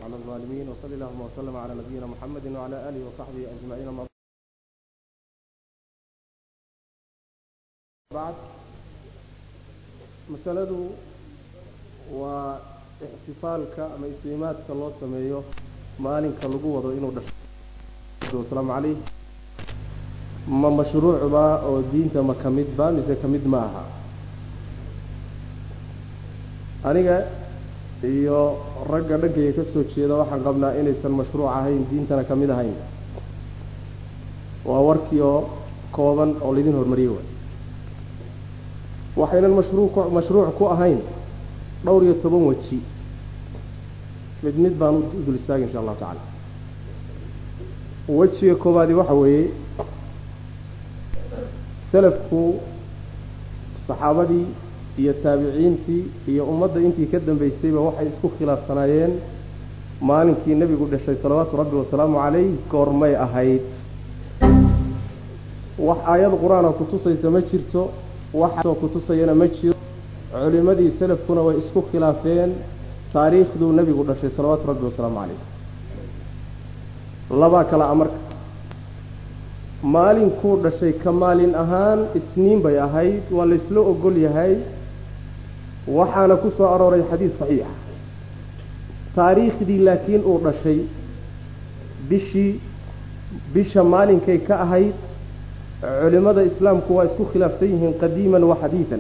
على الظالمين وصلى اللهم وسلم على نبينا محمد وعلى آله وصحبه أجمعين ما بعد مسألة واحتفالك أما إسلاماتك الله سميه maalinka lagu wado inuu dhasho wasalaamu calayh ma mashruucba oo diinta ma ka mid ba mise ka mid ma aha aniga iyo ragga dhankayga ka soo jeeda waxaan qabnaa inaysan mashruuc ahayn diintana ka mid ahayn waa warkii oo kooban oo laydin hormariyey waay waxaynan mashruuc mashruuc ku ahayn dhowr iyo toban weji mid mid baan u dul istaagay insha allahu tacala wejiga koowaadi waxa weeye salafku saxaabadii iyo taabiciintii iyo ummadda intii ka dambaysayba waxay isku khilaafsanaayeen maalinkii nebigu dhashay salawaatu rabbi wasalaamu calayh goormay ahayd wax aayad qur-aana kutusaysa ma jirto waxoo kutusayana ma jiro culimadii salafkuna way isku khilaafeen taariikhduu nebigu dhashay salawaatu rabbi wasalaamu calayh labaa kale a marka maalinkuu dhashay ka maalin ahaan isniin bay ahayd waa laysla ogol yahay waxaana ku soo arooray xadiid saxiixa taariikhdii laakiin uu dhashay bishii bisha maalinkay ka ahayd culimmada islaamku waa isku khilaafsan yihiin qadiiman wa xadiidan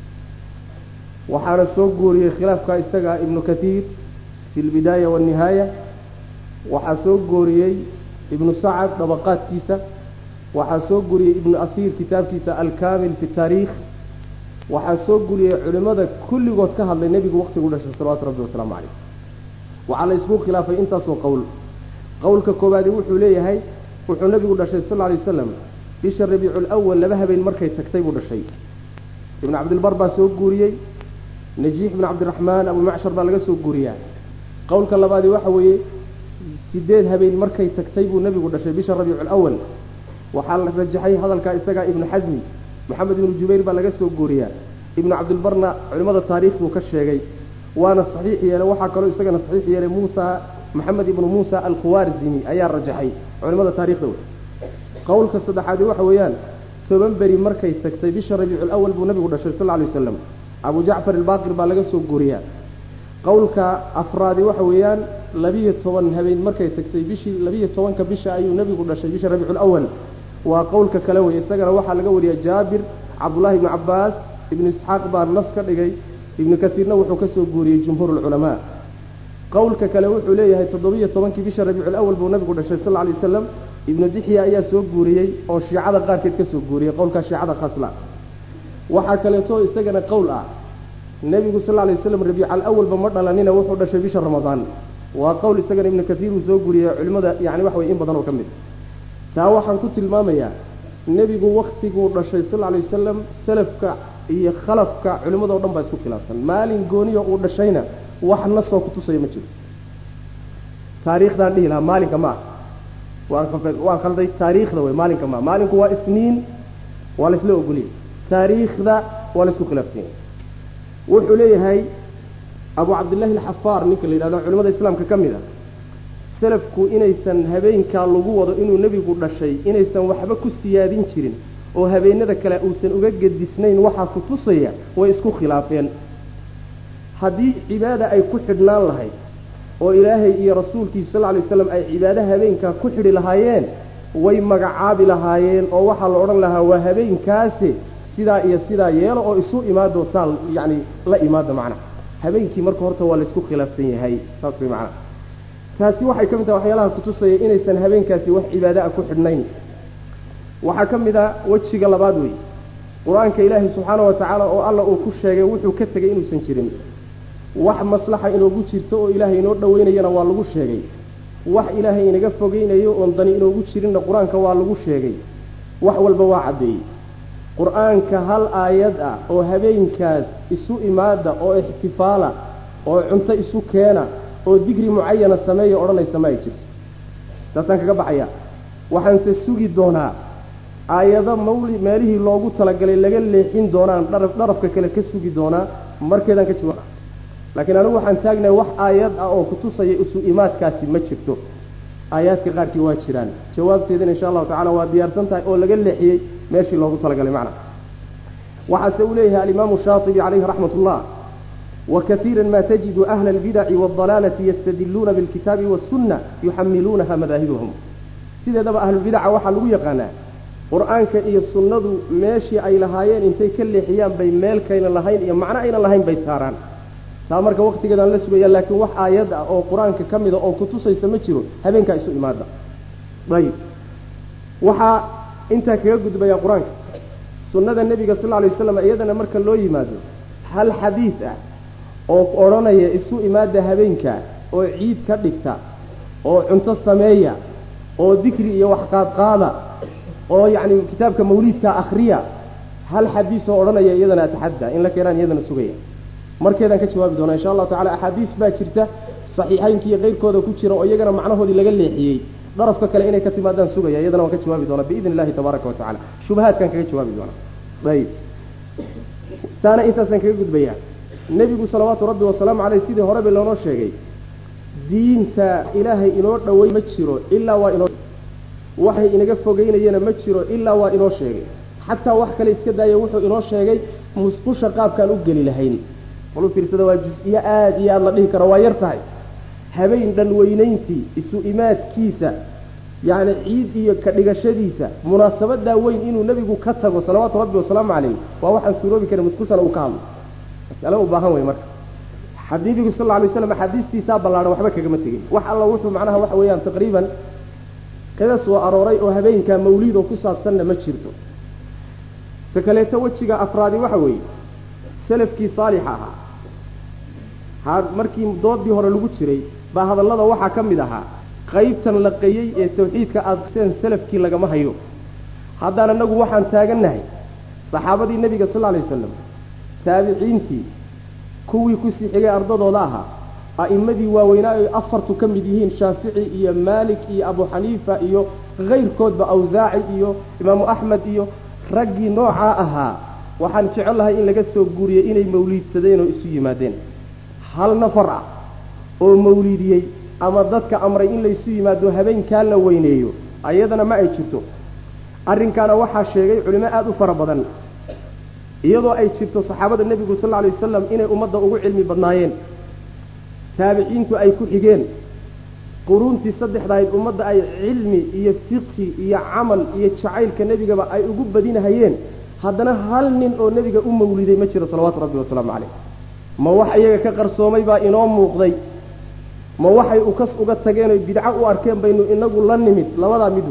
waxaana soo guuriyey khilaafka isaga ibnu kathiir fi lbidaaya waannihaaya waxaa soo guuriyey ibnu sacad dabaqaadkiisa waxaa soo guuriyey ibnu ahiir kitaabkiisa alkaamil fi taariikh waxaa soo guuriyey culimmada kulligood ka hadlay nebigu waqtigu dhashay salawatu rabbi wasalaamu calayh waxaa la isku khilaafay intaasoo qowl qowlka koowaadi wuxuu leeyahay wuxuu nebigu dhashay sal alay wasalam bisha rabiicu lwal laba habeen markay tagtay buu dhashay ibnu cabdilbar baa soo guuriyey najiix ibn cabdiraxmaan abu macshar baa laga soo guuriyaa qowlka labaadi waxa weeye sideed habeen markay tagtay buu nebigu dhashay bisha rabiicu lwal waxaa la rajaxay hadalkaa isagaa ibnu xasmi maxamed ibnu jubayr baa laga soo guuriyaa ibnu cabdilbarna culimmada taariikh buu ka sheegay waana saxiix yeelay waxaa kaloo isagana saxiix yeelay muusa maxamed ibnu muusa alkhuwaarzimi ayaa rajaxay culimmada taarikhda wey qowlka saddexaadi waxa weeyaan toban beri markay tagtay bisha rabiicu lwal buu nebigu dhashay sal alay wasalam abu jacfar albaqir baa laga soo guuriyaa qowlka afraadi waxa weeyaan labiyo toban habeen markay tagtay bishii labiyo tobanka bisha ayuu nebigu dhashay bisha rabiicu lwal waa qowlka kale wey isagana waxaa laga wariyaa jaabir cabdullahi ibnu cabaas ibnu isxaaq baa nas ka dhigay ibnu kasiirna wuxuu ka soo guuriyey jumhuur lculamaa qowlka kale wuxuu leeyahay toddobiyo tobankii bisha rabiicu lwal buu nebigu dhashay sal alay wasalam ibnu dixya ayaa soo guuriyey oo shiicada qaarkeed ka soo guuriyey qowlkaa shiicada khasla waxaa kaleeto isagana qowl ah nebigu sal lla lay waslam rabiica alawalba ma dhalanina wuxuu dhashay bisha ramadaan waa qowl isagana ibnu kasiir uu soo guuriyey culimmada yani wax wey in badan oo ka mid taa waxaan ku tilmaamayaa nebigu waktiguu dhashay sal alay wasalam salafka iyo khalafka culimmado dhan baa isku khilaafsan maalin gooniyo uu dhashayna wax nasoo kutusaya ma jiro taariikhdaan dhihi lahaa maalinka ma ah waan khalday taariikhda wey maalinka maa maalinku waa isniin waa laysla ogoliyay taariikhda waa laysku khilaafsanya wuxuu leeyahay abu cabdillahi alxafaar ninka la yidhahdo culimada islaamka ka mid a salafku inaysan habeenkaa lagu wado inuu nebigu dhashay inaysan waxba ku siyaadin jirin oo habeenada kale uusan uga gedisnayn waxaa ku tusaya way isku khilaafeen haddii cibaada ay ku xidhnaan lahayd oo ilaahay iyo rasuulkiisa sal lla lay waslam ay cibaado habeenkaa ku xidhi lahaayeen way magacaabi lahaayeen oo waxaa la odhan lahaa waa habeenkaasi sidaa iyo sidaa yeelo oo isu imaado saa yacni la imaada macnaha habeenkii marka horta waa laysku khilaafsan yahay saas way macnaha taasi waxay ka mid tahay waxyaalaha kutusaya inaysan habeenkaasi wax cibaado ah ku xidhnayn waxaa ka mid a wejiga labaad wey qur-aanka ilaahay subxaana wa tacaala oo alla uu ku sheegay wuxuu ka tegay inuusan jirin wax maslaxa inoogu jirto oo ilaahay inoo dhoweynayana waa lagu sheegay wax ilaahay inaga fogeynayo oon dani inoogu jirinna qur-aanka waa lagu sheegay wax walba waa caddeeyey qur-aanka hal aayad ah oo habeenkaas isu imaada oo ixtifaala oo cunto isu keena oo digri mucayana sameeya odhanaysa ma ay jirto taasaan kaga baxaya waxaanse sugi doonaa aayado mawli meelihii loogu talagalay laga leexin doonaan dharaf dharafka kale ka sugi doonaa markeedaan ka jawaaba laakiin anigu waxaan taagnahay wax aayad ah oo kutusaya isu imaadkaasi ma jirto aayaadka qaarkii waa jiraan jawaabteedana insha allahu tacala waa diyaarsan tahay oo laga leexiyey meeshii loogu talagalay macna waxaase uu leeyahay alimaamu shaatibi calayhi raxmat ullah وكثيرا ما تجد أهل البدع والضلالة يستدلون بالكتاب والسنة يحملونها مذاهبهم سيدة دبا أهل البدع وحلو يقانا قرآنك إيا السنة ماشي أي لهايين انتي كل حيان بين ميل كين لهاين إيا معنى أين لهاين بيساران سامرك وقت كده لسوية لكن وح آيات أو قرآنك كمدة أو كتوسة يسمجرون هبين كايسو إمادة طيب وحا انت كيقود بيا قرآنك سنة النبي صلى الله عليه وسلم أيضا مركا لو يمادو هل حديث oo odhanaya isu imaada habeenka oo ciid ka dhigta oo cunto sameeya oo dikri iyo wax qaadqaada oo yacni kitaabka mawliidka akhriya hal xadiis oo odhanaya iyadana ataxadda in la keenaan iyadana sugaya markeedaan ka jawaabi doonaa insha allahu tacala axaadiis baa jirta saxiixaynka iyo keyrkooda ku jira oo iyagana macnahoodii laga leexiyey darafka kale inay ka timaadaan sugaya iyadana waan ka jawaabi doonaa biidn illahi tabaaraka wa tacala shubahaadkaan kaga jawaabi doonaa ayib taana intaasaan kaga gudbayaa nebigu salawaatu rabbi wasalaamu caleyh sidii horeba loonoo sheegay diinta ilaahay inoo dhowey ma jiro ilaa waa inoo waxay inaga fogeynayana ma jiro ilaa waa inoo sheegay xataa wax kale iska daaya wuxuu inoo sheegay musqusha qaabkaan u geli lahayn walu fiirsada waa jus-iyo aada iyo aada la dhihi karo waa yar tahay habeen dhan weynayntii isu imaadkiisa yacni ciid iyo ka dhigashadiisa munaasabadaa weyn inuu nebigu ka tago salawaatu rabbi wasalaamu caleyh waa waxaan suuroobi karin musqushana uu ka hadlo masale u baahan wey marka xadiibigu sal lla alay slam axaadiistiisaa ballaadhan waxba kagama tegin wax alla wuxuu macnaha waxa weeyaan taqriiban kaga soo arooray oo habeenkaa mawliid oo ku saabsanna ma jirto se kaleeto wejiga afraadi waxa weeye salafkii saalixa ahaa ha markii doodii hore lagu jiray baa hadallada waxaa ka mid ahaa qaybtan la qayey ee tawxiidka aadaseen salafkii lagama hayo haddaan anagu waxaan taagannahay saxaabadii nebiga sal lla alay wasalam taabiciintii kuwii kusii xigay ardadooda ahaa a'immadii waaweynaa ay afartu ka mid yihiin shaafici iyo maalik iyo abu xaniifa iyo kayrkoodba awsaaci iyo imaamu axmed iyo raggii noocaa ahaa waxaan jecel lahay in laga soo guuriyey inay mawliidsadeen oo isu yimaadeen hal nafar ah oo mawliidiyey ama dadka amray in laysu yimaado habeenkaa la weyneeyo ayadana ma ay jirto arrinkaana waxaa sheegay culimo aada u fara badan iyadoo ay jirto saxaabada nebigu sal lla alay wasalam inay ummadda ugu cilmi badnaayeen taabiciintu ay ku xigeen quruuntii saddexdahayd ummadda ay cilmi iyo fiqhi iyo camal iyo jacaylka nebigaba ay ugu badinahayeen haddana hal nin oo nebiga u mawliday ma jiro salawaatu rabbi wasalaamu caleyh ma wax iyaga ka qarsoomay baa inoo muuqday ma waxay ukas uga tageen oy bidco u arkeen baynu inagu la nimid labadaa mid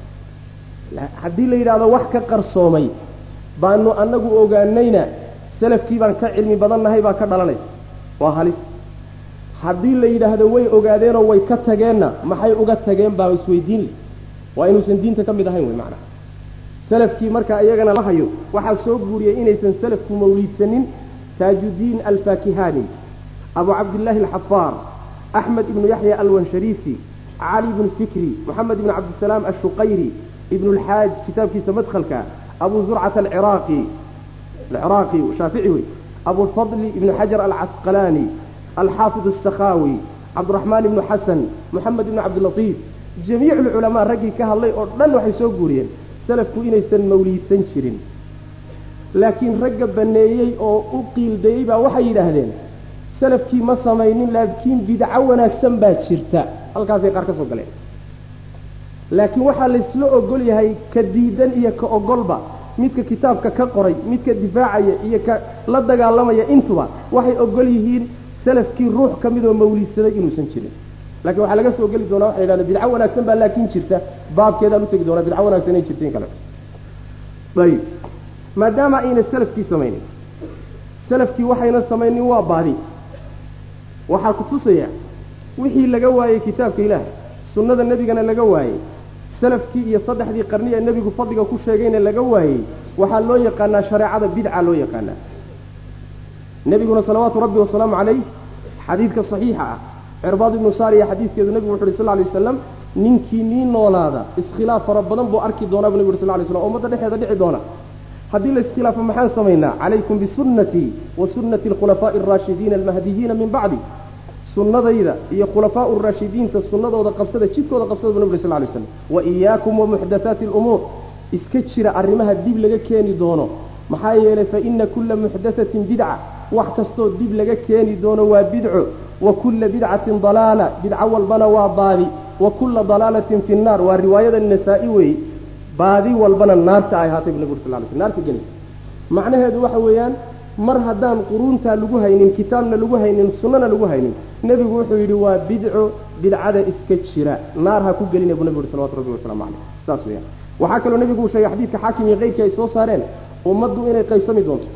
wey haddii la yidhahdo wax ka qarsoomay baanu anagu ogaanayna salafkii baan ka cilmi badannahay baa ka dhalanaysa waa halis haddii la yidhaahdo way ogaadeenoo way ka tageenna maxay uga tageen baa isweydiin leh waa inuusan diinta ka mid ahayn wey macnaha salafkii marka iyagana la hayo waxaa soo guuriyey inaysan salafku mawliidsanin taajudiin alfaakihani abu cabdillaahi alxafaar axmed ibnu yaxya alwanshariisi cali ibnu fikri moxamed ibnu cabdisalaam ashuqayri ibnu lxaaj kitaabkiisa madkhalka abu zurcata alciraaqi alciraaqi shaafici wey abu lfadli ibnu xajar alcasqalaani alxaafid asakhawi cabdiraxmaan ibnu xasan moxamed ibnu cabdilatiif jamiic lculamaa raggii ka hadlay oo dhan waxay soo guuriyeen salafku inaysan mawliidsan jirin laakiin ragga baneeyey oo u qiildayey baa waxay yidhaahdeen salafkii ma samaynin laakiin bidco wanaagsan baa jirta halkaasay qaar ka soo galeen laakiin waxaa laysla ogol yahay ka diidan iyo ka ogolba midka kitaabka ka qoray midka difaacaya iyo ka la dagaalamaya intuba waxay ogol yihiin salafkii ruux ka midoo mawliidsaday inuusan jirin lakin waxaa laga soo geli doonaa waxay yidhahdeen bidco wanaagsan baa laakin jirta baabkeedaan utegi doonaa bidco wanaagsan inay jirta in kaleto ayib maadaama ayna salafkii samaynin salafkii waxayna samaynin waa baadi waxaa ku tusaya wixii laga waayey kitaabka ilaahay sunnada nebigana laga waayey salafkii iyo saddexdii qarni ee nebigu fadliga ku sheegayna laga waayey waxaa loo yaqaanaa shareecada bidca loo yaqaanaa nebiguna salawaatu rabbi wasalaamu calayh xadiidka saxiixa ah cirbaad ibnu saariya xadiidkeedu nebigu wuxu uhi sal ly waslam ninkii nii noolaada iskhilaaf fara badan buu arki doonaa bu nebigu uri sal lay slam o ummadda dhexeeda dhici doona haddii la iskhilaafo maxaan samaynaa calaykum bisunnatii wa sunnati alkhulafaa'i alraashidiina almahdiyiina min bacdi sunnadayda iyo khulafaa raashidiinta sunnadooda qabsada jidkooda qabsada bu nabig sal lay slam wa iyaakum wa muxdathaati alumuur iska jira arrimaha dib laga keeni doono maxaa yeelay fa ina kulla muxdathatin bidca wax kastoo dib laga keeni doono waa bidco wa kulla bidcatin dalaala bidco walbana waa baadi wa kulla dalaalatin fi nnaar waa riwaayada nasaa-i weeye baadi walbana naarta ay ahaatay bu nabig sal lay sl naarta gelaysa macnaheedu waxa weeyaan mar haddaan quruuntaa lagu haynin kitaabna lagu haynin sunnana lagu haynin nebigu wuxuu yidhi waa bidco bidcada iska jira naar ha ku gelina buu nebigu yhi salawatu rabbi wasalaamu caleyh saas weeyaan waxaa kaloo nebigu uu sheegay xadiidka xaakim iyo keyrkii ay soo saareen ummaddu inay qaybsami doonto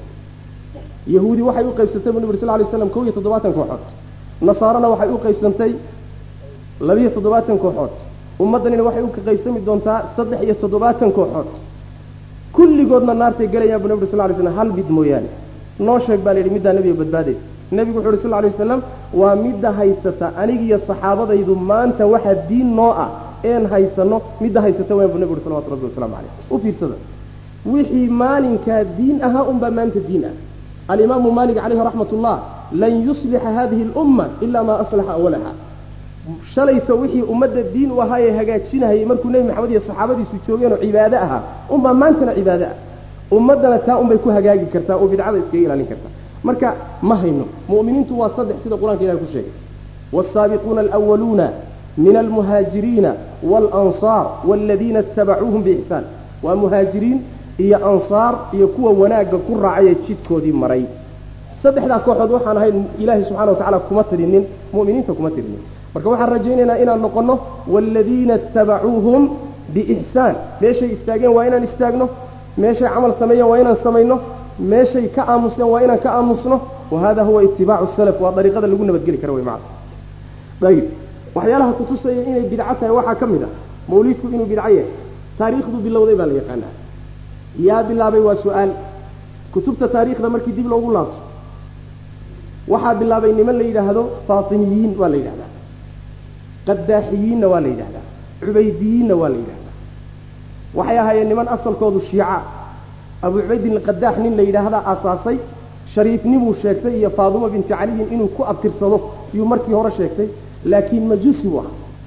yahuudi waxay u qaybsantay bu nebi uri sal lay slam kow iyo toddobaatan kooxood nasaarana waxay u qaybsantay labiyo toddobaatan kooxood ummaddanina waxay u qaybsami doontaa saddex iyo toddobaatan kooxood kulligoodna naartay gelayaan bu nebi uri sal lay slam hal mid mooyaane noo sheeg baa la yidhi middaa nebiga badbaadaysa nebigu wuxu uhi sal lla lay wasalam waa midda haysata anigiyo saxaabadaydu maanta waxaa diin noo ah een haysano midda haysata wayan bu nebigu uhi salawatu rabbi wasalamu caleyh u fiirsada wixii maalinkaa diin ahaa unbaa maanta diin ah alimaamu maalik caleyhi raxmat ullah lan yuslixa hadihi alumma ila maa aslaxa awalaha shalayto wixii ummadda diin u ahaayee hagaajinahayay markuu nebi maxamed iyo saxaabadiisu joogeenoo cibaado ahaa unbaa maantana cibaado ah ummaddana taa unbay ku hagaagi kartaa oo bidcada iskaga ilaalin kartaa marka ma hayno mu'miniintu waa saddex sida qur-aanka ilahi ku sheegay waalsaabiquuna alwaluuna min almuhaajiriina waalansaar waaladiina itabacuuhum biixsaan waa muhaajiriin iyo ansaar iyo kuwa wanaagga ku raacay ee jidkoodii maray saddexdaa kooxood waxaan ahayn ilaahay subxana wa tacala kuma tirinin mu'miniinta kuma tirinin marka waxaan rajaynaynaa inaan noqonno waaladiina itabacuuhum biixsaan meeshay istaageen waa inaan istaagno meeshay camal sameeyeen waa inaan samayno meeshay ka aamuseen waa inaan ka aamusno wa hada huwa itibaacu salaf waa dariiqada lagu nabadgeli kara wey macana ayib waxyaalaha kutusaya inay bidco tahay waxaa ka mid ah mawliidku inuu bidco yahay taariikhdu bilowday baa la yaqaanaa yaa bilaabay waa su-aal kutubta taariikhda markii dib loogu laabto waxaa bilaabay niman la yidhaahdo faatimiyiin waa la yidhahdaa qadaaxiyiinna waa la yidhahdaa cubaydiyiinna waa la yidhahdaa waxay ahaayeen niman asalkoodu shiica abu cubaydin alqadaax nin la yidhaahdaa aasaasay shariifnimuu sheegtay iyo faaduma binti caliyin inuu ku abtirsado yuu markii hore sheegtay laakiin majuusi buu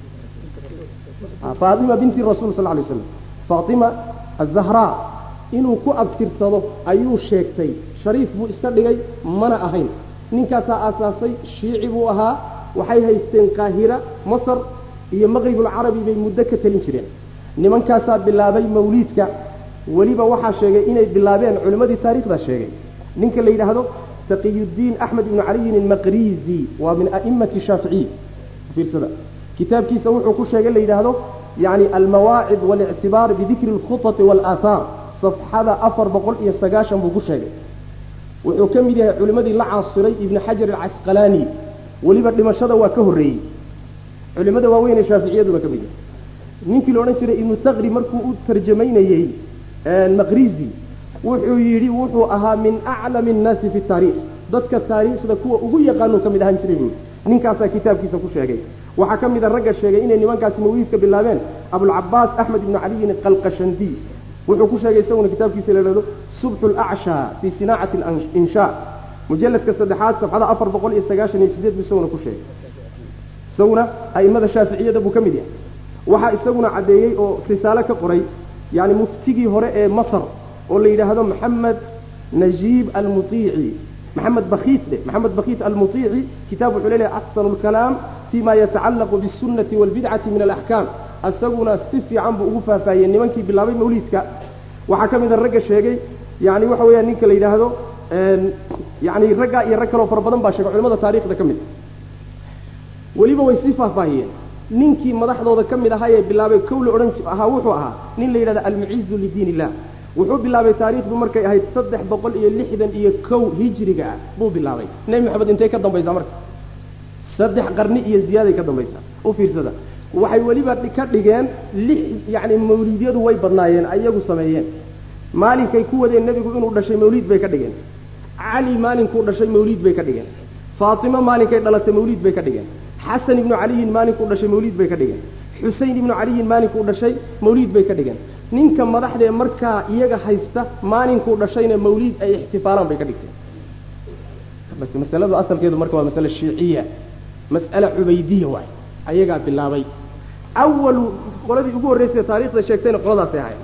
ahaa faatima binti rasuul sal lay slam faatima azahraa inuu ku abtirsado ayuu sheegtay shariif buu iska dhigay mana ahayn ninkaasaa aasaasay shiici buu ahaa waxay haysteen qaahira masar iyo maqribulcarabi bay muddo ka talin jireen nimankaasaa bilaabay mawliidka weliba waxaa sheegay inay bilaabeen culimmadii taarikhdaa sheegay ninka la yidhaahdo taqiyuddiin axmed ibnu caliyin almaqrizi waa min a'immati shaaficiy fiirsada kitaabkiisa wuxuu ku sheegay la yidhaahdo yani almawaacid walictibaar bidikri alkhutati waalaahaar safxada afar boqol iyo sagaashan buu ku sheegay wuxuu ka mid yahay culimmadii la caasiray ibni xajar alcasqalaani weliba dhimashada waa ka horreeyey culimmada waaweyn ee shaaficiyaduna ka mid yahay ninkii la odhan jiray ibnu taqri markuu u tarjamaynayey maqrizi wuxuu yidhi wuxuu ahaa min aclami annaasi fi taariikh dadka taariikhda kuwa ugu yaqaanuu ka mid ahaan jiray buui ninkaasaa kitaabkiisa ku sheegay waxaa ka mid a ragga sheegay inay nimankaasi mawliidka bilaabeen abulcabaas axmed ibnu caliyin qalqashandiy wuxuu ku sheegay isaguna kitaabkiisa la yidhahdo subxu lacshaa fii sinaacati alinshaa mujalladka saddexaad safxada afar boqol iyo sagaashan iyo sideed buu isaguna ku sheegay isaguna a'immada shaaficiyada buu ka mid yahay waxaa isaguna caddeeyey oo risaalo ka qoray yani muftigii hore ee masar oo la yidhaahdo maxamed najiib almutiici maxamed bakiit dheh maxamed bakiit almutiici kitaab wuxuu leeyahay axsanu lkalaam fima yatacallaqu biاsunnati wاlbidcati min alaxkaam isaguna si fiican buu ugu faahfaahiyey nimankii bilaabay mawliidka waxaa ka mid a ragga sheegay yani waxa weeyaan ninka la yidhaahdo yani raggaa iyo rag kaleo fara badan baa sheegay culimada taarikhda ka mid weliba way sii faahfaahiyeen ninkii madaxdooda ka mid ahaa ee bilaabay kow la odhan ahaa wuxuu ahaa nin la yidhahdo almucizu lidiin illah wuxuu bilaabay taariikhdu markay ahayd saddex boqol iyo lixdan iyo kow hijriga ah buu bilaabay nebi maxamed intay ka dambaysaa marka saddex qarni iyo ziyaaday ka dambaysaa u fiirsada waxay weliba ka dhigeen lix yacni mawliidyadu way badnaayeen ayagu sameeyeen maalinkay ku wadeen nebigu inuu dhashay mawliid bay ka dhigeen cali maalinkuu dhashay mawliid bay ka dhigeen faatimo maalinkay dhalatay mawliid bay ka dhigeen xasan ibnu caliyin maalinkuu dhashay mawliid bay ka dhigeen xusein ibnu caliyin maalinkuu dhashay mawliid bay ka dhigeen ninka madaxdee markaa iyaga haysta maalinkuu dhashayna mawliid ay ixtifaalaan bay ka dhigteen bas masaladu asalkeedu marka waa masale shiiciya mas'ale cubaydiya waay ayagaa bilaabay awalu qoladii ugu horreysay taarikhda sheegtayna qoladaasay ahayd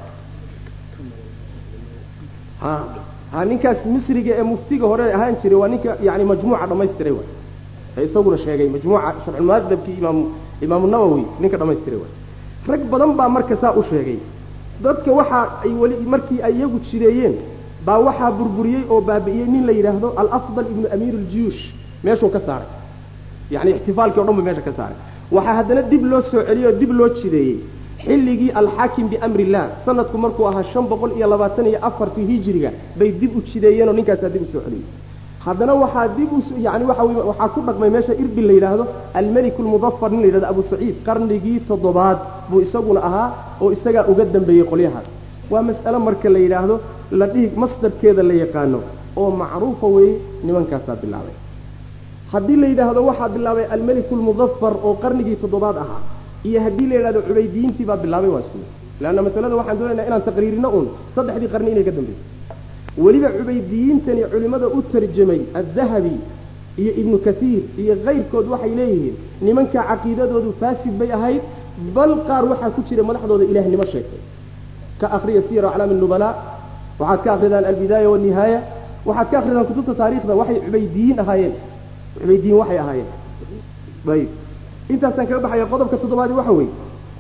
ha ha ninkaas misriga ee muftiga hore ahaan jiray waa ninka yani majmuuca dhamaystiray waay ee isaguna sheegay majmuuca sharxulmuadabkii imaam imaamu nawowi ninka dhamaystiray waay rag badan baa marka saa u sheegay dadka waxa ay weli markii ay iyagu jireeyeen baa waxaa burburiyey oo baabi'iyey nin la yidhaahdo alafdal ibnu amiir aljuyuush meeshuu ka saaray yani ixtifaalkii o dhan bu meesha ka saaray waxaa haddana dib loo soo celiyey oo dib loo jideeyey xilligii alxaakim biamri illah sanadku markuu ahaa shan boqol iyo labaatan iyo afartii hijiriga bay dib u jideeyeenoo ninkaasaa dib usoo celiyey haddana waxaa dib u yani waxa wey waxaa ku dhaqmay meesha irbil la yidhaahdo almeliku lmudafar nin la yidhahdo abu saciid qarnigii toddobaad buu isaguna ahaa oo isagaa uga dambeeyey qolyahaas waa mas'ale marka la yidhaahdo la dhihi masdarkeeda la yaqaano oo macruufa weeye nimankaasaa bilaabay haddii la yidhaahdo waxaa bilaabay almeliku lmudafar oo qarnigii toddobaad ahaa iyo haddii la yidhahdo cubaydiyiintii baa bilaabay waa isku mid leanna masalada waxaan doonaynaa inaan taqriirino uun saddexdii qarni inay ka dambaysay weliba cubaydiyiintani culimmada u tarjamay addahabi iyo ibnu kathiir iyo kayrkood waxay leeyihiin nimanka caqiidadoodu faasid bay ahayd bal qaar waxaa ku jira madaxdooda ilaahnimo sheegtay ka akriya siyar aclaami nubalaa waxaad ka akridaan albidaaya walnihaaya waxaad ka akridaan kutubta taarikhda waxay cubaydiyiin ahaayeen cubaydiyiin waxay ahaayeen ayib intaasaan kaga baxaya qodobka toddobaadi waxa weeye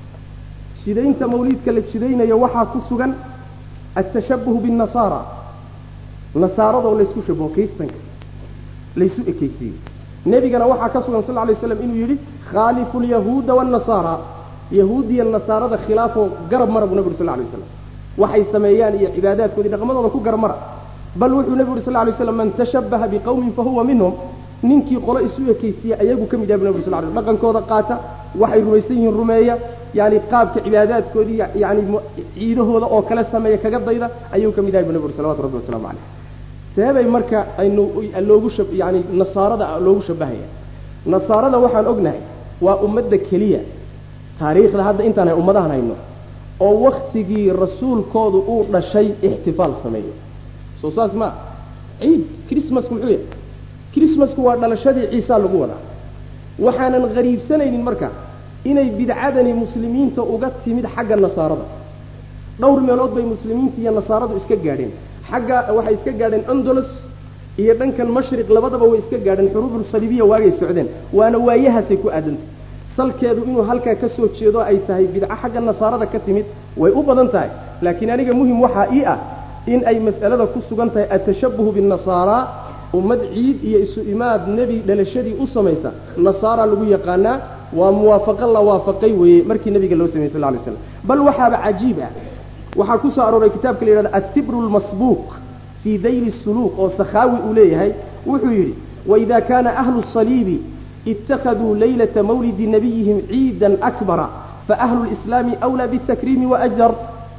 jidaynta mawliidka la jidaynayo waxaa ku sugan altashabuhu biاnnasaara nasaaradoo laysku shabaho kristanka laysu ekeysiiyo nebigana waxaa ka sugan sal lla alay slam inuu yidhi khaalifu lyahuuda waannasaara yahuudiya nasaarada khilaafoo garab mara buu nebi uri sal lla alay slam waxay sameeyaan iyo cibaadaadkoodii dhaqmadooda ku garab mara bal wuxuu nebigu uri sal lla alay slam man tashabbaha biqawmin fahuwa minhum ninkii qolo isu ekeysiiya ayagu ka mid yahay bu nebi uri sal ly dhaqankooda qaata waxay rumaysan yihiin rumeeya yani qaabka cibaadaadkoodii yani ciidahooda oo kale sameeya kaga dayda ayuu ka mid yahay bu nebi uri salawatu rabbi wasalaamu caleyh seebay marka aynu loogu shab yani nasaarada loogu shabahaya nasaarada waxaan ognahay waa ummadda keliya taariikhda hadda intaan hay ummadahan hayno oo waktigii rasuulkoodu uu dhashay ixtifaal sameeyo soo saas ma ciid chrismasku muxuu yahay chrismasku waa dhalashadii ciisa lagu wadaa waxaanan hariibsanaynin marka inay bidcadani muslimiinta uga timid xagga nasaarada dhowr meelood bay muslimiinta iyo nasaaradu iska gaadheen xagga waxay iska gaadheen andolos iyo dhankan mashriq labadaba way iska gaadheen xuruubul saliibiya waagay socdeen waana waayahaasay ku aadantay salkeedu inuu halkaa ka soo jeedo ay tahay bidco xagga nasaarada ka timid way u badan tahay laakiin aniga muhim waxaa ii ah in ay mas'alada ku sugan tahay atashabuhu binnasaara ummad ciid iyo isu imaad nebi dhalashadii u samaysa nasaara lagu yaqaanaa waa muwaafaqo la waafaqay weeye markii nebiga loo sameyey sal ly slam bal waxaaba cajiib ah waxaa ku soo arooray kitaabka la yidhahdo altibru lmasbuuq fii dayli suluuq oo sakhaawi uu leeyahay wuxuu yidhi waida kaana ahlu saliibi ittakhaduu laylata mawlidi nabiyihim ciidan akbara faahlu lislaami awlaa bitakriimi wajar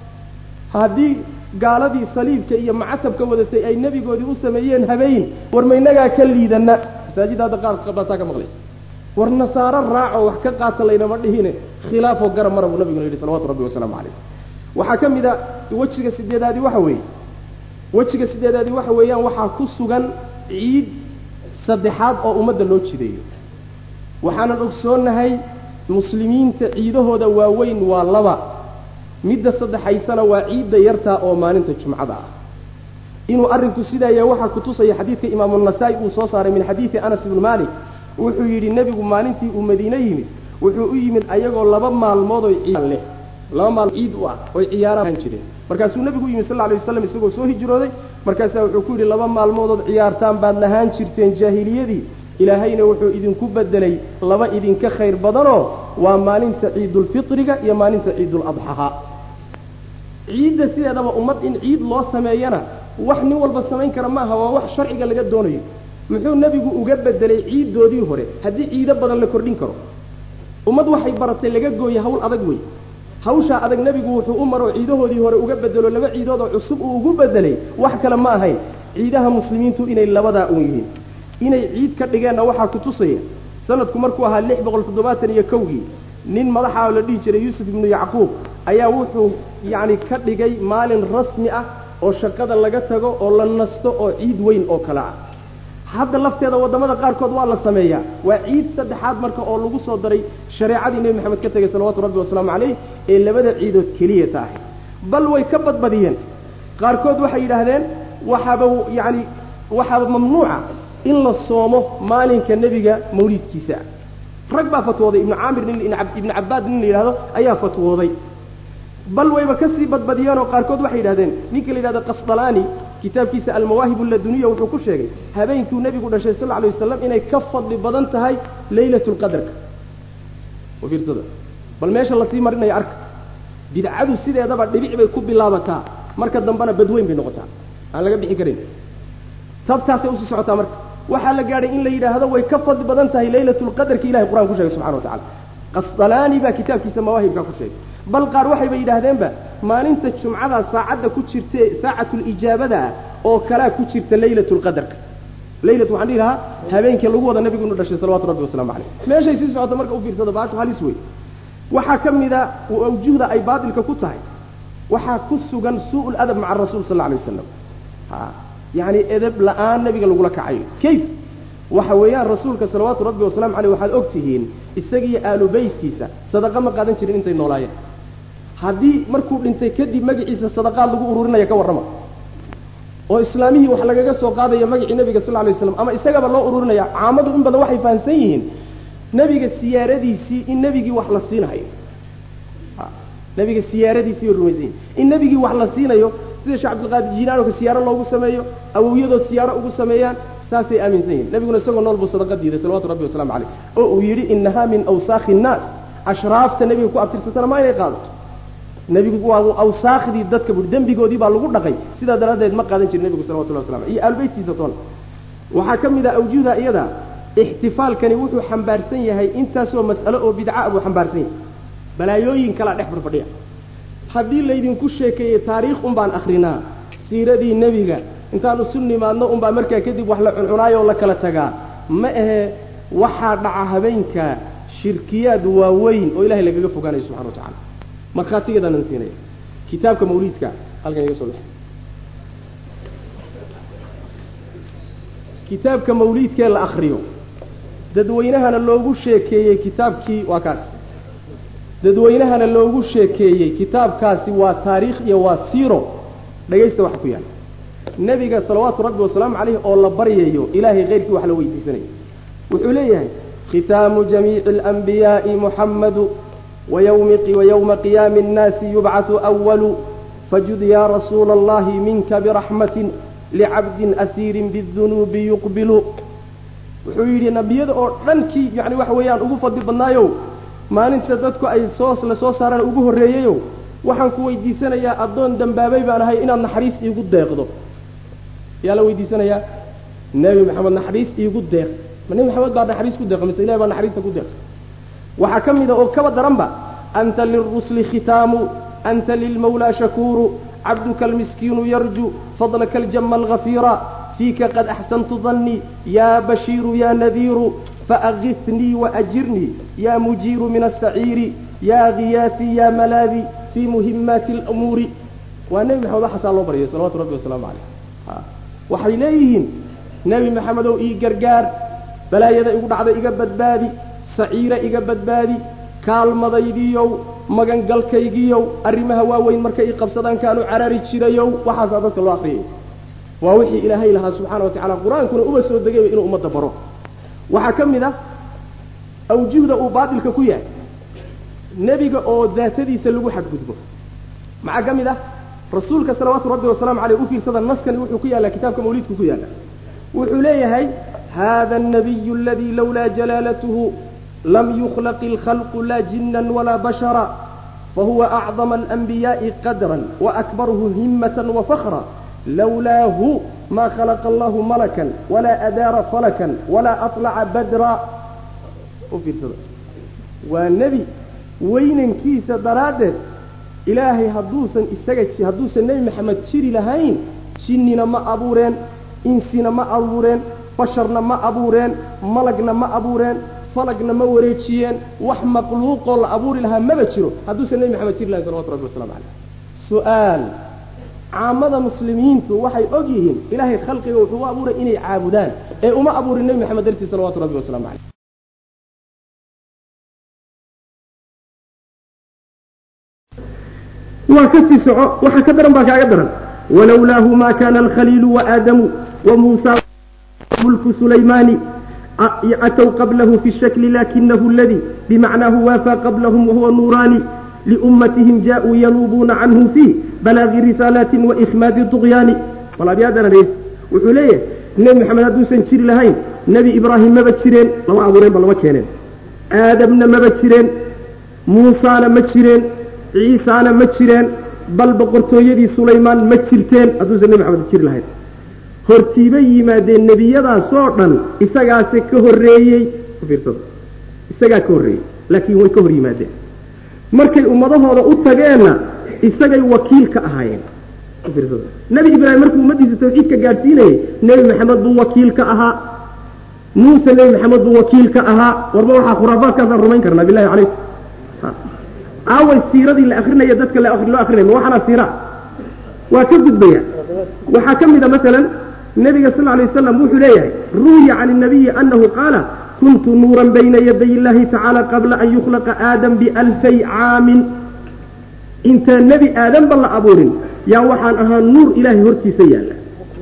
haddii gaaladii saliibka iyo macatabka wadatay ay nebigoodii u sameeyeen habeen war maynagaa ka liidana masaajidda hadda qaar baataa ka maqlaysa war nasaaro raaco wax ka qaata laynama dhihine khilaafoo garab mara buu nabiguna yidhi salawatu rabbi wasalaamu calayh waxaa ka mid a wejiga sideedaadii waxa weeye wejiga sideedaadii waxa weeyaan waxaa ku sugan ciid saddexaad oo ummadda loo jideeyo waxaanan ogsoonnahay muslimiinta ciidahooda waaweyn waa laba midda saddexaysana waa ciidda yartaa oo maalinta jumcada ah inuu arrinku sidaa yahay waxaa kutusaya xadiidka imaamu nasaa-i uu soo saaray min xadiidi anas ibnu maalik wuxuu yidhi nebigu maalintii uu madiine yimid wuxuu u yimid ayagoo laba maalmood oy ciid leh laba maal ciid u ah oy ciyaaraan jireen markaasuu nebigu u yimid sal alay waslam isagoo soo hijrooday markaasaa wuxuu ku yidhi laba maalmoodood ciyaartaan baad lahaan jirteen jaahiliyadii ilaahayna wuxuu idinku bedelay laba idinka khayr badanoo waa maalinta ciidulfitriga iyo maalinta ciiduladxaha ciidda sideedaba ummad in ciid loo sameeyana wax nin walba samayn kara maaha waa wax sharciga laga doonayo muxuu nebigu uga bedelay ciiddoodii hore haddii ciido badan la kordhin karo ummad waxay baratay laga gooye hawl adag wey hawshaa adag nebigu wuxuu u maro ciidahoodii hore uga bedelo laba ciidood oo cusub uu ugu bedelay wax kale ma ahayn ciidaha muslimiintu inay labadaa uun yihiin inay ciid ka dhigeenna waxaa ku tusaya sanadku markuu ahaa lix boqol toddobaatan iyo kowgii nin madaxa la dhihi jiray yuusuf ibnu yacquub ayaa wuxuu yacni ka dhigay maalin rasmi ah oo shaqada laga tago oo la nasto oo ciid weyn oo kale ah hadda lafteeda waddamada qaarkood waa la sameeyaa waa ciid saddexaad marka oo lagu soo daray shareecadii nebi maxamed ka tegay salawaatu rabbi wasalaamu calayh ee labada ciidood keliya tahay bal way ka badbadiyeen qaarkood waxay yidhaahdeen waxaaba yacni waxaaba mamnuuca in la soomo maalinka nebiga mawliidkiisa rag baa fatwooday ibnu caamir nin ibnu cabbaad nin la yidhahdo ayaa fatwooday bal wayba ka sii badbadiyeenoo qaarkood waxay yidhahdeen ninka la yidhahdo qasdalaani kitaabkiisa almawaahib alladuniya wuxuu ku sheegay habeenkuu nebigu dhashay sal alay wasalam inay ka fadli badan tahay leylatu lqadarka fiirsada bal meesha lasii marinayo arka bidcadu sideedaba dhibic bay ku bilaabataa marka dambena badweyn bay noqotaa aan laga bixi karin tabtaasay usii socotaa marka waxaa la gaadhay in la yidhaahdo way ka fadli badan tahay leylatu lqadarka ilahay qur-aan ku sheegay subxana wa tacala qasdalaani baa kitaabkiisa mawaahibka ku sheegay bal qaar waxayba yidhaahdeenba maalinta jumcada saacadda ku jirte saacatulijaabada ah oo kalaa ku jirta leylatu lqadarka leylatu waxaan dhihi lahaa habeenkii lagu wada nebigu inu dhashay salawatu rabbi waslamu calayh meeshay sii socoto marka u fiirsado baashu halis wey waxaa ka mida awjuhda ay baatilka ku tahay waxaa ku sugan suu ladab maca rasuul sal alay wasalam yacni edeb la-aan nebiga lagula kacayo kayf waxa weeyaan rasuulka salawaatu rabbi wasalamu caleyh waxaad og tihiin isagiiyo aalu beytkiisa sadaqa ma qaadan jirin intay noolaayeen haddii markuu dhintay kadib magaciisa sadaqaad lagu ururinaya ka warrama oo islaamihii wax lagaga soo qaadaya magacii nebiga sal lay waslam ama isagaba loo ururinaya caamadu in badan waxay fahamsan yihiin nebiga siyaaradiisii in nebigii wax la siinayo nebiga siyaaradiisii bay rumaysan yihin in nebigii wax la siinayo sida sheekh cabdilqaadir jiilaanoka siyaaro loogu sameeyo awowyadood siyaaro ugu sameeyaan saasay aaminsan yihin nebiguna isagoo nool buu sadaqa diiday salawatu rabbi waslamu caleyh oo uu yidhi inahaa min awsaakhi innaas ashraafta nebiga ku abtirsatana ma inay qaadato nebigu waa awsaakhdii dadka bui dembigoodii baa lagu dhaqay sidaa daraaddeed ma qaadan jirin nebigu salawatullahi waslam iyo aalbeytkiisa toona waxaa ka mid ah awjuuda iyada ixtifaalkani wuxuu xambaarsan yahay intaasoo mas'alo oo bidca buu xambaarsan yahay balaayooyin kalaa dhex farfadhiya haddii laydinku sheekeeyey taariikh un baan akrinaa siiradii nebiga intaan isu nimaadno unbaa markaa kadib wax la cuncunaayo oo la kala tagaa ma ahe waxaa dhaca habeenka shirkiyaad waaweyn oo ilahay lagaga fogaanayo subxana wa tacala markhaatigeedaanan siinaya kitaabka mawliidka halkan iga soo dhex kitaabka mawliidkee la akriyo dadweynahana loogu sheekeeyey kitaabkii waa kaas dadweynahana loogu sheekeeyey kitaabkaasi waa taariikh iyo waa siiro dhagaysta waxa ku yaala nebiga salawaatu rabbi wasalaamu caleyh oo la baryayo ilaahay keyrkii wax la weydiisanayo wuxuu leeyahay khitaamu jamiici alanbiyaa'i muxammadu wayowma qiyaami annaasi yubcatu awalu fajud yaa rasuula allahi minka biraxmatin licabdin asiirin bidunuubi yuqbilu wuxuu yidhi nebiyada oo dhankii yani waxa weeyaan ugu fadli badnaayow maalinta dadku ay soo la soo saaraan ugu horreeyeyow waxaan ku weydiisanayaa addoon dembaabay baan ahay inaad naxariis iigu deeqdo yaa la weydiisanayaa nebi maxamed naxariis iigu deeq ma nebi maxamed baa naxariis ku deeqa mise ilahi baa naxariista ku deeqa waxaa ka mid a oo kaba daranba anta lilrusli khitaamu anta lilmawlaa shakuuru cabduka almiskiinu yarju fadlaka aljama algafiira fiika qad axsantu dannii yaa bashiiru yaa nadiiru faagithnii waajirnii yaa mujiiru min asaciiri yaa khiyaasii yaa malaadi fii muhimaati alamuuri waa nebi maxamed waxaasaa loo baryay salawatu rabbi wasalaamu caleyh waxay leeyihiin nebi maxamedow ii gargaar balaayada igu dhacda iga badbaadi saciira iga badbaadi kaalmadaydiiyow magangalkaygiiyow arrimaha waaweyn markay ii qabsadaan kaanu carari jirayow waxaasaa dadka loo akriyay waa wixii ilaahay lahaa subxaana wa tacala qur-aankuna uba soo degayba inuu ummadda baro waxaa ka mid ah awjuhda uu baatilka ku yahay nebiga oo daatadiisa lagu xadgudbo maxaa ka mid ah rasuulka salawaatu rabbi wasalaamu caleyh u fiirsada naskani wuxuu ku yaallaa kitaabka mawliidku ku yaalla wuxuu leeyahay hada الnabiyu aladii lawlaa jalaalatuhu lam yukhlaq اlkhalqu laa jinan walaa bashara fahuwa acdama alanbiyaaءi qadra waakbarhu himata wafakra lawlaahu ma khalaqa allahu malakan walaa adaara falakan walaa aطlaca badra u fiirsada waa nebi weynankiisa daraaddeed ilaahay hadduusan isaga hadduusan nebi maxamed jiri lahayn jinnina ma abuureen insina ma abuureen basharna ma abuureen malagna ma abuureen falagna ma wareejiyeen wax makhluuqoo la abuuri lahaa maba jiro hadduusan nebi maxamed jiri lahayn salawatu rabbi waslamu caleyh su-aal caamada muslimiintu waxay og yihiin ilaahay khalqiga wuxuu u abuuray inay caabudaan ee uma abuurin nebi maxamed dartii salawatu rabbi waslamu caleyh waa ka sii soco waxa ka daran baa kaaga daran walowlaahu ma kana alkhaliilu waaadamu wamuusa mulku sulaymaani أتوا قبله في الشكل لكنه الذي بمعناه وافى قبلهم وهو نوراني لأمتهم جاءوا ينوبون عنه فيه بلاغ رسالات وإخماد الطغيان والله بيادنا ليه وحليه النبي محمد هدو سنشير لهين نبي إبراهيم ما بتشيرين لما أبورين بل ما كينين آدم ما بتشيرين موسى ما بتشيرين عيسى ما بتشيرين بل بقرتو يدي سليمان ما بتشيرتين هدو النبي محمد تشير لهين hortiibay yimaadeen nebiyadaas oo dhan isagaase ka horreeyey fiirsada isagaa ka horreeyey laakiin way ka hor yimaadeen markay ummadahooda u tageenna isagay wakiil ka ahaayeen fiirsada nebi ibraahim markuu ummaddiisa tawxiidka gaadhsiinayay nebi maxamed buu wakiil ka ahaa muuse nebi maxamed buu wakiil ka ahaa warba waxaa khuraafaadkaasaan rumayn karnaa billahi calaykum aaway siiradii la akrinaya dadka loo akrinaya ma waxaana siira waa ka gudbaya waxaa ka mid a masalan nabiga sal lay waslam wuxuu leeyahay ruwiya can nabiyi anahu qaala kuntu nuuran bayna yaday illahi tacaala qabla an yukhlaqa aadam bialfay caamin intaan nebi aadanba la abuurin yaa waxaan ahaa nuur ilahay hortiisa yaalla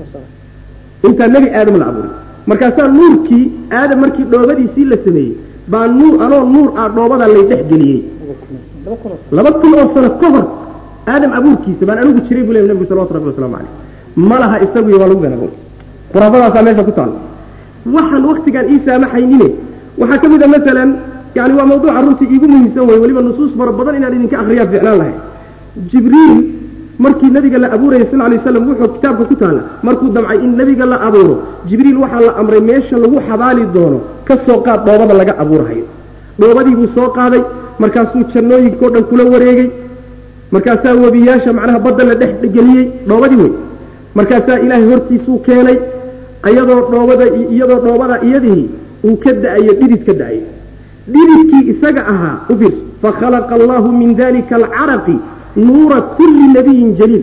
intaan nebi aadam la abuurin markaasaa nuurkii aadam markii dhoobadiisii la sameeyey baa nuur anoo nuur ah dhoobada lay dhex geliyey laba kun oo sano ka hor aadam abuurkiisa baan anigu jiray buu ley nabigu salawatu rabbi waslamu caleyh ma laha isagu iyo waa lagu been abuur khuraafadaasaa meesha ku taalla waxaan waktigaan ii saamaxaynine waxaa ka mid a masalan yani waa mawduuca runtii iigu muhiimsan wey weliba nusuus fara badan inaan idinka akriyaa ficlaan lahay jibriil markii nabiga la abuuraya sal lay slam wuxuu kitaabka ku taalla markuu damcay in nebiga la abuuro jibriil waxaa la amray meesha lagu xabaali doono ka soo qaad dhoobada laga abuurhayo dhoobadii buu soo qaaday markaasuu jannooyinkao dhan kula wareegey markaasaa webiyaasha macnaha badda la dhex geliyey dhoobadii wey markaasaa ilaahay hortiisuu keenay iyadoo dhoobada iyadoo dhoobada iyadii uu ka da-ayo dhidid ka da-ayo dhididkii isaga ahaa u fiirso fakhalaqa allahu min dalika alcaraqi nuura kulli nabiyin jaliil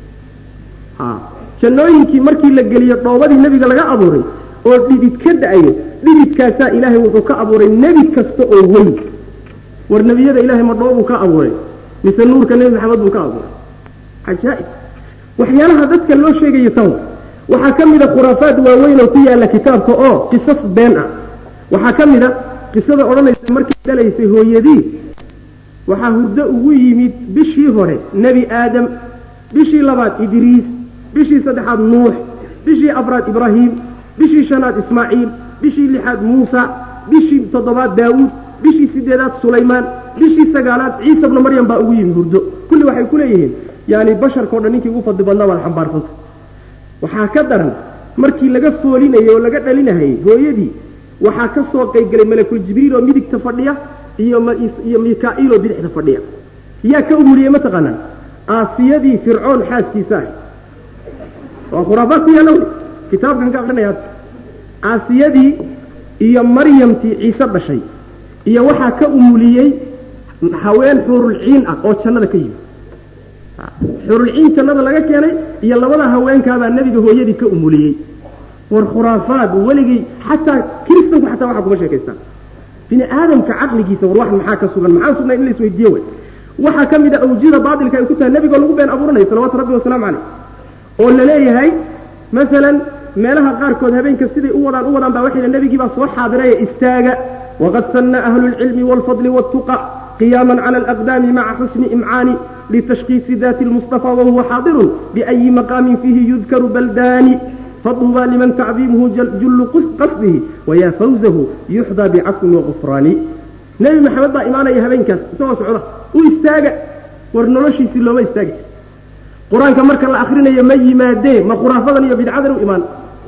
ha jannooyinkii markii la geliyo dhoobadii nebiga laga abuuray oo dhidid ka da-ayo dhididkaasaa ilaahay wuxuu ka abuuray nebi kasta oo weyn war nebiyada ilahay ma dhoobuu ka abuuray mise nuurka nebi maxamed buu ka abuuray cajaa-ib waxyaalaha dadka loo sheegayo tan waxaa ka mid a khuraafaad waaweyn oo ku yaalla kitaabka oo qisas been ah waxaa ka mid a qisada odhanaysa markay dhalaysay hooyadii waxaa hurdo ugu yimid bishii hore nebi aadam bishii labaad idriis bishii saddexaad nuux bishii afraad ibraahim bishii shanaad ismaaciil bishii lixaad muusa bishii toddobaad daawuud bishii sideedaad sulaymaan bishii sagaalaad ciisa bnu maryam baa ugu yimid hurdo kulli waxay ku leeyihiin yani basharkao dhan ninkii ugu fadli badnaa baad xambaarsanta waxaa ka daran markii laga foolinayay oo laga dhalinahayey hooyadii waxaa ka soo qaybgelay malakul jibriil oo midigta fadhiya iyo iyo mika-iil oo bidixda fadhiya yaa ka umuliyey mataqaanaa aasiyadii fircoon xaaskiisa ahy waa khuraafaad ku yaalla wey kitaabkan ka akrinaya hadda aasiyadii iyo maryamtii ciise dhashay iyo waxaa ka umuliyey haween xuurulciin ah oo jannada ka yimid xurulciin jannada laga keenay iyo labada haweenkaabaa nebiga hooyadii ka umuliyey war khuraafaad weligii xataa kiristanku xataa waxaa kuma sheekaystaan bini aadamka caqligiisa war wax maxaa ka sugan maxaa sugnay in la isweydiiye wey waxaa ka mid a awjida baatilka ay ku tahay nebigoo lagu been abuuranayo salawatu rabbi wasalaamu caleyh oo la leeyahay masalan meelaha qaarkood habeenka siday u wadaan u wadaan baa waxay nebigii baa soo xaadiraya istaaga waqad sanna ahlu lcilmi waalfadli waaltuqa قياما على الأقدام مع حسن إمعان لتشخيص ذات المصطفى وهو حاضر بأي مقام فيه يذكر بلدان فطوبى لمن تعظيمه جل, جل قصده ويا فوزه يحظى بعفو وغفران نبي محمد با إيمانا يهبين كاس سوى سعورة ويستاقع ورنولوشي سلو ما يستاقع قرآن كمرك الله آخرين يمي ما دي ما خرافضا يبيد عذر وإيمان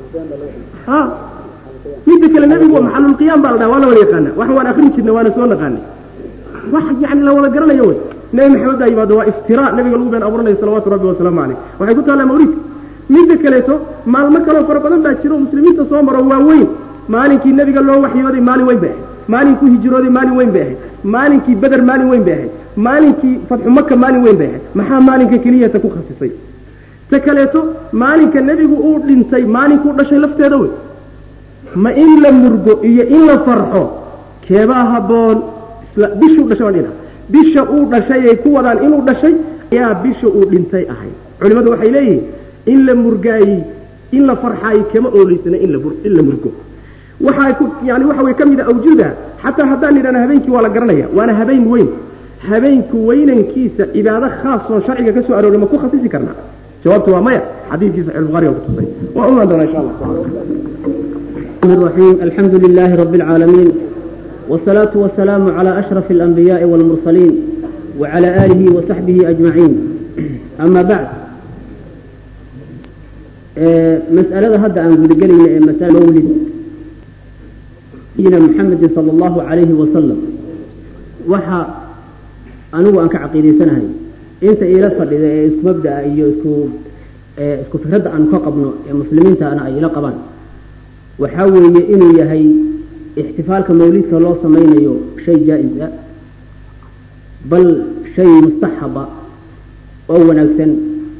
ها ميدك النبي هو محل القيام بالنا ولا ولا يقانا وحوان آخرين سنة وانا سوى نقاني wax yani la wada garanayo wey nebi maxamed baa yimaado waa iftiraa nabiga lagu been abuuranayo salawaatu rabbi wasalaamu caleyh waxay ku taallaa mawlidka midda kaleeto maalmo kaloo fara badan baa jiro muslimiinta soo maro waaweyn maalinkii nebiga loo waxyooday maalin weyn bay ahayd maalinkuu hijrooday maalin weyn bay ahayd maalinkii beder maalin weyn bay ahayd maalinkii fatxu maka maalin weyn bay ahayd maxaa maalinka keliyata ku khasisay ta kaleeto maalinka nebigu uu dhintay maalinkuu dhashay lafteeda wey ma in la murgo iyo in la farxo keebaa habboon isla bishuu dhashay waan dhina bisha uu dhashay ay ku wadaan inuu dhashay ayaa bisha uu dhintay ahay culimmadu waxay leeyihiin in la murgaayey in la farxaayo kama ooleysana in la in la murgo waxaa ku yani waxa way ka mid a awjuda xataa haddaan idhahna habeenkii waa la garanaya waana habeen weyn habeenku weynankiisa cibaado khaas oo sharciga ka soo arooray ma ku khasisi karnaa jawaabtu waa maya xadiidkii saxiix bukhari ku tusay waa umaan doonaa insha allah الرحيم الحمد لله رب العالمين والصلاة والسلام على أشرف الأنبياء والمرسلين وعلى آله وصحبه أجمعين أما بعد مسألة هذا أن قد قلنا مسألة مولد سيدنا محمد صلى الله عليه وسلم وحا أنو أنك عقيدي سنة أنت إلى فرد إذا إسكو مبدأ إيو إسكو إسكو فكرة أن كقبنا مسلمين تأنا إلى قبان waxaa weeye inuu yahay ixtifaalka mawlidka loo samaynayo shay jaa-is ah bal shay mustaxaba oo wanaagsan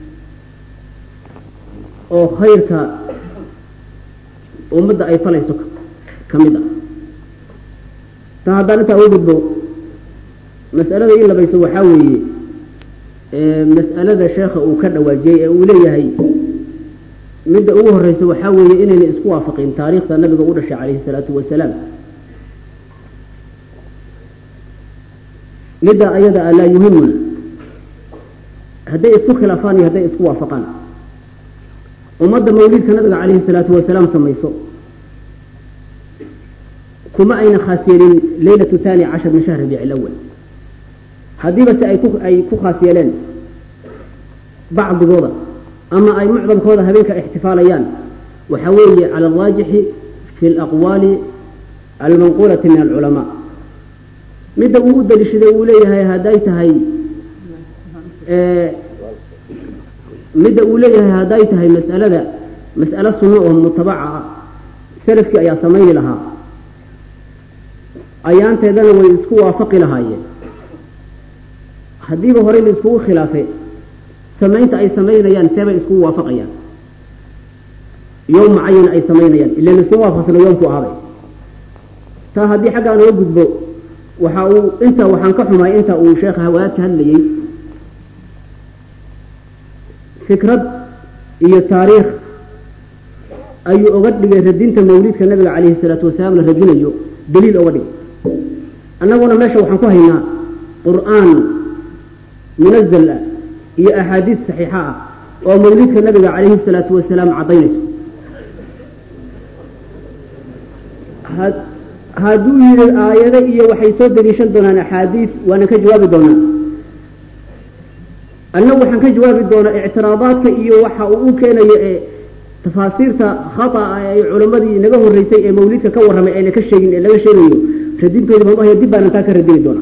oo khayrka ummadda ay falayso ka mid ah taa haddaan intaa ugu gudbo mas'alada in labayso waxaa weeye mas'alada sheekha uu ka dhawaajiyey ee uu leeyahay midda ugu horeysa waxaa weeye inayna isku waafaqin taariikhda nabiga u dhashay calayhi salaatu wasalaam midda ayada a laa yuhimuna hadday isku khilaafaan iyo hadday isku waafaqaan ummadda mawlidka nabiga calayhi salaatu wasalaam samayso kuma ayna khaas yeelin leylatu thaani cashar min shahr rabiic alawal haddiiba se ay ku ay ku khaas yeeleen bacdigooda ama ay mucdamkooda habeenka ixtifaalayaan waxaa weeye cala alraajixi fi alaqwaali almanquulati min alculamaa midda uu u daliishaday uu leeyahay hadday tahay midda uu leeyahay hadday tahay mas'alada mas'alo sunno oo mutabaca ah salafkii ayaa samayni lahaa ayaanteedana way isku waafaqi lahaayeen haddiiba horey la iskugu khilaafay samaynta ay samaynayaan seebay iskugu waafaqayaan yoom mucayan ay samaynayaan ila laiskugu waafaqsano yoomku ahaabay taa haddii xaggaan oga gudbo waxa uu inta waxaan ka xumaay inta uu sheekha hawaad ka hadlayey fikrad iyo taariikh ayuu oga dhigay radinta mawlidka nabiga calayhi salaatu wasalaam la radinayo daliil oga dhigay annaguna meesha waxaan ku haynaa qur-aan munazal ah iyo axaadiis saxiixa ah oo mawlidka nabiga calayhi salaatu wasalaam caddaynayso hadduu yidhi aayado iyo waxay soo daliishan doonaan axaadiis waana ka jawaabi doonaa annagu waxaan ka jawaabi doonaa ictiraadaadka iyo waxa uu u keenayo ee tafaasiirta khata'a ee culammadii naga horreysay ee mawlidka ka warramay ayna ka sheegin ee laga sheegayo radintoodi baan uhaya dib baanan taa ka radini doonaa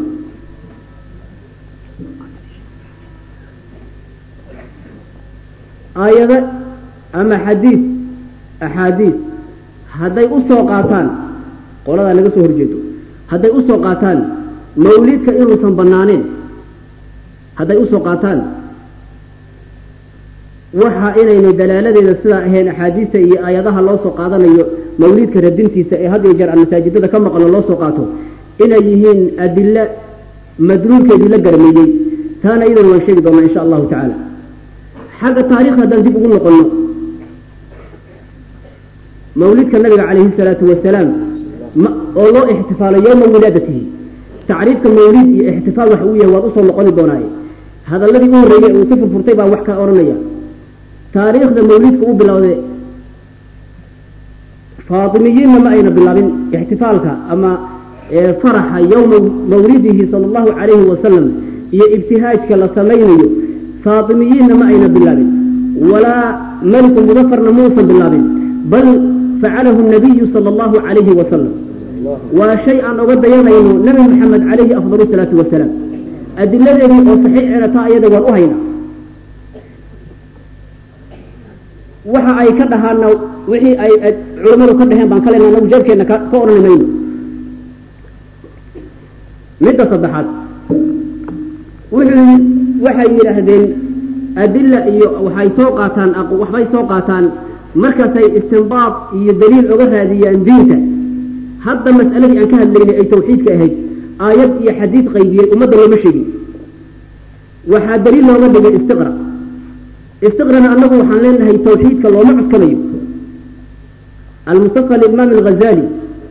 aayado ama xadiid axaadiis hadday u soo qaataan qoladaa laga soo horjeedo hadday u soo qaataan mawlidka inuusan bannaaneen hadday usoo qaataan waxa inaynay dalaaladeeda sidaa ahayn axaadiista iyo aayadaha loo soo qaadanayo mawlidka radintiisa ee had iyo jeer aan masaajidada ka maqlo loo soo qaato inay yihiin adilo madluulkeedii la garmeeyey taana iyadan waan sheegi doonaa insha allahu tacaala xagga taarikhda haddaan dib ugu noqonno mawlidka nabiga calayhi salaatu wasalaam oo loo ixtifaalo yowma wilaadatihi tacriifka mawlid iyo ixtifaal wax uu yahay waad usoo noqoni doonaaye hadalladii u horreeyey uu ka furfurtay baa wax ka odhanaya taariikhda mawlidka u bilowday faatimiyiinna ma ayna bilaabin ixtifaalka ama faraxa yowma mawlidihi sala allahu calayhi wasalam iyo ibtihaajka la samaynayo faatimiyiinna ma ayna bilaabin walaa meliku mudafarna muusan bilaabin bal facalahu nabiyu sala allahu calayhi wasalam waa shay aan oga dayanayno nabi maxamed calayhi afdal salaatu wasalaam adiladeedii oo saxiixeena taa iyada waan u haynaa waxa ay ka dhahaana wixii ay culammadu ka dhaheen baan ka lena anagu jeebkeenna ka odhani mayno midda saddexaad wuxuu waxay yidhaahdeen adila iyo waxay soo qaataan waxbay soo qaataan markaasay istinbaad iyo daliil oga raadiyaan diinta hadda mas'aladii aan ka hadlaynay ay tawxiidka ahayd aayad iyo xadiid qaydiyey ummadda looma sheegin waxaa daliil looga dhigay istiqra istiqrana annagu waxaan leenahay tawxiidka looma cuskanayo almustafa limaam alghazali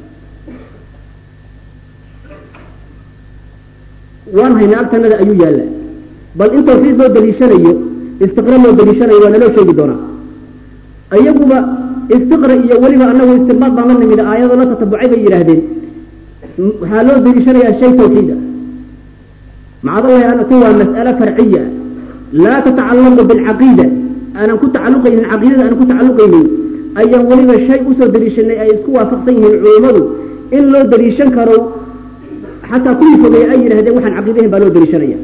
waan haynaa agtanada ayuu yaalla bal in tawxiid loo daliishanayo istiqra loo daliishanayo waa naloo sheegi doonaa iyaguba istiqra iyo weliba anagu istinbaad baan la nimid aayado la tatabucay bay yidhaahdeen waxaa loo daliishanayaa shay tawxiida macadallahi anatu waa mas'ale farciya laa tatacallaqu bilcaqiida aanan ku tacalluqaynin caqiidada aanan ku tacalluqaynin ayaan weliba shay usoo daliishanay ay isku waafaqsan yihiin culummadu in loo daliishan karo xataa kuwii fogeeye ay yidhahdeen waxaan caqiidahin baa loo daliishanaya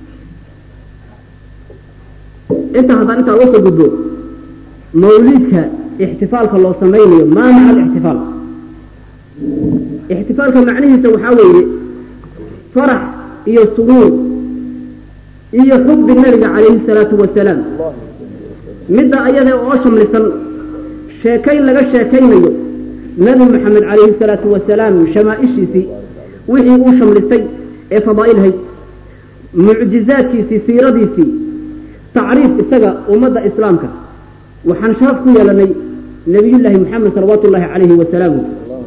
inta haddaan intaa uga soo gudbo mawliidka ixtifaalka loo samaynayo maa maca alixtifaal ixtifaalka macnihiisa waxaa weeye farax iyo suruur iyo xubbi nabiga calayhi salaatu wasalaam midda ayada oo shamlisan sheekayn laga sheekaynayo nabi maxamed calayhi salaatu wasalaam shamaaishiisii wixii uu shamlistay ee fadaa'ilhayd mucjizaadkiisii siiradiisii tacriif isaga ummadda islaamka waxaan sharaf ku yeelanay nabiyullaahi moxamed salawaatu ullaahi calayhi wasalaamu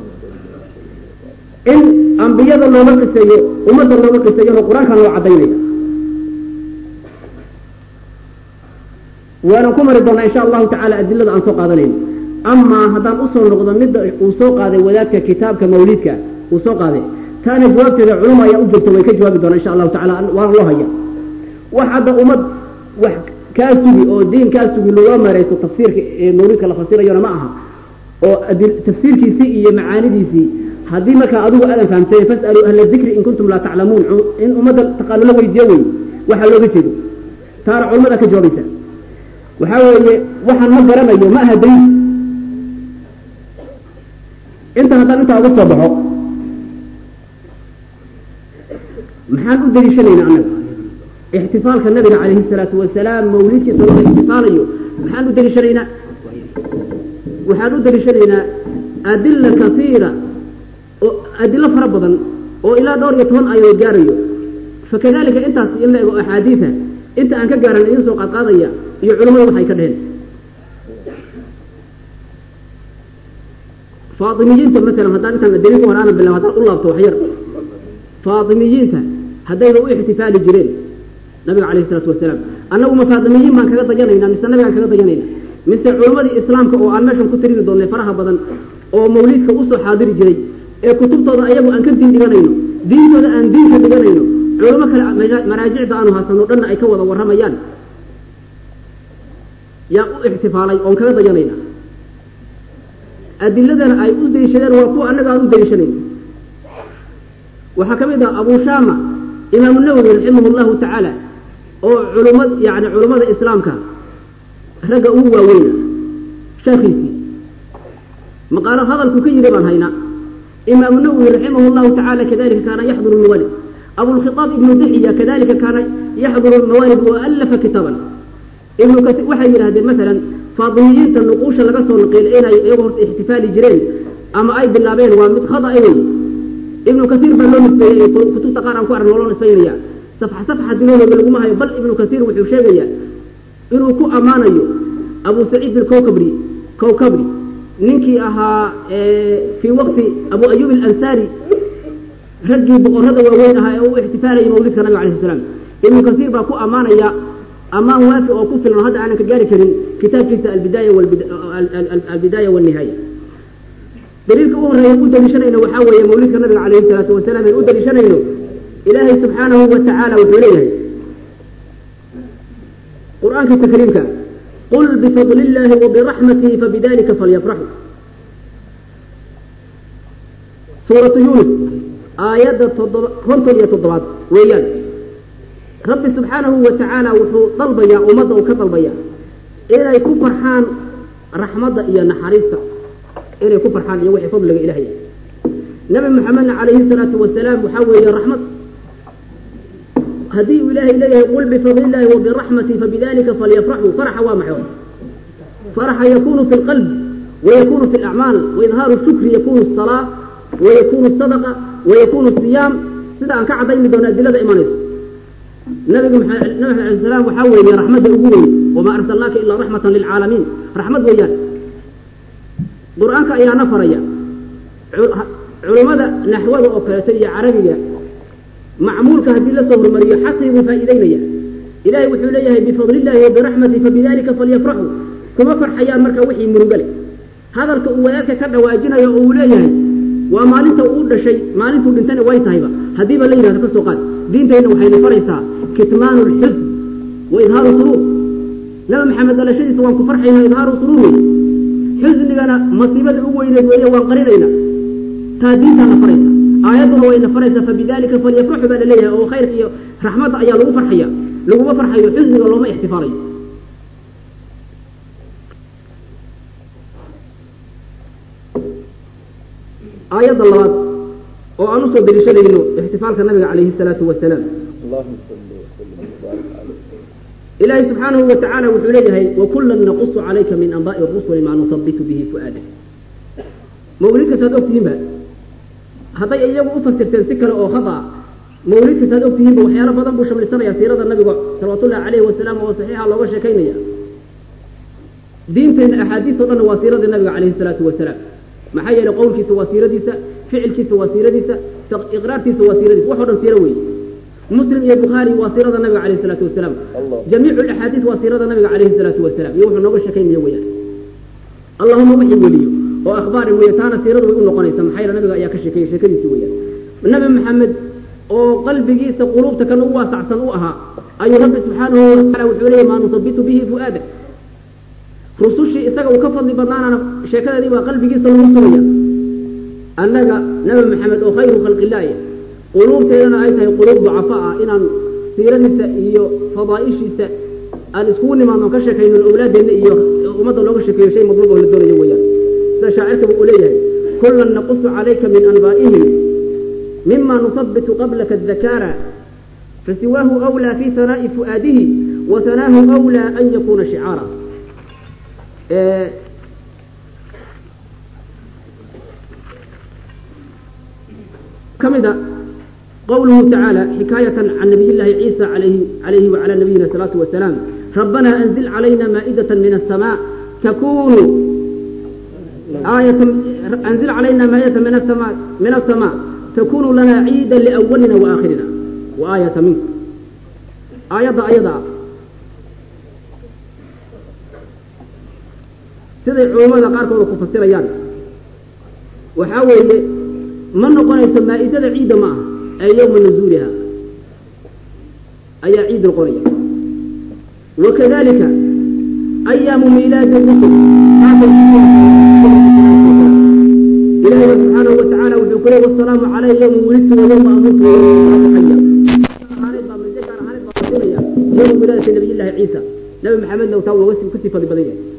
in ambiyada looga qiseeyo ummadda looga qiseeyona qur-aankan loo caddaynaya waanan ku mari doonaa insha allahu tacala adilada aan soo qaadanayno amaa haddaan usoo noqdo midda uu soo qaaday wadaadka kitaabka mawliidka uu soo qaaday taana jawaabteeda culuma ayaa u jirta way ka jawaabi doonaa insha allahu tacala waana loo haya wax hadda ummad wax kaa sugi oo diin kaa sugi looga marayso tafsiirka ee mawliidka la fasirayona ma aha oo tafsiirkiisii iyo macaanidiisii haddii markaa adigu aadan fahamsay fas'aluu ahla dikri in kuntum laa taclamuun in ummadda taqaano la weydiiyo wey waxaa looga jeedo taana culamada ka jawaabaysa waxaa weeye waxaan ma garanayo ma aha daliil inta haddaan intaa uga soo baxo maxaan u daliishanaynaa annaga ixtifaalka nabiga calayhi salaatu wasalaam mawlidkiisa loo ixtifaalayo maxaan u daliishanaynaa waxaan u daliishanaynaa adila kasiira oo adilo fara badan oo ilaa dhowr iyo toban aayadood gaarayo fakadalika intaas in la ego axaadiida inta aan ka gaaran idin soo qaadqaadaya iyo culimmadu waxay ka dheheen faatimiyiinta masalan haddaan intaan daliilka hore aanan bilaab haddaan u laabto waxyar faatimiyiinta haddayba u ixtifaali jireen nabiga calayhi isalaatu wasalaam annagu ma faatimiyiin baan kaga dayanaynaa mise nabigaan kaga dayanayna mise culimmadii islaamka oo aan meeshan ku tiriri doonnay faraha badan oo mawliidka usoo xaadiri jiray ee kutubtooda ayagu aan ka diin dhiganayno diintooda aan diinka dhiganayno culimo kale maraajicda aanu haysano dhanna ay ka wada warramayaan yaa u ixtifaalay oon kaga dayanayna adiladana ay u daliishadeen waa kuwa annaga aan u daliishanayn waxaa ka mid ah abu shama imaamu nawowi raximah llahu tacaala oo culuma yani culummada islaamka ragga ugu waaweyna sheekhiisii maqaalo hadalku ka yidhi baan haynaa imaamu nawowi raximah llahu tacala kadalika kaana yaxduru mawalid abulkhitaab ibnu dixiya kadalika kaana yaxduru mawalid wa alafa kitaaban ibnu kati waxay yidhahdeen masalan faatimiyiinta nuquusha laga soo naqiilay inay iyagu horta ixtifaali jireen ama ay bilaabeen waa mid khada wey ibnu kaiir baa loo nisbeeyey kutubta qaar aan ku aragn waa loo nisbaynaya safxa safxa diloodoga laguma hayo bal ibnu kaiir wuxuu sheegayaa inuu ku ammaanayo abu saciid alkowkabri kowkabri ninkii ahaa fii waqti abu ayub alansaari raggii boqorada waaweyn ahaa ee u ixtifaalayay mawlidka nabiga alayh salaam ibnu kaiir baa ku ammaanaya ammaan waafi oo ku filan hadda aanan ka gaari karin kitaabkiisa albidaaya walnihaaya daliilka u horeeya u daliishanayno waxaa weeye mawlidka nabiga calayhi salaatu wasalaam aan u daliishanayno ilaahay subxaanahu wa tacaala wuxuu leeyahay qur-aankiisa kariimka qul bifadli illaahi wabiraxmatihi fabidalika falyafraxuu suuratu yuunus aayadda toddoba konton iyo toddobaad weeyaan rabbi subxaanahu wa tacaala wuxuu dalbayaa ummadda uu ka dalbayaa inay ku farxaan raxmadda iyo naxariista inay ku farxaan iyo wixii fadliga ilahay nabi maxamedna calayhi salaatu wasalaam waxaa weeye raxmad haddii uu ilaahay leeyahay qul bifadli illaahi wa biraxmati fabidalika falyafraxuu faraxa waa maxay faraxa yakunu fi lqalbi ويكون في الأعمال وإظهار الشكر يكون الصلاة ويكون الصدقة ويكون الصيام سيدا أن كعد من دون أدلة إيمانيس النبي محمد عليه السلام وحاول يا رحمة أقوي وما أرسلناك إلا رحمة للعالمين رحمة وياك قرآنك يا نفر يا علماء نحوه وكالتية عربية معمولك هذه لسه مرية حقه فإلينا يا إلهي وحوليه بفضل الله وبرحمته فبذلك فليفرحوا كما فرحيان مركا وحي مرقلي hadalka uu wadaadka ka dhawaajinayo oo uu leeyahay waa maalinta uu dhashay maalintuu dhintana way tahayba haddiiba la yidhahdo ka soo qaad diintayna waxayna faraysaa kitmaanu lxusn wa idhaaru suruur nabi maxamed dhalashadiisa waan ku farxayna idhaaru suruur wey xusnigana masiibada ugu weyneed weeye waan qarinayna taa diintaana faraysa aayadduna wayna faraysaa fabidalika falyafraxu baa la leeyahay oo khayrka iyo raxmadda ayaa lagu farxaya laguma farxayo xusniga looma ixtifaalayo aayadda labaad oo aan usoo deliishadayno ixtifaalka nabiga calayhi salaatu wasalaam ilaahay subxaanahu wa tacaala wuxuu leeyahay wakullan naqusu calayka min anbaa'i rusuli maa nusabitu bihi fu'aadak mawlid kastaad ogtihiinba hadday iyagu u fasirteen si kale oo khata a mawlid kastaad ogtihiinba waxyaalo badan buu shamlisanaya siirada nabiga salawatullahi calayhi wasalaam oo saxiixa looga sheekaynaya diinteenna axaadiis o dhanna waa siiradii nabiga calayhi salaatu wasalaam maxaa yeelay qowlkiisa waa siiradiisa ficilkiisa waa siiradiisa iqraarkiisa waa siiradiisa wax o dhan siiro weeye muslim iyo bukhaari waa siirada nabiga calayhi salaatu wasalaam jamiicu alaxaadiis waa siirada nabiga calayhi salaatu wasalaam iyo wuxuu nooga sheekaynaya weeyaan allahuma wixii weliyo oo akhbaari weeye taana siiradu way u noqonaysa maxaa yeele nabiga ayaa ka sheekeeyey sheekadiisi weeyaan nabi maxamed oo qalbigiisa quluubta kan u waasacsan u ahaa ayuu rabbi subxaanahu watacaala wuxuu leeyahy maa nusabitu bihi fu'aadak rusushii isaga uu ka fadli badnaanana sheekadeedii baa qalbigiisa lagu sugaya annaga nabi maxamed oo khayru khalqillaahi quluubteedana ay tahay quluub ducafa ah inaan siiradiisa iyo fadaa'ishiisa aan iskugu nimaadno ka sheekayno awlaadeenna iyo ummadda looga sheekeeyo shay madluub oo la doonayo weeyaan sida shaacirkaba uu leeyahay kullan naqusu calayka min anbaa'ihim mima nusabitu qablaka adakaara fasiwaahu awlaa fi hanaa'i fu'aadihi wa hanaahu awlaa an yakuuna shicaara كمدا قوله تعالى حكاية عن نبي الله عيسى عليه, عليه وعلى نبينا الصلاة والسلام ربنا أنزل علينا مائدة من السماء تكون آية أنزل علينا مائدة من السماء من السماء تكون لنا عيدا لأولنا وآخرنا وآية منك آية أيضا siday culammada qaarkooda ku fasirayaan waxaa weeye ma noqonayso maa'idada ciidda ma aha ee yowma nazuuliha ayaa ciid noqonaya wakadalika ayaamu miilaadi rusul ilaahi subxaanahu watacaala wuxuu ku leey wasalaamu calaya yowma wulidtu wa yowma amuutu wa yowma wilaadati nabiy llahi ciisa nabi maxamedna taa waa kusii fadli badan yahay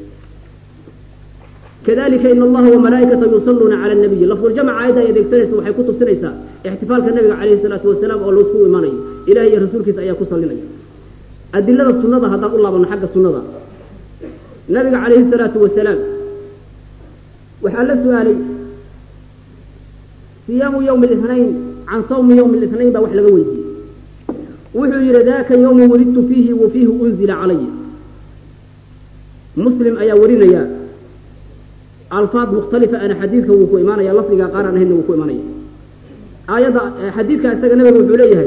كذلك إن الله وملائكته يصلون على النبي لفظ الجمع عيدا يدكترس وحي كتب سنيسا احتفال النبي عليه الصلاة والسلام أو لوسكو إيماني إلهي رسولك سأيا كسر لنا أدلة السنة هذا الله من حق السنة النبي عليه الصلاة والسلام وحال سؤالي صيام يوم الاثنين عن صوم يوم الاثنين بوحل قويتي وحي ذاك يوم ولدت فيه وفيه أنزل علي مسلم أيا ورنا يا alfaad mukhtalifa ana xadiidka wuu ku imaanaya lafdiga qaar aan ahaynna wuu ku imaanaya aayadda xadiidka isaga nabiga wuxuu leeyahay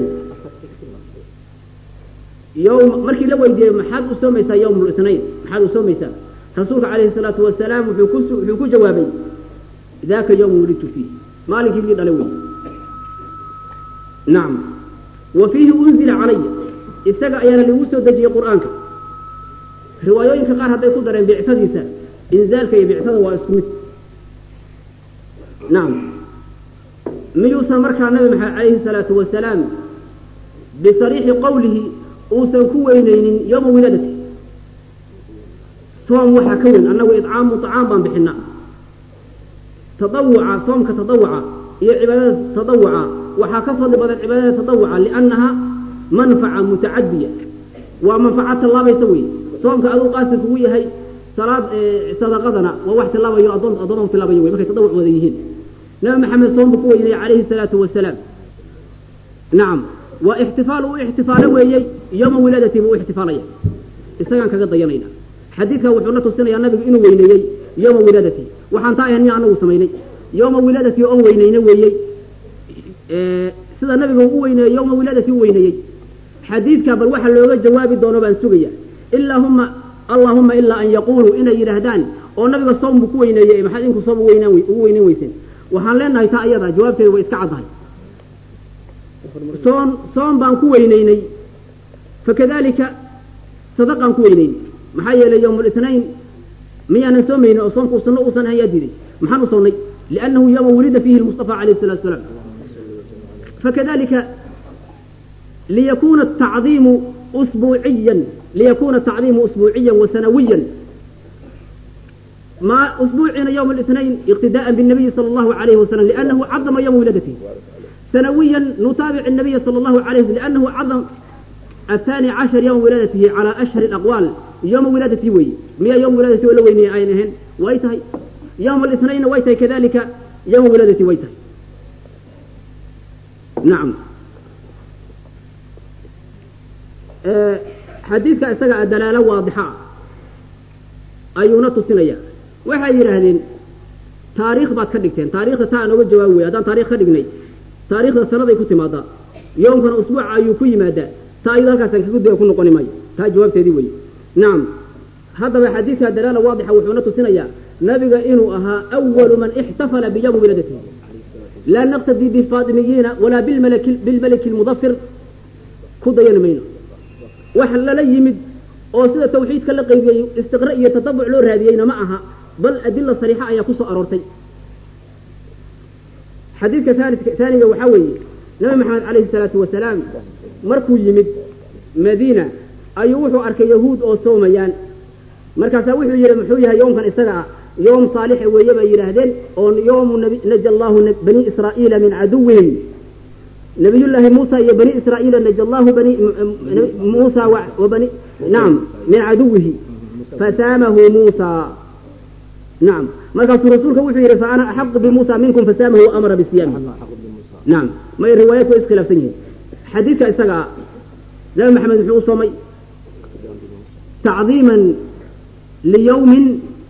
yowm markii la weydiiyey maxaad u soomaysaa yowm lithnayn maxaad u soomaysaa rasuulka calayhi salaatu wasalaam wuxuu ku wuxuu ku jawaabay daaka yowm wulidtu fiih maalinkii lii dhalay wey nacam wa fiihi unzila calaya isaga ayaana ligu soo dejiyey qur'aanka riwaayooyinka qaar hadday ku dareen bicfadiisa inzaalka iyo bictada waa isku mid nacam miyuusan markaa nabi maxamed calayhi salaatu wasalaam bisariixi qowlihi uusan ku weyneynin yowma wilaadati soom waxaa ka weyn annagu idcaamu طacaam baan bixinaa tadawuca soomka tadawuca iyo cibaadada tadawuca waxaa ka fadli badan cibaadada tadawuca liannaha manfaca mutacadiya waa manfaca tallaabaysa wey soomka aduu qaasir kugu yahay salaad sadaqadana waa wax tillaabayo adoon addoomahu tillaabayo wey markay tadawuc wada yihiin nabi maxamed soom buu ku weynayay calayhi salaatu wasalaam nacam waa ixtifaal uu ixtifaalo weeyey yowma wilaadati buu u ixtifaalaya isagaan kaga dayanayna xadiidka wuxuu na tusinayaa nabigu inuu weyneeyey yowma wilaadati waxaan taa ahayn miya anagu samaynay yowma wilaadati oon weyneyna weeyey sida nabigu u weyneeyey yowma wilaadati u weyneeyey xadiidka bal waxa looga jawaabi doono baan sugaya ilaahuma allahuma ilaa an yaquuluu inay yidhaahdaan oo nabiga soom buu ku weyneeyey maxaad inku soom uweynaan ugu weyneyn weyseen waxaan leenahay taa iyada jawaabteedu way iska caddahay soon soom baan ku weyneynay fakadalika sadaqaan ku weyneynay maxaa yeelay yowm litnayn miyaanan soomaynin oo soomku sunno uusan ahan yaa diiday maxaan u soonnay liannahu yowma wulida fiihi lmustafa calayh salatu salaam fakadalika liyakuna atacdiimu usbuuciyan liyakuna atacdiimu usbuuciyan wa sanawiyan ما أسبوعنا يوم الاثنين اقتداء بالنبي صلى الله عليه وسلم لأنه عظم يوم ولادته سنويا نتابع النبي صلى الله عليه وسلم لأنه عظم الثاني عشر يوم ولادته على أشهر الأقوال يوم ولادته وي مية يوم ولادته ولا ويني أينهن ويتهي يوم الاثنين ويتهي كذلك يوم ولادته ويتهي نعم أه حديثك استقع دلالة واضحة أيونا تصنيا waxay yidhaahdeen taariikh baad ka dhigteen taariikhda taa aan oga jawaabi wey haddaan taarikh ka dhignay taariikhda sanaday ku timaadaa yoomkana usbuuca ayuu ku yimaadaa taa ayado halkaasaan kagu daya ku noqoni maayo taa jawaabteedii wey nacam haddaba xadiidka dalaala waadixa wuxuuna tusinayaa nabiga inuu ahaa awalu man ixtafala biyawmi wiladatihi laa naqtadii bifaatimiyiina walaa bilmaliki lmudafir ku dayan mayno wax lala yimid oo sida tawxiidka la qaybiyey istiqra iyo tatabuc loo raadiyeyna ma aha bal adila sariixa ayaa ku soo aroortay xadiidka taaniga waxaa weeye nabi maxamed calayhi salaatu wasalaam markuu yimid madiina ayuu wuxuu arkay yahuud oo soomayaan markaasaa wuxuu yidhi muxuu yahay yoomkan isaga ah yoom saalixa weeye bay yidhaahdeen oo yoomu naja allahu bani israa'iila min caduwihim nabiyullaahi muusa iyo bani israa'iila naja allahu bani muusa wabani nacam min caduwihi fasaamahu muusa nacam markaasuu rasuulka wuxuu yidhi fa ana axaqu bimuusa minkum fasaamahu amara bisiyaami nacam may riwaayaat way iskhilaafsan yihiin xadiidka isaga ah nabi maxamed muxuu u soomay tacdiiman liyawmin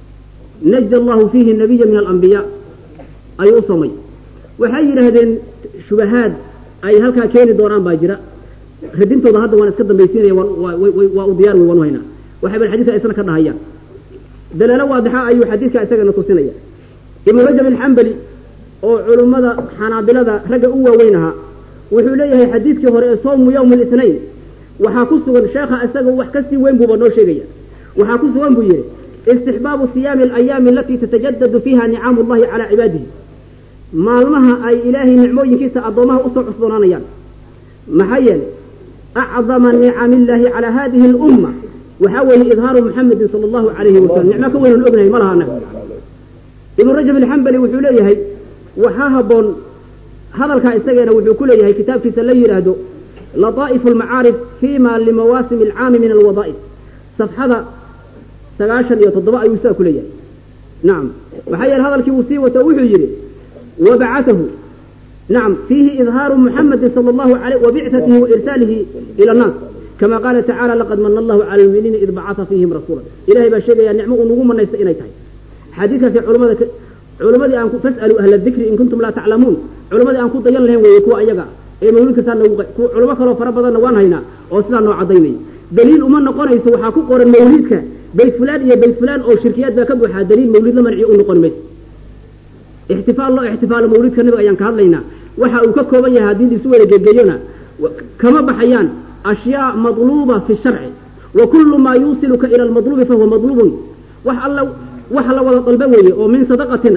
naja allahu fiihi nabiya min alambiyaa ayuu u soomay waxay yidhaahdeen shubahaad ay halkaa keeni doonaan baa jira radintooda hadda waan iska dambaysiinaya waa u diyaar wey waan u haynaa waxay bal xadiidka isna ka dhahayaan dalaalo waadixa ayuu xadiidka isagana tusinaya ibnu rajab alxambali oo culummada xanaabilada ragga u waaweyn ahaa wuxuu leeyahay xadiidkii hore ee soomu yowmi litnayn waxaa ku sugan sheekha isaga wax kasii weyn buuba noo sheegaya waxaa ku sugan buu yidhi istixbaabu siyaami alayaami alatii tatajadadu fiiha nicaamu llahi calaa cibaadihi maalmaha ay ilaahay nicmooyinkiisa addoomaha usoo cusboonaanayaan maxaa yeelay acdama nicami illaahi calaa hadihi alumma waxaa weeye idhaaru muxamedin sala allahu calayhi wasalam nicmo ka weynan ognahay ma laha anaga ibnu rajab alxambali wuxuu leeyahay waxaa habboon hadalkaa isageena wuxuu ku leeyahay kitaabkiisa la yidhaahdo lataa'ifu almacaarif fiima limawaasimi alcaami min alwadaa'if safxada sagaashan iyo toddoba ayuu sidaa ku leeyahay nacam maxaa yeele hadalkii uu sii wato wuxuu yidhi wabacatahu nacam fiihi idhaaru muxamedin sala allahu alayh wabicatihi wairsaalihi ila annaas kama qaala tacala laqad mana allahu cala almu'miniina id bacata fiihim rasuula ilahay baa sheegayaa nicmo uu nagu manaysta inay tahay xadiidkaasi culamada culammadii aan fas'aluu ahla dikri in kuntum laa taclamuun culammadii aan ku dayan lahayn weeye kuwa ayaga ee mawlidka saa nagu culamo kaloo fara badanna waan haynaa oo sidaa noo cadaynaya daliil uma noqonayso waxaa ku qoran mawlidka bayt fulaan iyo bayt fulaan oo shirkiyaad baa ka buuxaa daliil mawlid la manciyo u noqon mayso ixtifaal loo ixtifaalo mawlidka nabiga ayaan ka hadlaynaa waxa uu ka kooban yahay haddii laisu wada gegeeyona kama baxayaan ashyaa madluuba fi sharci wa kullu maa yuusiluka ila almadluubi fahuwa madluubun wax alla wax la wada dalba weeye oo min sadaqatina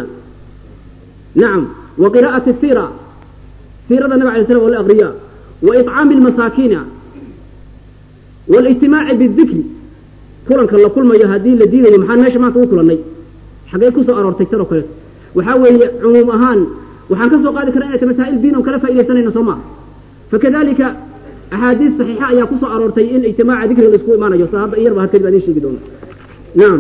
nacam wa qiraa'ati siira siirada nabig alay slam oo la aqriyaa wa iطcaami almasaakiina waاlijtimaaci bidikri kulanka la kulmayo haddii la diidayo maxaan meesha maanta u kulannay xaggee kusoo aroortay tan oo kaleeto waxaa weeye cumuum ahaan waxaan ka soo qaadi karna inay ta masaa'il diin on kala faaidaysanayno soo maa fakadalika axaadiis saxiixa ayaa kusoo aroortay in ijtimaaca dikriga la isku imaanayo sa hadda iyarba ha kadib aan idiin sheegi doono nacam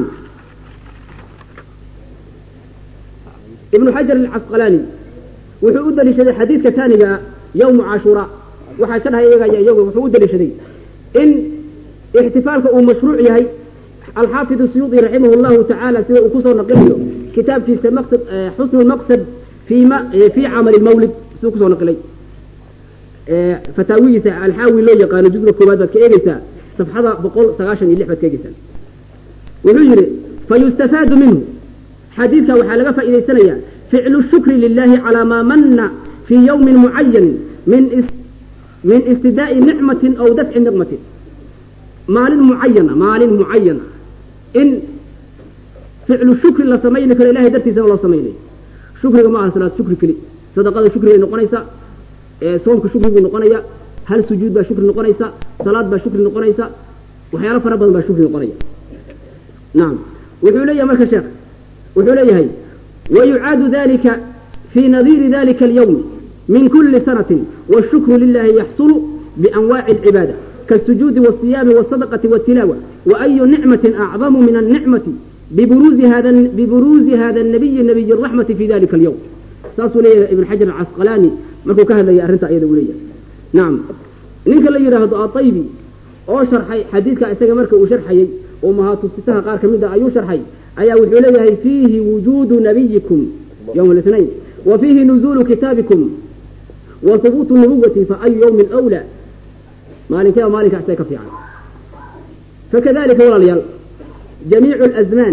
ibnu xajar alcasqalaani wuxuu u daliishaday xadiidka taaniga yowmu cashuura waxaa ka dhahay iyagaya iyagu wuxuu u daliishaday in ixtifaalka uu mashruuc yahay alxaafid suyuudi raximah llahu tacaala sida uu kusoo naqliyo kitaabkiisa maqsad xusnu lmaqsad fi ma fi camali mawlid siduu kusoo naqilay fataawihiisa alxaawi loo yaqaano jusga koowaad baad ka eegeysaa safxada boqol sagaashan iyo lix baad ka eegeysaa wuxuu yihi fayustafaadu minhu xadiidka waxaa laga faa'iidaysanaya ficlu shukri lilahi calaa maa mana fii yowmin mucayan min min istidaa'i nicmatin aw dafci niqmatin maalin mucayana maalin mucayana in ficlu shukri la samayni karo ilahay dartiisana loo samaynayo shukriga ma aha salaad shukri keli sadaqada shukri bay noqonaysaa soomka shukri buu noqonaya hal sujuud baa shukri noqonaysa salaad baa shukri noqonaysa waxyaalo fara badan baa shukri noqonaya nacam wuxuu leeyahay marka sheekh wuxuu leeyahay wayucaadu dalika fii nadiiri dalika alyawmi min kuli sanatin washukru lilahi yaxsulu bianwaaci alcibaada kaالsujuudi wالصiyaami wالsadaqati wالtilaawa waayu nicmati acdamu min الnicmati biburuuzi hada biburuuzi hada الnabiyi nabiy الraxmati fi dalika alyawm saasuu leeyahay ibn xajar alcasqalaani markuu ka hadlaya arrinta ayada uu leeyahay nacam ninka la yidhaahdo aطaybi oo sharxay xadiidka isaga marka uu sharxayey oo mahaatusitaha qaar ka mid a ayuu sharxay ayaa wuxuu leeyahay fiihi wujuudu nabiyikum yowma الاثnayn wa fiihi nuzuulu kitaabikum wa hubuutu nubuwati fa ayu yowmin أwlى maalinkeeba maalinka isaga ka fiican fakadalika walaalayaal jamiicu اlazmaan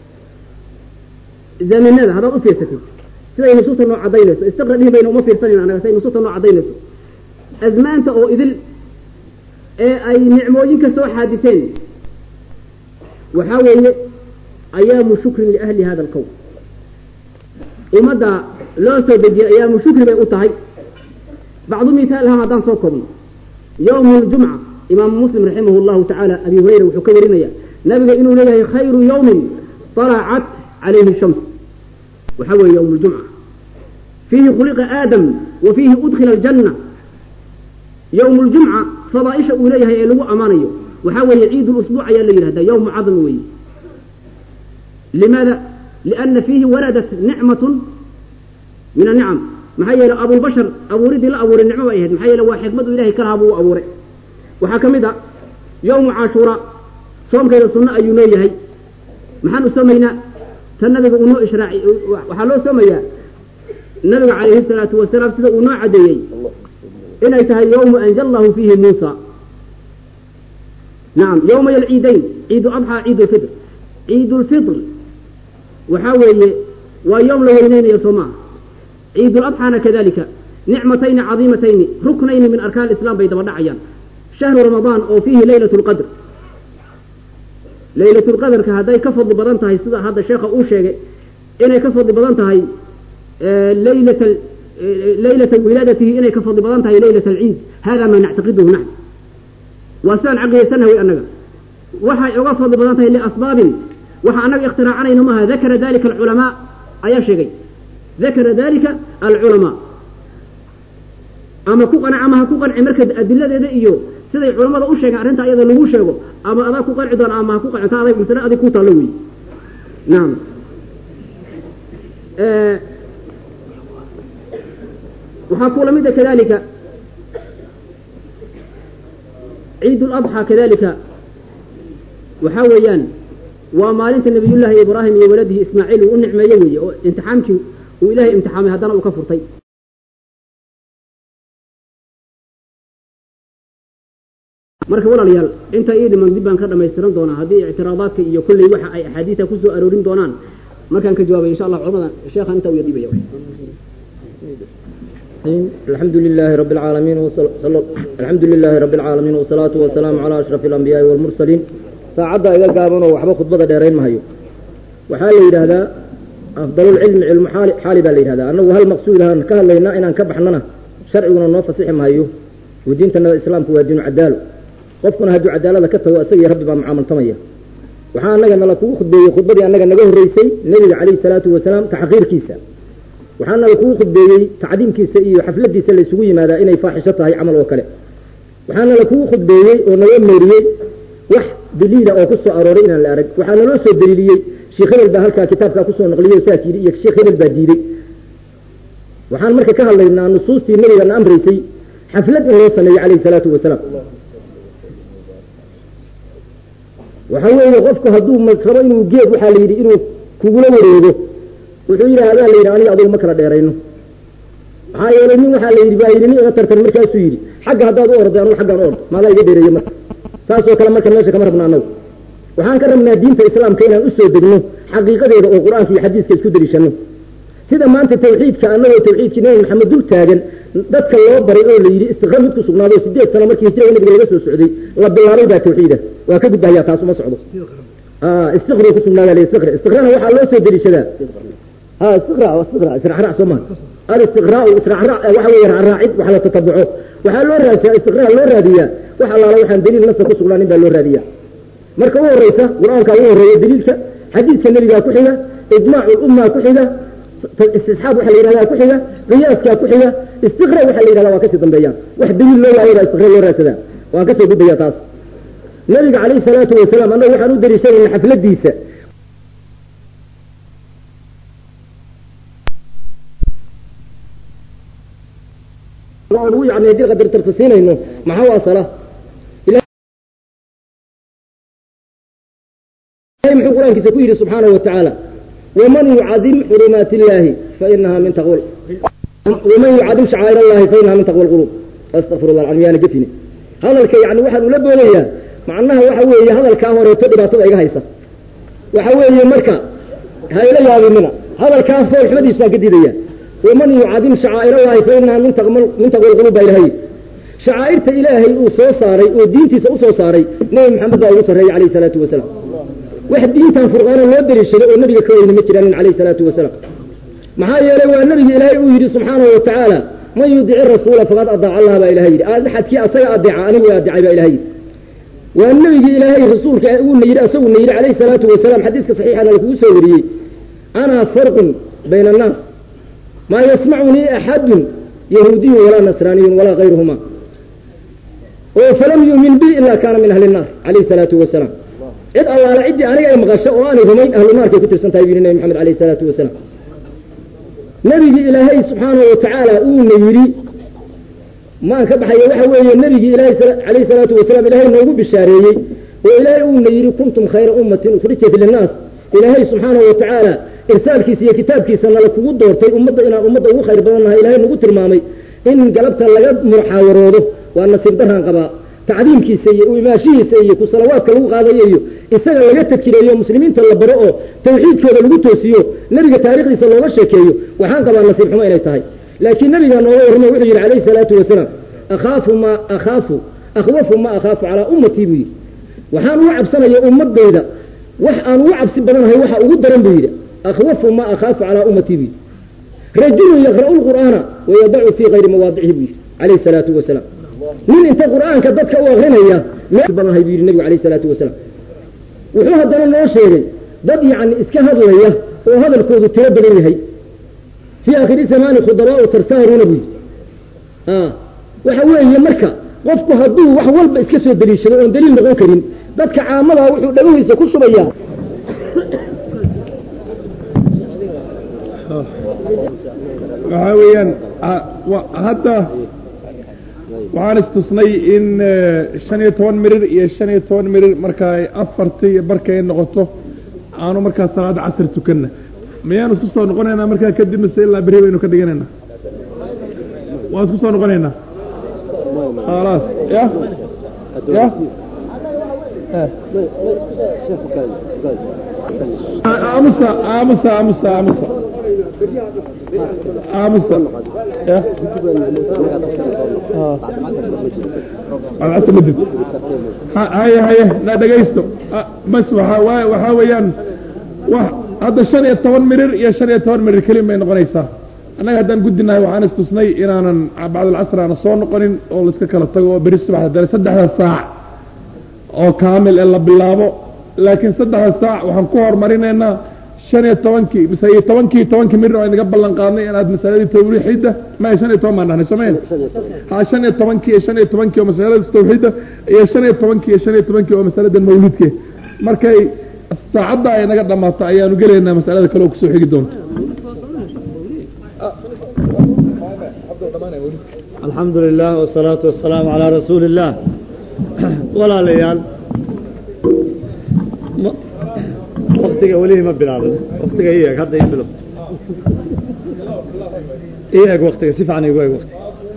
zaminada haddaad u fiirsatid siday nusuusta noo cadaynayso istiqra dhihi bayna uma fiirsanayno anaga siday nusuusta noo cadaynayso azmaanta oo idil ee ay nicmooyinka soo xaadiseen waxaa weeye ayaamu shukrin liahli hada alqowm ummadda loo soo dejiyey ayaamu shukri bay u tahay bacdu mithaalha haddaan soo koobno yowmu ljumca imaamu muslim raximah llahu tacaala abi hurayra wuxuu ka warinaya nabiga inuu leeyahay khayru yowmin طalacat calayhi shams waxaa weeye yowm ljumca fiihi khuliqa aadam wa fiihi udkhila aljanna yowm ljumca fadaaisha uu leeyahay ee lagu ammaanayo waxaa weeye ciid lusbuuc ayaa la yidhahda yowmu cadmi weeye limaada liana fiihi waradat nicmatun min anicam maxaa yeele abulbashar abuuridii la abuuray nicmo bay ahayd maxaa yeele waa xikmadu ilahay ka lahaa buu u abuuray waxaa ka mid a yowmu cashuura soomkeeda sunno ayuu noo yahay maxaan u soomaynaa tan nabiga uu noo ishraaci waxaa loo soomayaa nabiga calayhi salaatu wasalaam sida uu noo caddeeyey inay tahay yowmu anja allahu fiihi muusa nacam yowmay alciidayn ciidu adxaa ciid lfitr ciid lfitr waxaa weeye waa yowm la weyneynayo soo maaha ciid ladxaana kadalika nicmatayni cadiimatayni ruknayni min arkaan islam bay daba dhacayaan shahru ramadaan oo fiihi leylat lqadr leylat lqadarka hadday ka fadli badan tahay sida hadda sheekha uu sheegay inay ka fadli badan tahay leylat leylata wilaadatihi inay ka fadli badan tahay leylat alciid hada maa nactaqiduhu naxn waa sidaan caqiidaysanaha wey annaga waxay uga fadli badan tahay liasbaabin waxa annaga ikhtiraacanayn maaha dakara dalika alculamaa ayaa sheegay dakara dalika alculamaa ama ku qanac ama ha ku qanci marka adiladeeda iyo siday culamada u sheegeen arrinta iyada lagu sheego ama adaa ku qanci doona ama ha ku qanci ta adag masale adig ku taallo wey nacam waxaa kula mida kadalika ciid ladxaa kadalika waxaa weeyaan waa maalinta nabiyullaahi ibraahim iyo waladihi ismaaciil uu u nicmeeye weeye oo imtixaamkii uu ilaahay imtixaamay haddana uu ka furtay marka walaalayaal inta ii dhiman dib baan ka dhamaystiran doonaa haddii ictiraadaadka iyo kulley waxa ay axaadiisa kusoo aroorin doonaan markaan ka jawaabay insha allah culamada sheekhan inta u yadhibaya الحمد لله رب العالمين وصل... الحمد لله رب العالمين والصلاة والسلام على أشرف الأنبياء والمرسلين ساعدة إذا قامنا وحبا خطبة ديرين مهيو وحال لي هذا أفضل العلم علم حالي حالي بالي هذا أنه هل مقصود هذا كهل لنا إن أنكبح لنا شرعنا النوف صحيح مهيو ودينتنا الإسلام هو دين عدال qofkuna hadduu cadaalada ka tago isagii rabbi baa mucaamaltamaya waxaa anaga nala kugu khudbeeyey khudbadii annaga naga horreysay nebiga calayhi salaatu wasalaam taxqiirkiisa waxaa nala kugu khudbeeyey tacdiimkiisa iyo xafladiisa la isugu yimaadaa inay faaxisho tahay camal oo kale waxaana la kugu khudbeeyey oo naloo meeriyey wax daliila oo ku soo arooray inaan la arag waxaa naloo soo daliiliyey sheekh hebel baa halkaa kitaabkaa kusoo naqliyey oo saas yidhi iyo sheekh hebel baa diiday waxaan marka ka hadlaynaa nusuustii nabigana amraysay xaflad in loo sameeyo calayhi salaatu wasalaam waxa weeye qofku hadduu rabo inuu geed waxaa la yidhi inuu kugula wareego wuxuu yidhaahdaa la yidhi aniga adugu ma kala dheerayno maxaa yeelay nin waxaa la yidhi baa yidhi nin iga tartan markaasuu yidhi xagga haddaad u orday anugu xaggaan u ord maadaa iga dheereeye marka saasoo kale marka meesha kama rabna annagu waxaan ka rabnaa diinta islaamka inaan usoo degno xaqiiqadeeda oo qur-aanka iyo xadiiska isku deliishano sida maanta tawxiidka annagoo tawxiidkii nabi maxamed dul taagan dadka loo baray oo la yidhi istiqra mid ku sugnaado sideed sano markii hijrada nabiga laga soo socday la bilaabay baa tawxiida waa ka gudbahayaa taas uma socdo istiqra ku sugnaada le istiqra istiqrana waxaa loo soo deliishadaa ha istiqra istiqra israacraac soo maha alistiqraa israacraac waxa weeye raacid wax la tatabuco waxaa loo raadiyaa istiqraa loo raadiyaa wax allaala waxaan daliil nafsa ku sugnaanin baa loo raadiyaa marka u horeysa qur-aanka ugu horeeya daliilka xadiidka nebigaa ku xiga ijmaacu lummaa ku xiga istisxaab waxa la yidhahdaa ku xiga qiyaaskaa ku xiga istiqra waxa la yidhahdaa waa kasii dambeeyaan wax daliil loo waayo baa istiqra loo raadsadaa waan kasoo gudbaya taas nabiga calayhi salaatu wasalaam annaga waxaan u daliishanayna xafladiisa u yani haddii qadar tartasiinayno maxaa u asala ilahay muxuu qur-aankiisa ku yidhi subxaanahu watacaala waman yucadim xurumaati illaahi fainaha min taqwa waman yucadim shacaa'ir allahi fainaha min taqwa alqulub astaqfir allah alcalm yaana gefine hadalka yani waxaan ula boodayaa macnaha waxa weeye hadalkaa horeeto dhibaatada iga haysa waxa weeye marka ha ila yaabinina hadalkaa foolxumadiis baan ka diidaya waman yucadim shacaa'ir allahi fainaha min taqwa alqulub baa ilahay shacaa'irta ilaahay uu soo saaray oo diintiisa usoo saaray nebi maxamed baa ugu sarreeyey calayhi salaatu wasalaam wax diintan furqaana loo dariishaday oo nabiga ka weyni ma jiraanin calayhi salaatu wasalaam maxaa yeelay waa nabiga ilaahay uu yidhi subxaanahu watacaala man yudici rasuula faqad adaaca allah baa ilahay yidhi axadkii asaga adeeca anigu adeecay baa ilahay yidhi waa nabigii ilaahay rasuulka uuna yidhi asaguna yidhi calayhi salaatu wasalaam xadiiska saxiixana lakugu soo wariyey ana farqun bayna annaas maa yasmacunii axadun yahuudiyun walaa nasraaniyun walaa kayruhuma oo falam yumin bi ila kaana min ahli nnaar calayhi salaatu wasalaam cid allaala ciddii aniga ay maqasho oo aanay rumayn ahlu naarkay ku tirsan tahay bu yidhi nebi maxamed alayh isalaatu wasalaam nebigii ilaahay subxaanahu watacaala uuna yidhi maan ka baxayo waxa weeye nebigii ilaahay calayhi salaatu wasalaam ilaahay noogu bishaareeyey oo ilaahay uuna yidhi kuntum khayra ummatin ukhrijat linnaas ilaahay subxaanahu watacaala irsaalkiisa iyo kitaabkiisa nala kugu doortay ummadda inaan ummadda ugu khayr badan nahay ilaahay nagu tilmaamay in galabta laga muxaawaroodo waa nasiib daraan qabaa tacdiimkiisa iyo imaashihiisa iyo ku salawaadka lagu qaadayo iyo isaga laga tajireeyo muslimiinta la baro oo tawxiidkooda lagu toosiyo nebiga taarikhdiisa looga sheekeeyo waxaan qabaa nasiib xumo inay tahay laakiin nabigaa nooga warramo wuxuu yidhi calayhi salaatu wasalaam akhaafu ma akhaafu akhwafu ma akhaafu calaa ummatii buu yidhi waxaan ugu cabsanaya ummadayda wax aan ugu cabsi badanahay waxa ugu daran buu yidhi akhwafu ma akhaafu calaa ummatii buu yidhi rajulun yaqra'u lqur'aana wayadacu fii kayri mawaadicihi buu yidhi calayhi salaatu wasalaam nin inta qur'aanka dadka u akrinaya meel badanhay buu yidhi nebigu alayh isalaatu wasalaam wuxuu haddana noo sheegay dad yacni iska hadlaya oo hadalkoodu tiro badan yahay fii aakhiri zamaani khudabaau sarsaaruuna buu yidhi waxa weeye marka qofku hadduu wax walba iska soo daliishado oon daliil noqon karin dadka caamadaa wuxuu dhagahiisa ku shubayaa waxaa weeyaan hadda waxaan istusnay in shan iyo toban mirir iyo shan iyo toban mirir marka ay afartii barka ay noqoto aanu markaa salaada casr tukanna miyaan isku soo noqonaynaa markaa kadib mise ilaa beri baynu ka dhiganaynaa waan isku soo noqonaynaa khalaas ya ya aamusa aamusa aamusa aamusa aamusa ya cadcadta ma jirto haye haye na dhegaysto bas waaa waxaa weeyaan wa hadda shan iyo toban mirir iyo shan iyo toban mirir kelin bay noqonaysaa annaga haddaan guddinahay waxaan istusnay inaanan bacdalcasr aana soo noqonin oo laiska kala tago oo beri subax dare saddexda saac oo kaamil ee la bilaabo laakiin saddexda saac waxaan ku hormarinaynaa shan iyo tobankii mise iyo tobankii tobankii mir oo inaga ballan qaadnay inaad masaladii tawxiidda maya shan iyo toban baan dhahnay somayn ha shan iyo tobankii iyo shan iyo tobankii oo masalada tawxiidda iyo shan iyo tobankii iyo shan iyo tobankii oo masalada mawlidke markay saacadda ay naga dhamaato ayaanu gelaynaa masalada kale oo kusoo xigi doonto alxamdu lilah wsalaatu wasalaamu calaa rasuuli illaah walaalayaal waktiga welihii ma bilaabin waktiga i eg hadda i bilo i eg waktiga si fiican igu eg waktiga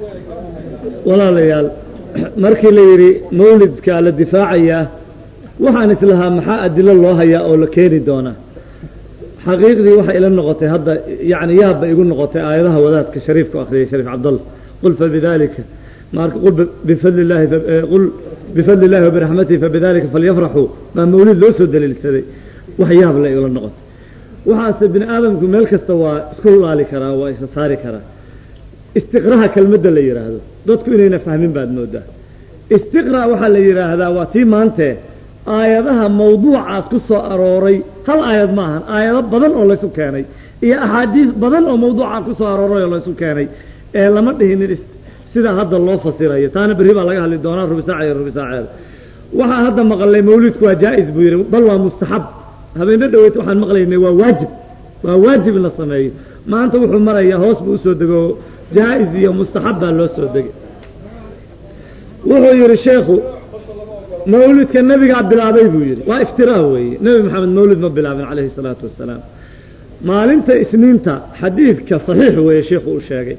walaalayaal markii la yidhi mawlidka la difaacayaa waxaan islahaa maxaa adilo loo hayaa oo la keeni doonaa xaqiiqdii waxay ila noqotay hadda yani yaabba igu noqotay aayadaha wadaadka shariifka akhriyay shariif cabdalla qul fabidalika qul bifadli illahi qul bifadli illahi wabiraxmatihi fabidalika falyafraxuu baa mawlid loo soo daliilsaday wax yaab la igula noqotay waxaase bini aadamku meel kasta waa isku laali karaa waa isa saari karaa istiqraha kelmadda la yidhaahdo dadku inayna fahmin baad moodaa istiqra waxaa la yidhaahdaa waa tii maantee aayadaha mawduucaas ku soo arooray hal aayad ma ahan aayado badan oo laysu keenay iyo axaadiis badan oo mawduuca ku soo arooray oo laysu keenay ee lama dhihinin sidaa hadda loo fasirayo taana berri baa laga hadli doonaa rubisaaca iyo rubisaaceeda waxaa hadda maqalnay mawlidku waa jaa-is buu yidhi bal waa mustaxab habeenne dhaweyt waxaan maqlaynay waa waajib waa waajib in la sameeyo maanta wuxuu marayaa hoos buu usoo dego jaa-is iyo mustaxab baa loo soo degay wuxuu yidhi sheekhu mawlidka nebigaa bilaabay buu yidhi waa iftiraa weeye nebi maxamed mawlid ma bilaabin calayhi salaatu wassalaam maalinta isniinta xadiidka saxiix weeye sheikhu uu sheegay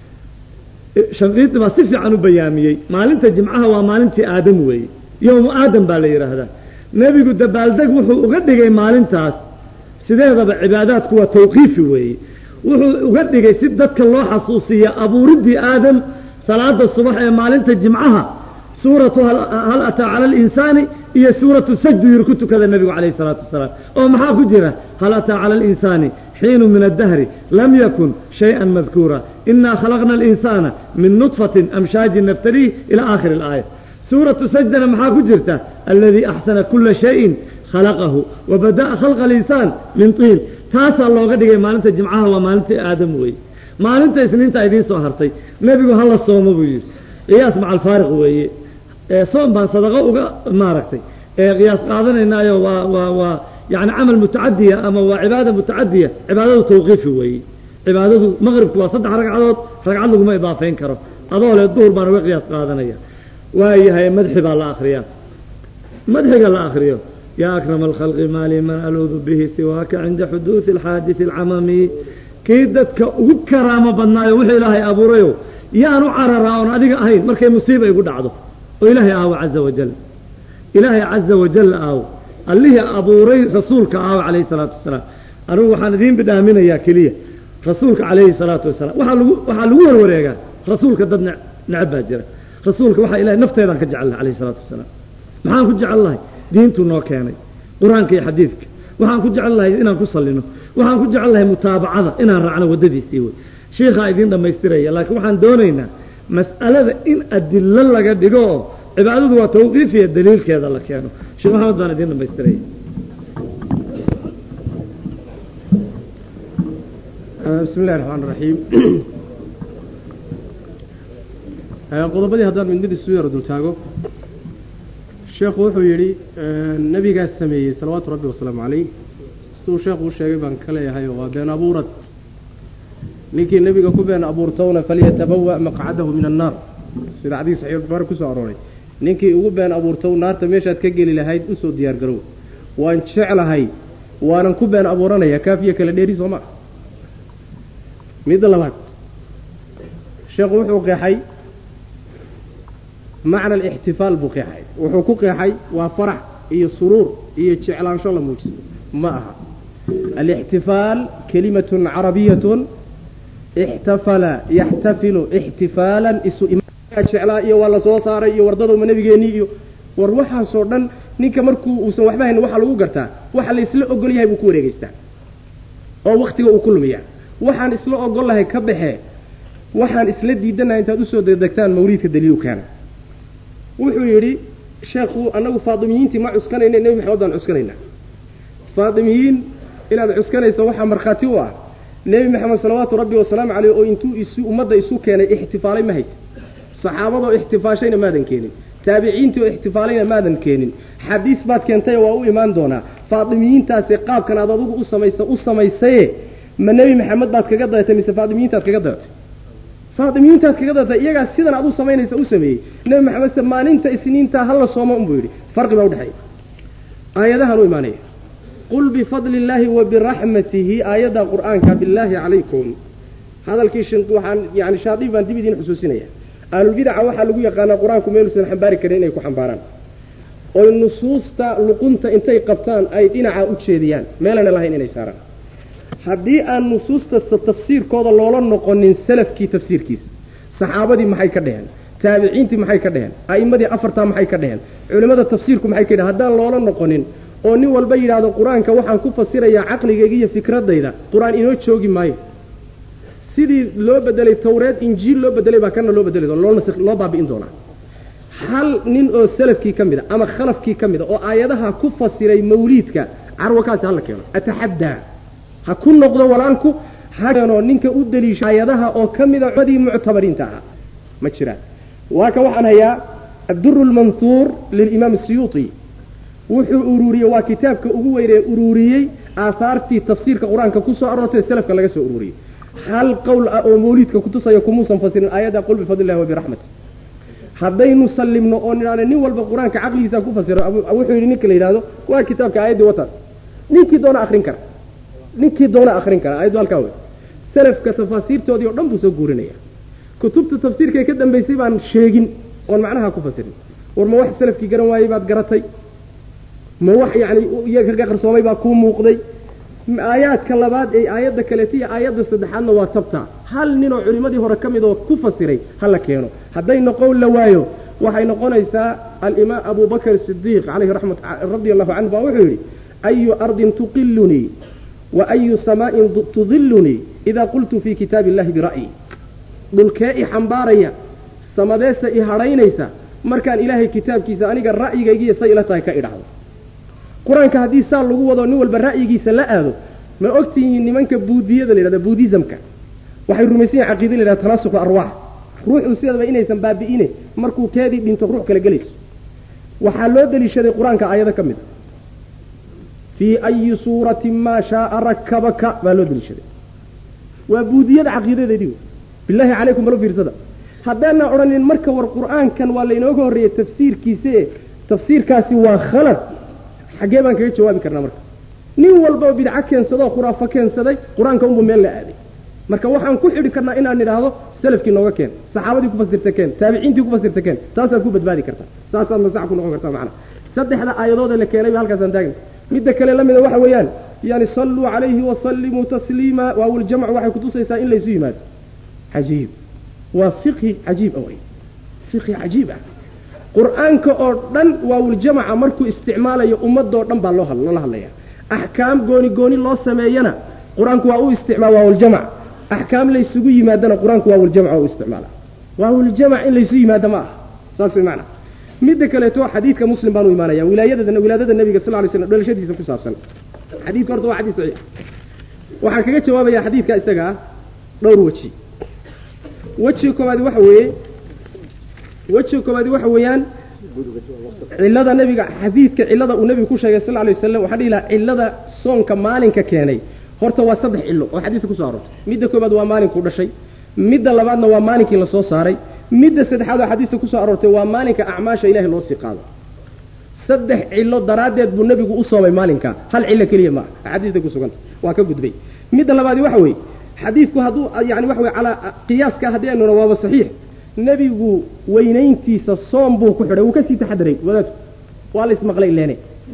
shanqiiti baa si fiican u bayaamiyey maalinta jimcaha waa maalintii aadam weeye yowmu aadam baa la yidhaahdaa nebigu dabaaldeg wuxuu uga dhigay maalintaas sideedaba cibaadaadku waa tawqiifi weeye wuxuu uga dhigay si dadka loo xasuusiya abuuriddii aadam salaada subax ee maalinta jimcaha suuratu hal ataa cala alinsaani iyo suuratu sajdu yiri ku tukada nebigu calayhi salaatu wasalaam oo maxaa ku jira hal ataa cala alinsaani xiinu min addahri lam yakun shay-an madkuura inaa khalaqna alinsaana min nudfatin amshaajin nabtaliih ila aakhiri alaaya suuratu sajdana maxaa ku jirta aladii axsana kula shayin khalaqahu wa bada'a khalqa alinsaan min tiin taasaa looga dhigay maalinta jimcaha waa maalintii aadam weeye maalinta isniinta idiin soo hartay nebigu hala soomo buu yidhi qiyaas maca alfaariq weeye soom baan sadaqo uga maaragtay qiyaas qaadanaynaayo waa waa waa yani camal mutacadiya ama waa cibaada mutacadiya cibaadadu tawqiifi weeye cibaadadu maqribku waa saddex ragcadood ragcad laguma idaafeyn karo adoo le duhur baan uga qiyaas qaadanaya waayahay madxi baa la akriyaa madxiga la akriyo yaa akrama alkhalqi maali man aluudu bihi siwaaka cinda xuduudi alxaadisi alcamami kii dadka ugu karaamo badnaayo wuxuu ilaahay abuurayo yaan u cararaa oon adiga ahayn markay musiiba igu dhacdo oo ilaahay aawo caza wajal ilaahay caza wajal aawo allihii abuuray rasuulka aawo calayhi salaatu wasalaam anigu waxaan idiin bidhaaminayaa keliya rasuulka calayhi salaatu wasalaam waxaa lagu waxaa lagu warwareegaa rasuulka dad ne necab baa jira rasuulka waxaa ilahay nafteedaan ka jecel lahay calayhi salaatu wasalaam maxaan ku jecel lahay diintuu noo keenay qur-aanka iyo xadiidka waxaan ku jecel lahay inaan ku sallino waxaan ku jecel lahay mutaabacada inaan raacno waddadiisii wey shiikhaa idiin dhammaystiraya laakiin waxaan doonaynaa mas'alada in adilo laga dhigo oo cibaadadu waa tawqiifiya daliilkeeda la keeno sheekh maxamed baan idiin dhammaystiraya bismi illahi raxmaan raxiim qodobadii haddaan mid mid isu yaro dultaago sheekhu wuxuu yidhi nebigaas sameeyey salawaatu rabbi wasalaamu calayh siduu sheekhu u sheegay baan ka leeyahay oo waa been abuurad ninkii nebiga ku been abuurtowna falyatabawa maqcadahu min annaar sida xadiis saxiix buhaari kusoo arooray ninkii ugu been abuurtow naarta meeshaad ka geli lahayd usoo diyaar garow waan jeclahay waanan ku been abuuranaya kaafiya kala dheeri soo maa midda labaad sheekhu wuxuu qeexay macna alixtifaal buu qeexay wuxuu ku qeexay waa farax iyo suruur iyo jeclaansho la muujisto ma aha alixtifaal kelimatun carabiyatun ixtafala yaxtafilu ixtifaalan isu jeclaa iyo waa la soo saaray iyo wardadowma nabigeennii iyo war waxaasoo dhan ninka markuu uusan waxba hayn waxaa lagu gartaa waxa la isla ogol yahay buu ku wareegeystaa oo waktiga uu ku lumiyaa waxaan isla ogol lahay ka baxee waxaan isla diidanahay intaad usoo degdegtaan mawliidka daliilu keena wuxuu yidhi sheekhu annagu faatimiyiintii ma cuskanayna nebi maxamed baan cuskanaynaa faatimiyiin inaad cuskanayso waxaa markhaati u ah nebi maxamed salawaatu rabbi wasalaamu caleyh oo intuu isu ummadda isu keenay ixtifaalay ma haysa saxaabadoo ixtifaashayna maadan keenin taabiciintii oo ixtifaalayna maadan keenin xadiis baad keentay waa u imaan doonaa faatimiyiintaasi qaabkan aad adugu u samaysa u samaysaye ma nebi maxamed baad kaga dayatay mise faatimiyiintaad kaga dayatay faatimiyiintaad kaga dayatay iyagaa sidan aad u samaynaysa u sameeyey nebi maxamed se maalinta isniintaa hala sooma unbuu yidhi farqi baa udhexeeya aayadahan u imaanaya qul bifadli illaahi wa biraxmatihi aayadda qur'aanka billaahi calaykum hadalkii waxaan yani shaadib baan dib idiin xusuusinaya ahlulbidaca waxaa lagu yaqaanaa qur-aanku meeluusan xambaari karin inay ku xambaaraan oy nusuusta luqunta intay qabtaan ay dhinaca u jeediyaan meelana lahayn inay saaraan haddii aan nusuusta tafsiirkooda loola noqonin salafkii tafsiirkiisa saxaabadii maxay ka dheheen taabiciintii maxay ka dheheen a'immadii afartaa maxay ka dheheen culimmada tafsiirku maxay ka dheheen haddaan loola noqonin oo nin walba yidhaahdo qur-aanka waxaan ku fasirayaa caqligayga iyo fikradayda qur-aan inoo joogi maayo sidii loo bedelay tawreed injiil loo bedelay baa kana loo bedeli doona loo nas loo baabi'in doonaa hal nin oo salafkii ka mid a ama khalafkii ka mid a oo aayadaha ku fasiray mawliidka carwakaasi hala keeno ataxaddaa ha ku noqdo walaalku ha keeno ninka u deliisha aayadaha oo ka mida cumadii muctabariinta ahaa ma jiraan waa ka waxaan hayaa adduru lmanhuur lilimaam asiyuuti wuxuu ururiyey waa kitaabka ugu weynee ururiyey aahaartii tafsiirka qur-aanka ku soo aroortay salafka laga soo ururiyey hal qowl ah oo mawliidka kutusaya kumuusan fasirin aayadda qul bifadli illahi wa biraxmati haddaynu sallimno oo nidhaahno nin walba qur-aanka caqligiisa ku fasiro wuxuu yidhi ninka la yidhahdo waa kitaabka aayaddii wataas ninkii doona akrin kara ninkii doona akrin kara aayaddu halkaa wey salafka tafaasiirtoodii o dhan buu soo guurinaya kutubta tafsiirkae ka dambaysay baan sheegin oon macnaha ku fasirin war ma wax salafkii garan waayey baad garatay ma wax yacni iyaga ka qarsoomay baa kuu muuqday aayaadka labaad ee aayadda kaleeta iyo aayadda saddexaadna waa tabta hal ninoo culimmadii hore ka mid oo ku fasiray ha la keeno hadday noqon la waayo waxay noqonaysaa alimaam abu bakr sidiiq calayhi raxmat radia allahu canhu baa wuxuu yidhi ayu ardin tuqilunii wa ayu samaa'in tudilunii idaa qultu fii kitaabi illahi bira'yi dhulkee i xambaaraya samadeesa i hadhaynaysa markaan ilaahay kitaabkiisa aniga ra'yigaygiiyo say ila tahay ka idhacdo qur-aanka haddii saa lagu wado nin walba ra'yigiisa la aado ma ogtihiin nimanka buudiyada la yidhahda buudizamka waxay rumaysan yihin caqiida la yidhahda tanaasuku arwaax ruuxu sidaba inaysan baabi'ine markuu keedii dhinto ruux kale gelayso waxaa loo deliishaday qur-aanka aayado ka mid a fii ayi suuratin maa shaaa rakabaka baa loo deliishaday waa buudiyada caqiidadeedii bilaahi calaykum balo fiirsada haddaana odhanin marka war qur-aankan waa laynooga horreeyey tafsiirkiise tafsiirkaasi waa khalad xaggee baan kaga jawaabi karnaa marka nin walba oo bidco keensadoo khuraafo keensaday qur-aanka unbuu meel la aaday marka waxaan ku xidhi karnaa inaan idhaahdo salafkii nooga keen saxaabadii ku fasirta keen taabiciintii ku fasirta keen taasaad ku badbaadi kartaa saasaadna sax ku noqon kartaa macana saddexda aayadood ee la keenay ba halkaasaan taagna midda kale la mida waxa weeyaan yani salluu calayhi wasallimuu tasliima waawuljamcu waxay kutusaysaa in laysu yimaado cajiib waa fiqhi cajiib ah wey fiqhi cajiib ah qur-aanka oo dhan waawuljamaca markuu isticmaalayo ummadoo dhan baa loo loola hadlaya axkaam gooni gooni loo sameeyana qur-aanku waa u isticmaal waawuljamac axkaam laysugu yimaadana qur-aanku waawuljamac waa u isticmaala waawuljamac in laysu yimaado ma aha saas way macana midda kaleeto xadiidka muslim baan u imaanaya wilaayadada wilaadada nabiga sal lay slam dhalashadiisa ku saabsan xadiidka horta waa xadiis saxiix waxaan kaga jawaabaya xadiidka isaga ah dhowr weji wejiga koobaadi waxa weeye wejiga koobaadi waxa weeyaan cilada nabiga xadiidka cilada uu nabigu ku sheegay sal lay wasalam waxaa dhihi laha cilada soonka maalinka keenay horta waa saddex cilo oo xadiiska kusoo aroortay midda koobaad waa maalinkuu dhashay midda labaadna waa maalinkii lasoo saaray midda saddexaad oo xadiista kusoo aroortay waa maalinka acmaasha ilahay loo sii qaado saddex cilo daraaddeed buu nebigu u soomay maalinka hal cilo keliya maaha axaadiista ku suganta waa ka gudbay midda labaadi waxa weeye xadiidku hadduu yani waxa weye calaa qiyaaska haddii aynuna waaba saxiix nebigu weynayntiisa soom buu ku xidhay wuu kasii taxadaray wadaadku waa la ismaqlay leene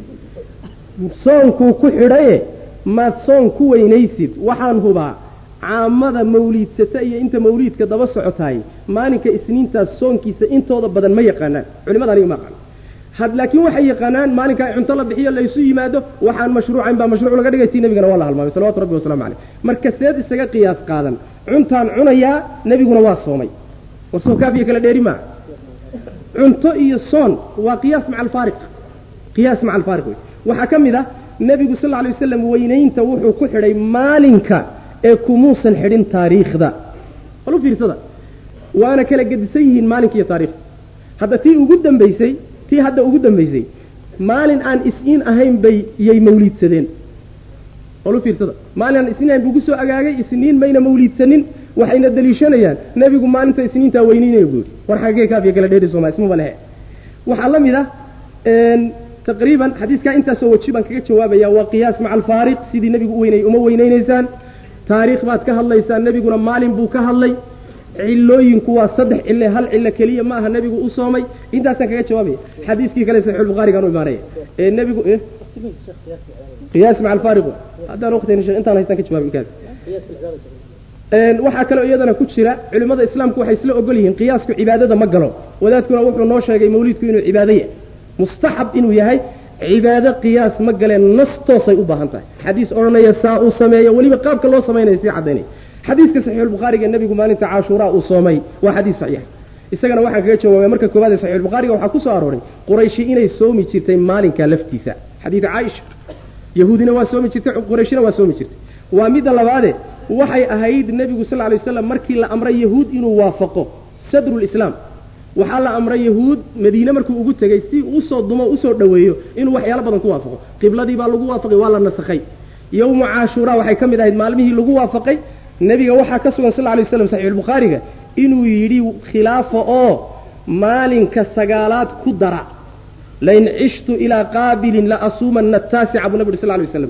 soonkuu ku xidhaye maad soon ku weynaysid waxaan hubaa caamada mawliidsata iyo inta mawliidka daba socotaay maalinka isniintaas soonkiisa intooda badan ma yaqaanaan culimada aniga ma aqaano had laakiin waxay yaqaanaan maalinka cunto la bixiyo laysu yimaado waxaan mashruucayn baa mashruuc laga dhigay tii nabigana waa la halmaamay salawatu rabbi waslamu caleyh marka seed isaga qiyaas qaadan cuntaan cunayaa nebiguna waa soomay war soo kaafiya kala dheeri maa cunto iyo soon waa qiyaas maca alfaariq qiyaas maca alfaariq wey waxaa ka mid ah nebigu sal lla alay wasalam weynaynta wuxuu ku xidhay maalinka ee kumuusan xidhin taariikhda bal u fiirsada waana kala gedisan yihiin maalinka iyo taariikhda hadda tii ugu dambaysay tii hadda ugu dambaysay maalin aan is-iin ahayn bay iyay mawliidsadeen bal u fiirsada maalin aan isniin ahayn buu ku soo agaagay isniin mayna mawliidsanin waxayna daliishanayaan nebigu maalinta isniintaa weyneynaya buu yidhi war xaggee kaafiya kala dheeri sooma ismaba lehe waxaa la mid ah taqriiban xadiiskaa intaasoo weji baan kaga jawaabaya waa qiyaas maca alfaariq sidii nebigu u weynayay uma weynaynaysaan taariikh baad ka hadlaysaan nebiguna maalin buu ka hadlay cilooyinku waa saddex cille hal cillo keliya ma aha nebigu u soomay intaasaan kaga jawaabaya xadiiskii kale saxiixulbukhaarigaan u imaanaya ee nebigu qiyaas maca alfaariq haddaan waqtigan intaan haystaan ka jawaabi kaas waxaa kaloo iyadana ku jira culimmada islaamku waxay isla ogol yihiin qiyaasku cibaadada ma galo wadaadkuna wuxuu noo sheegay mawliidku inuu cibaado yahay mustaxab inuu yahay cibaado qiyaas ma galeen nas toosay u baahan tahay xadiis odhanaya saa uu sameeyo weliba qaabka loo samaynayo sii caddaynaya xadiiska saxiixulbukhaariga nebigu maalinta caashuuraa uu soomay waa xadiis saxiix isagana waxaan kaga jawaabay marka koowaad ee saxiixulbukhaariga waxaa ku soo arooray qurayshi inay soomi jirtay maalinka laftiisa xadiid caaisha yahuudina waa soomi jirtay qurayshina waa soomi jirtay waa midda labaade waxay ahayd nebigu sal lla lay waslam markii la amray yahuud inuu waafaqo sadrulislaam waxaa la amray yahuud madiine markuu ugu tegey si usoo dumo usoo dhoweeyo inuu waxyaalo badan ku waafaqo qibladii baa lagu waafaqay waa la nasakhay yowmu caashuuraa waxay ka mid ahayd maalmihii lagu waafaqay nebiga waxaa ka sugan sal lla lay waslam saxiixulbukhaariga inuu yidhi khilaafa oo maalinka sagaalaad ku dara lain cishtu ilaa qaabilin la asuumana taasica buu nabi uri sal lay waslam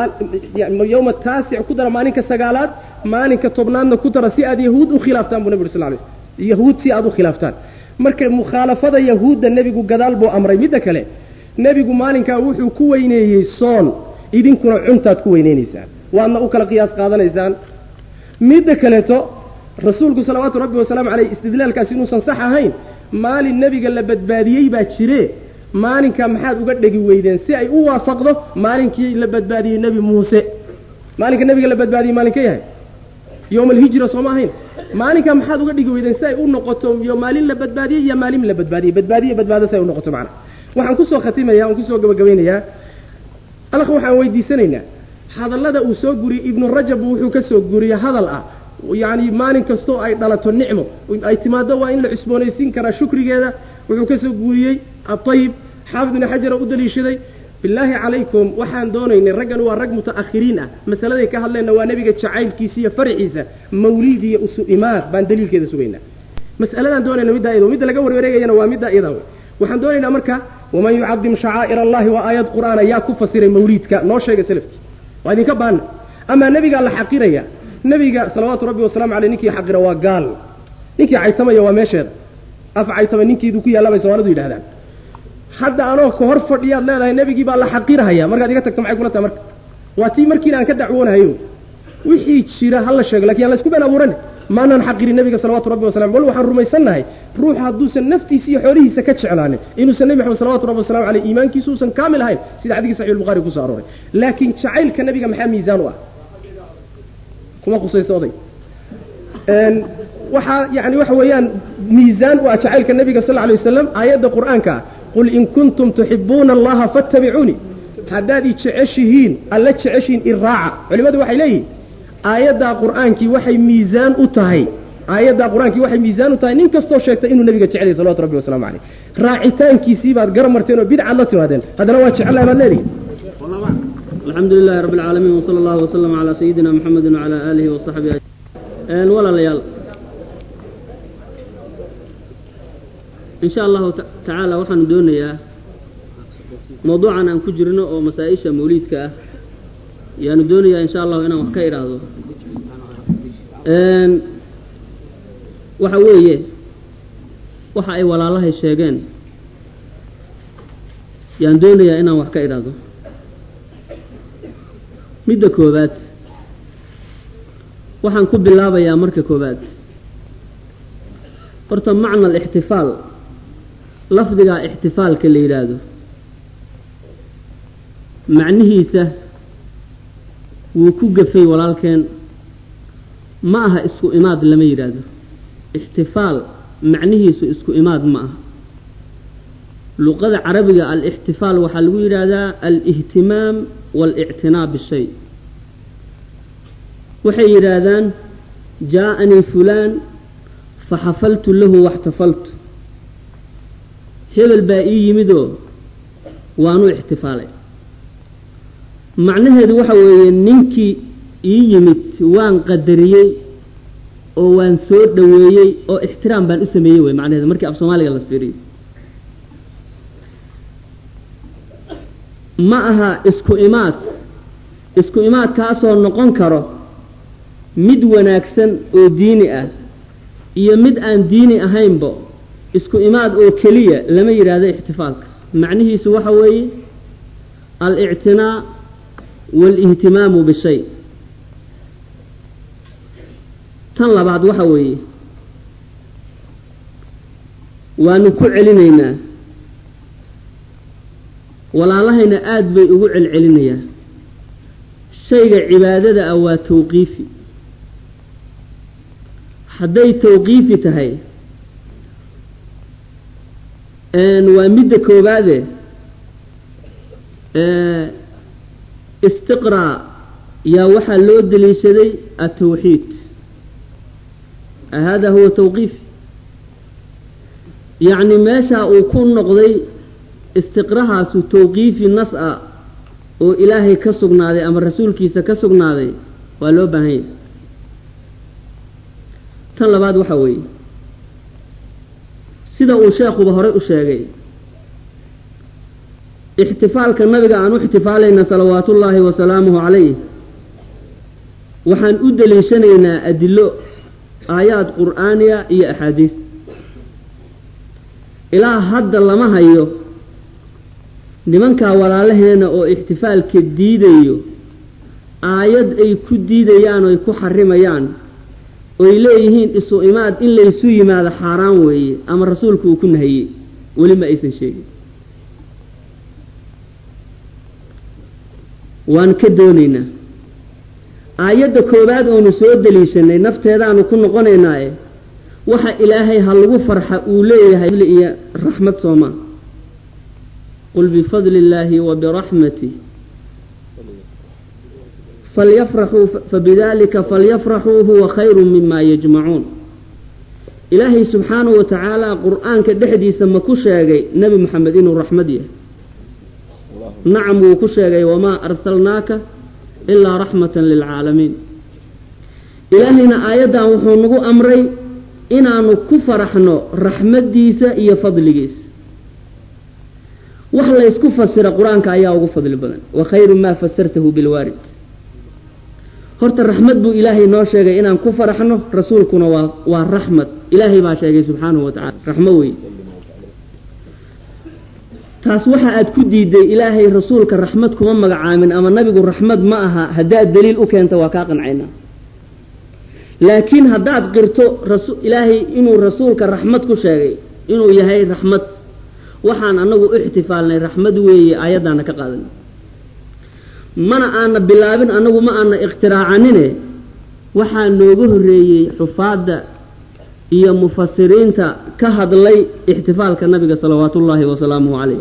yowma taasic ku dara maalinka sagaalaad maalinka tobnaadna ku dara si aad yahuud u khilaaftaan buu nabi uri sal lay yahuud si aad u khilaaftaan marka mukhaalafada yahuudda nebigu gadaal buu amray midda kale nebigu maalinkaa wuxuu ku weyneeyey soon idinkuna cuntaad ku weyneynaysaan waadna u kala qiyaas qaadanaysaan midda kaleeto rasuulku salawaatu rabbi wasalaamu caleyh istidlaalkaasi inuusan sax ahayn maalin nebiga la badbaadiyey baa jire maalinkaa maxaad uga dhegi weydeen si ay u waafaqdo maalinkii la badbaadiyey nebi muuse maalinka nebiga la badbaadiyey maalinka yahay yowma alhijra sooma ahayn maalinkaa maxaad uga dhigi weydeen si ay u noqoto yo maalin la badbaadiyey iyo maalin la badbaadiyey badbaadiye badbaado si ay u noqoto macna waxaan kusoo khatimaya waan kusoo gabagabaynayaa alakh waxaan weydiisanaynaa hadallada uu soo guriyey ibnu rajab wuxuu ka soo guriyey hadal ah yacni maalin kastoo ay dhalato nicmo ay timaado waa in la cusboonaysiin karaa shukrigeeda wuxuu ka soo guuriyey aayib xaafid ibni xajara u daliishaday bilaahi calaykum waxaan doonaynay raggan waa rag muta'akhiriin ah masaladay ka hadleenna waa nebiga jacaylkiisa iyo faraciisa mawliid iyo usu imaad baan daliilkeeda sugaynaa mas'aladaan doonayna middaa iyado midda laga warwareegayana waa middaa iyadaa wey waxaan doonaynaa marka waman yucadim shacaa'ir allahi waa aayad qur'aana yaa ku fasiray mawliidka noo sheega selafki waa idinka baana amaa nebigaa la xaqiraya nebiga salawaatu rabbi wasalaamu caleyh ninkii xaqira waa gaal ninkii caytamaya waa meesheeda af caytama ninkiidu ku yaalla bay soomaalidu yidhahdaan hadda anoo ka hor fadhiyaad leedahay nebigii baa la xaqirahaya markaad iga tagto maxay kula tahay marka waa tii markiina aan ka dacwoonahayo wixii jira ha la sheego lakin aan laysku been abuurane maanaan xaqirin nebiga salawatu rabbi wasalam bal waxaan rumaysannahay ruux hadduusan naftiisa iyo xoolihiisa ka jeclaanin inuusan nebi maxamed salawatu rabbi wasalamu caleyh iimaankiisu uusan kaamil ahayn sida xadiiskii saxix albukhaari kusoo arooray laakiin jacaylka nebiga maxaa miisaan u ah kuma khusayso oday waxaa yani waxa weeyaan miisaan u ah jacaylka nebiga sal alay wasalam aayadda qur'aanka ah qul in kuntum tuxibuuna allaha fattabicuunii haddaad i jeceshihiin alla jeceshihiin iraaca culimmadu waxay leeyihin aayaddaa qur'aankii waxay miisaan u tahay aayaddaa qur-aankii waxay miisaan u tahay nin kastoo sheegtay inuu nebiga jecelyay salawatu rabbi wasalamu caleyh raacitaankiisii baad gara marteen oo bidcaad la timaadeen haddana waa jecelahay baad leedihi alxamdu lilahi rabbi alcaalamiin wsala allahu waslama calaa sayidina muxamedin wacalaa aalihi wasaxbihi ajmaciin walaalayaal in sha allahu tacaala waxaanu doonayaa mawduucan aan ku jirno oo masaa-isha mawliidka ah yaanu doonayaa insha allahu inaan wax ka idhaahdo waxa weeye waxa ay walaalahay sheegeen yaan doonayaa inaan wax ka idhaahdo midda koowaad waxaan ku bilaabayaa marka koowaad horta macna alixtifaal lafdigaa ixtifaalka la yidhaahdo macnihiisa wuu ku gafay walaalkeen ma aha isku imaad lama yidhaahdo ixtifaal macnihiisu isku imaad ma aha luqada carabiga alixtifaal waxaa lagu yidhaahdaa alihtimaam waalictinaa bishay waxay yidhaahdaan jaa-anii fulaan faxafaltu lahu waxtafaltu hebel baa ii yimidoo waanu ixtifaalay macnaheedu waxa weeye ninkii ii yimid waan qadariyey oo waan soo dhoweeyey oo ixtiraam baan u sameeyey wey macnaheedu markii af soomaaliga la fiiriyo ma aha isku imaad isku imaad kaasoo noqon karo mid wanaagsan oo diini ah iyo mid aan diini ahaynba isku imaad oo keliya lama yidhaahdo ixtifaalka macnihiisu waxa weeye alictinaa waalihtimaamu bishay tan labaad waxa weeye waanu ku celinaynaa walaalahayna aada bay ugu celcelinayaan shayga cibaadada ah waa tawqiifi hadday tawqiifi tahay waa midda koowaade istiqraa yaa waxaa loo daliishaday atawxiid hada huwa tawqiifi yacni meeshaa uu ku noqday istiqrahaasu tawqiifi nas a oo ilaahay ka sugnaaday ama rasuulkiisa ka sugnaaday waa loo baahan yahay tan labaad waxa weeye sida uu sheekhuba horey u sheegay ixtifaalka nabiga aan u ixtifaalayna salawaatullaahi wa salaamuhu calayh waxaan u daliishanaynaa adilo aayaad qur'aaniya iyo axaadiis ilaa hadda lama hayo nimankaa walaalaheena oo ixtifaalka diidayo aayad ay ku diidayaan oy ku xarimayaan oy leeyihiin isu imaad in laysu yimaado xaaraan weeye ama rasuulku uu ku nahiyey weli ma aysan sheegin waan ka doonaynaa aayadda koowaad oonu soo daliishanay nafteedaanu ku noqonaynaaye waxa ilaahay ha lagu farxa uu leeyahay iyo raxmad soomaa qul bifadli illaahi wa biraxmatih falyafraxuu fabidalika falyafraxuu huwa khayru mima yajmacuun ilaahay subxaanahu wa tacaala qur-aanka dhexdiisa ma ku sheegay nebi moxamed inuu raxmad yahay nacam wuu ku sheegay wamaa arsalnaaka ilaa raxmatan lilcaalamiin ilaahayna aayaddan wuxuu nagu amray inaanu ku faraxno raxmaddiisa iyo fadligiisa wax laysku fasira qur-aanka ayaa ugu fadli badan wa khayru maa fasartahu bilwaarid horta raxmad buu ilaahay noo sheegay inaan ku faraxno rasuulkuna waa waa raxmad ilaahay baa sheegay subxaanahu wa tacala raxmo wey taas waxa aad ku diiday ilaahay rasuulka raxmad kuma magacaamin ama nabigu raxmad ma aha haddaad daliil u keenta waa kaa qancaynaa laakiin haddaad qirto ilaahay inuu rasuulka raxmad ku sheegay inuu yahay raxmad waxaan anagu u ixtifaalnay raxmad weeye aayaddaana ka qaadan mana aana bilaabin anagu ma aana ikhtiraacannine waxaa nooga horreeyey xufaadda iyo mufasiriinta ka hadlay ixtifaalka nabiga salawaatu ullaahi wasalaamuhu calayh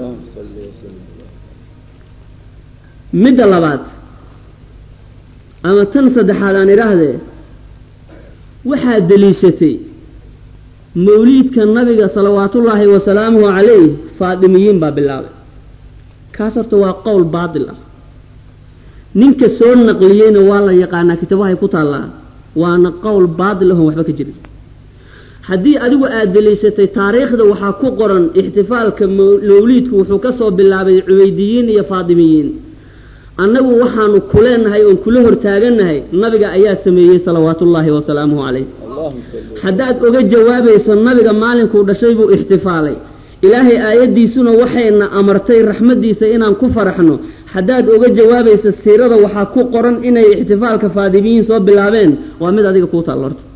midda labaad ama tan saddexaad aan idhaahdee waxaad deliishatay mawliidka nabiga salawaatullaahi wasalaamuhu calayh faadimiyiin baa bilaabay kaas horta waa qowl baatil ah ninka soo naqliyeyna waa la yaqaanaa kitabahay ku taallaa waana qowl baatil ahon waxba ka jirin haddii adigu aada deliishatay taariikhda waxaa ku qoran ixtifaalka mawliidku wuxuu ka soo bilaabay cubaydiyiin iyo faadimiyiin annagu waxaanu ku leenahay oon kula hortaagannahay nabiga ayaa sameeyey salawaatullaahi wasalaamuhu calayh haddaad oga jawaabayso nabiga maalinkuu dhashay buu ixtifaalay ilaahay aayaddiisuna waxayna amartay raxmaddiisa inaan ku faraxno haddaad oga jawaabayso siirada waxaa ku qoran inay ixtifaalka faadimiyiin soo bilaabeen waa mid adiga kuu taal horta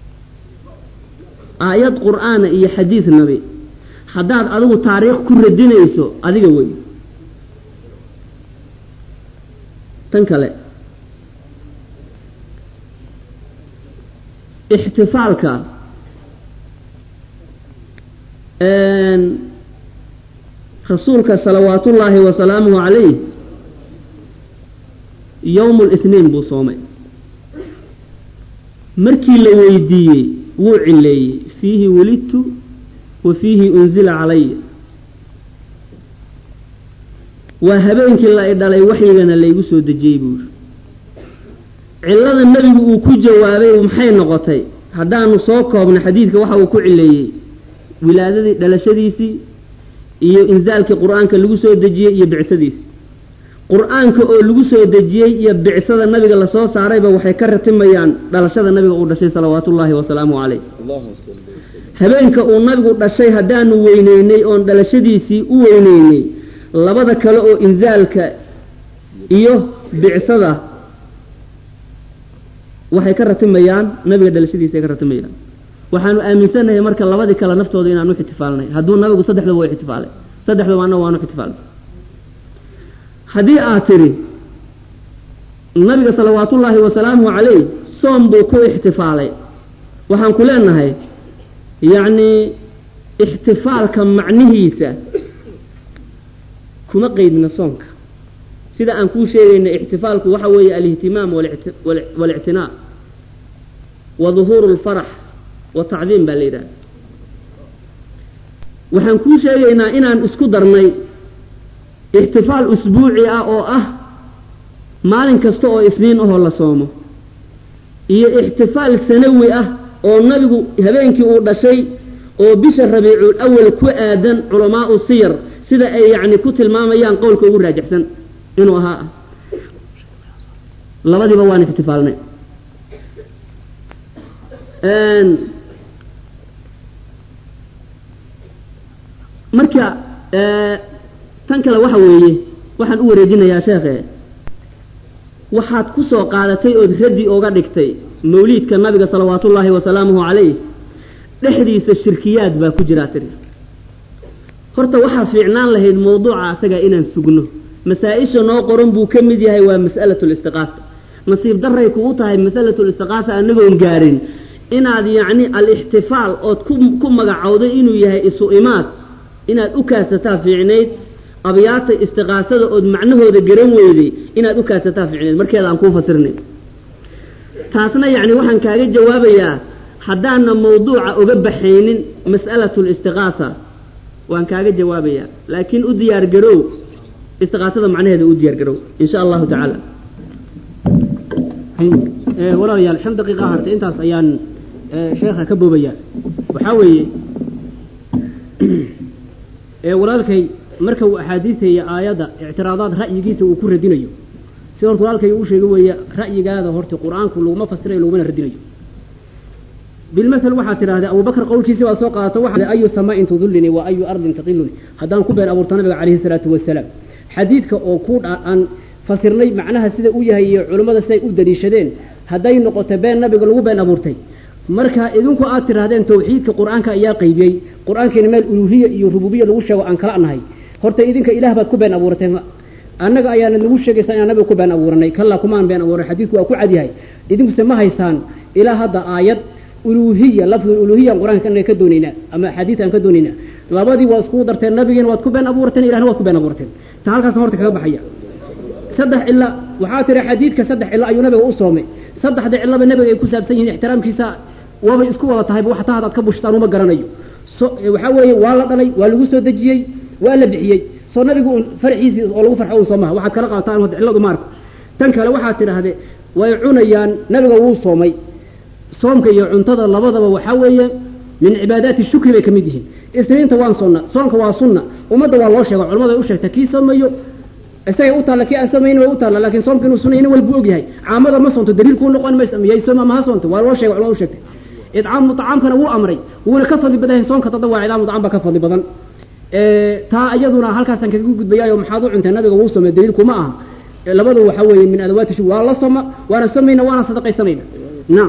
aayad qur-aana iyo xadiid nabi haddaad adigu taariikh ku radinayso adiga wey tan kale ixtifaalka rasuulka salawaatullaahi wasalaamuhu calayh yowmu lithniin buu soomay markii la weydiiyey wuu cileeyey fiihi welidtu wa fiihi unzila calaya waa habeenkii la i dhalay waxyigana laygu soo dejiyey buuri cillada nebigu uu ku jawaabay maxay noqotay haddaanu soo koobno xadiidka waxa uu ku cileeyey wilaadadii dhalashadiisii iyo inzaalkii qur-aanka lagu soo dejiyey iyo bicsadiisii qur-aanka oo lagu soo dejiyey iyo bicsada nabiga lasoo saarayba waxay ka ratimayaan dhalashada nabiga uu dhashay salawaatullaahi wasalaamu caleyh habeenka uu nabigu dhashay haddaanu weyneynay oon dhalashadiisii u weyneynay labada kale oo inzaalka iyo bicsada waxay ka ratimayaan nabiga dhalashadiisa ay ka ratimayaan waxaanu aaminsanahay marka labadii kale naftooda inaanu ixtifaalnay hadduu nabigu saddexdaba waa ixtifaalay saddexdaba annaga waanu ixtifaalnay haddii aad tidhi nabiga salawaatullaahi wasalaamuhu calayh soom buu ku ixtifaalay waxaan ku leenahay yacni ixtifaalka macnihiisa kuma qeydna soonka sida aan kuu sheegayna ixtifaalku waxa weeye alihtimaam walictinaa wa duhuuru lfarax wa tacdiim baa la yidhaha waxaan kuu sheegaynaa inaan isku darnay ixtifaal usbuuci ah oo ah maalin kasta oo isniin ahoo la soomo iyo ixtifaal sanawi ah oo nabigu habeenkii uu dhashay oo bisha rabiicul awal ku aadan culamaau siyar sida ay yacni ku tilmaamayaan qowlka ugu raajixsan inuu ahaa ah labadiiba waan ixtifaalnay marka tan kale waxa weeye waxaan u wareejinayaa sheekhe waxaad ku soo qaadatay ood raddi oga dhigtay mawliidka nabiga salawaatullaahi wasalaamuhu calayh dhexdiisa shirkiyaad baa ku jiraa tiri horta waxaa fiicnaan lahayd mawduuca asaga inaan sugno masaa-isha noo qoran buu ka mid yahay waa mas'alatu listiqaasa nasiib daray kugu tahay masalatu listiqaasa anagoon gaarin inaad yacni al-ixtifaal ood ku ku magacowday inuu yahay isu imaad inaad u kaasataa fiicnayd abyaata istiqaasada ood macnahooda garan weyday inaad u kaasataa fiicnayd markeeda aan kuu fasirnay taasna yacni waxaan kaaga jawaabayaa haddaana mawduuca oga baxaynin mas'alatu listiqaasa waan kaaga jawaabayaa laakiin u diyaar garow istiqaasada macnaheeda u diyaar garow in sha allahu tacaala walaalayaal shan daqiiqa hartay intaas ayaan sheekha ka boobayaa waxaa weeye walaalkay marka uu axaadiista iyo aayadda ictiraadaad ra'yigiisa uu ku radinayo si horta walaalkay uu sheegay weeye ra'yigaada horta qur-aanku laguma fasirayo lagumana radinayo bilmasel waxaad tidhahdee abubakar qowlkiisi waa soo qaadato waxa ayu samaain tudulini wa ayu ardin taqiluni haddaan ku been abuurto nabiga calayhi salaatu wasalaam xadiidka oo ku aan fasirnay macnaha sida u yahay iyo culimmada siday u daliishadeen hadday noqoto been nabiga lagu been abuurtay marka idinku aad tidhahdeen tawxiidka qur-aanka ayaa qaybiyey qur-aankiina meel uluhiya iyo rububiya lagu sheego aan kala nahay horta idinka ilaah baad ku been abuurateen annaga ayaana nagu sheegaysaa inaan nabiga ku been abuuranay kallaa kumaan been abuuran xadiidku waa ku cadyahay idinkuse ma haysaan ilaa hadda aayad uluhiya lafdul uluhiya qur-aanka ka doonaynaa ama axaadiis aan ka doonaynaa labadii waa iskugu darteen nabigiina waad ku been abuurateen ilahna waad ku been abuurateen ta halkaasna horta kaga baxaya saddex cilo waxaa tiri xadiidka saddex cilo ayuu nabiga u soomay saddexda cilaba nabiga ay ku saabsan yihiin ixtiraamkiisa waabay isku wada tahayba wax tahad aad ka bushtaan uma garanayo so waxaa weeye waa la dhalay waa lagu soo dejiyey waa la bixiyey soo nabigu un farxiisii oo lagu farxo un soo maha waxaad kala qabataan wada cilladu maarka tan kale waxaad tidhaahde way cunayaan nabiga wuu soomay soomka iyo cuntada labadaba waxaa weeye min cibaadaati shukri bay ka mid yihiin isniinta waan sonna soonka waa sunna ummadda waa loo sheega culamada ay u sheegta kii soomayo isagay u taalla kii aan soomaynin way u taalla laakiin soomka inuu sunna nin walbu og yahay caamada ma soonto daliil kuu noqon maysa miyay sooma ma ha soonto waa loo sheega culamada u sheegtay idcaamu طacaamkana wuu amray wuuna ka fadli badan yahay soonka tadawaa idcaamu طacam baa ka fadli badan taa iyaduna halkaasaan kaga gudbayaayo maxaad u cuntay nabiga wuu soomay daliilku ma aha labadu waxaa weeye min adawaati shuk waa la soma waana somayna waana sadaqaysanayna naam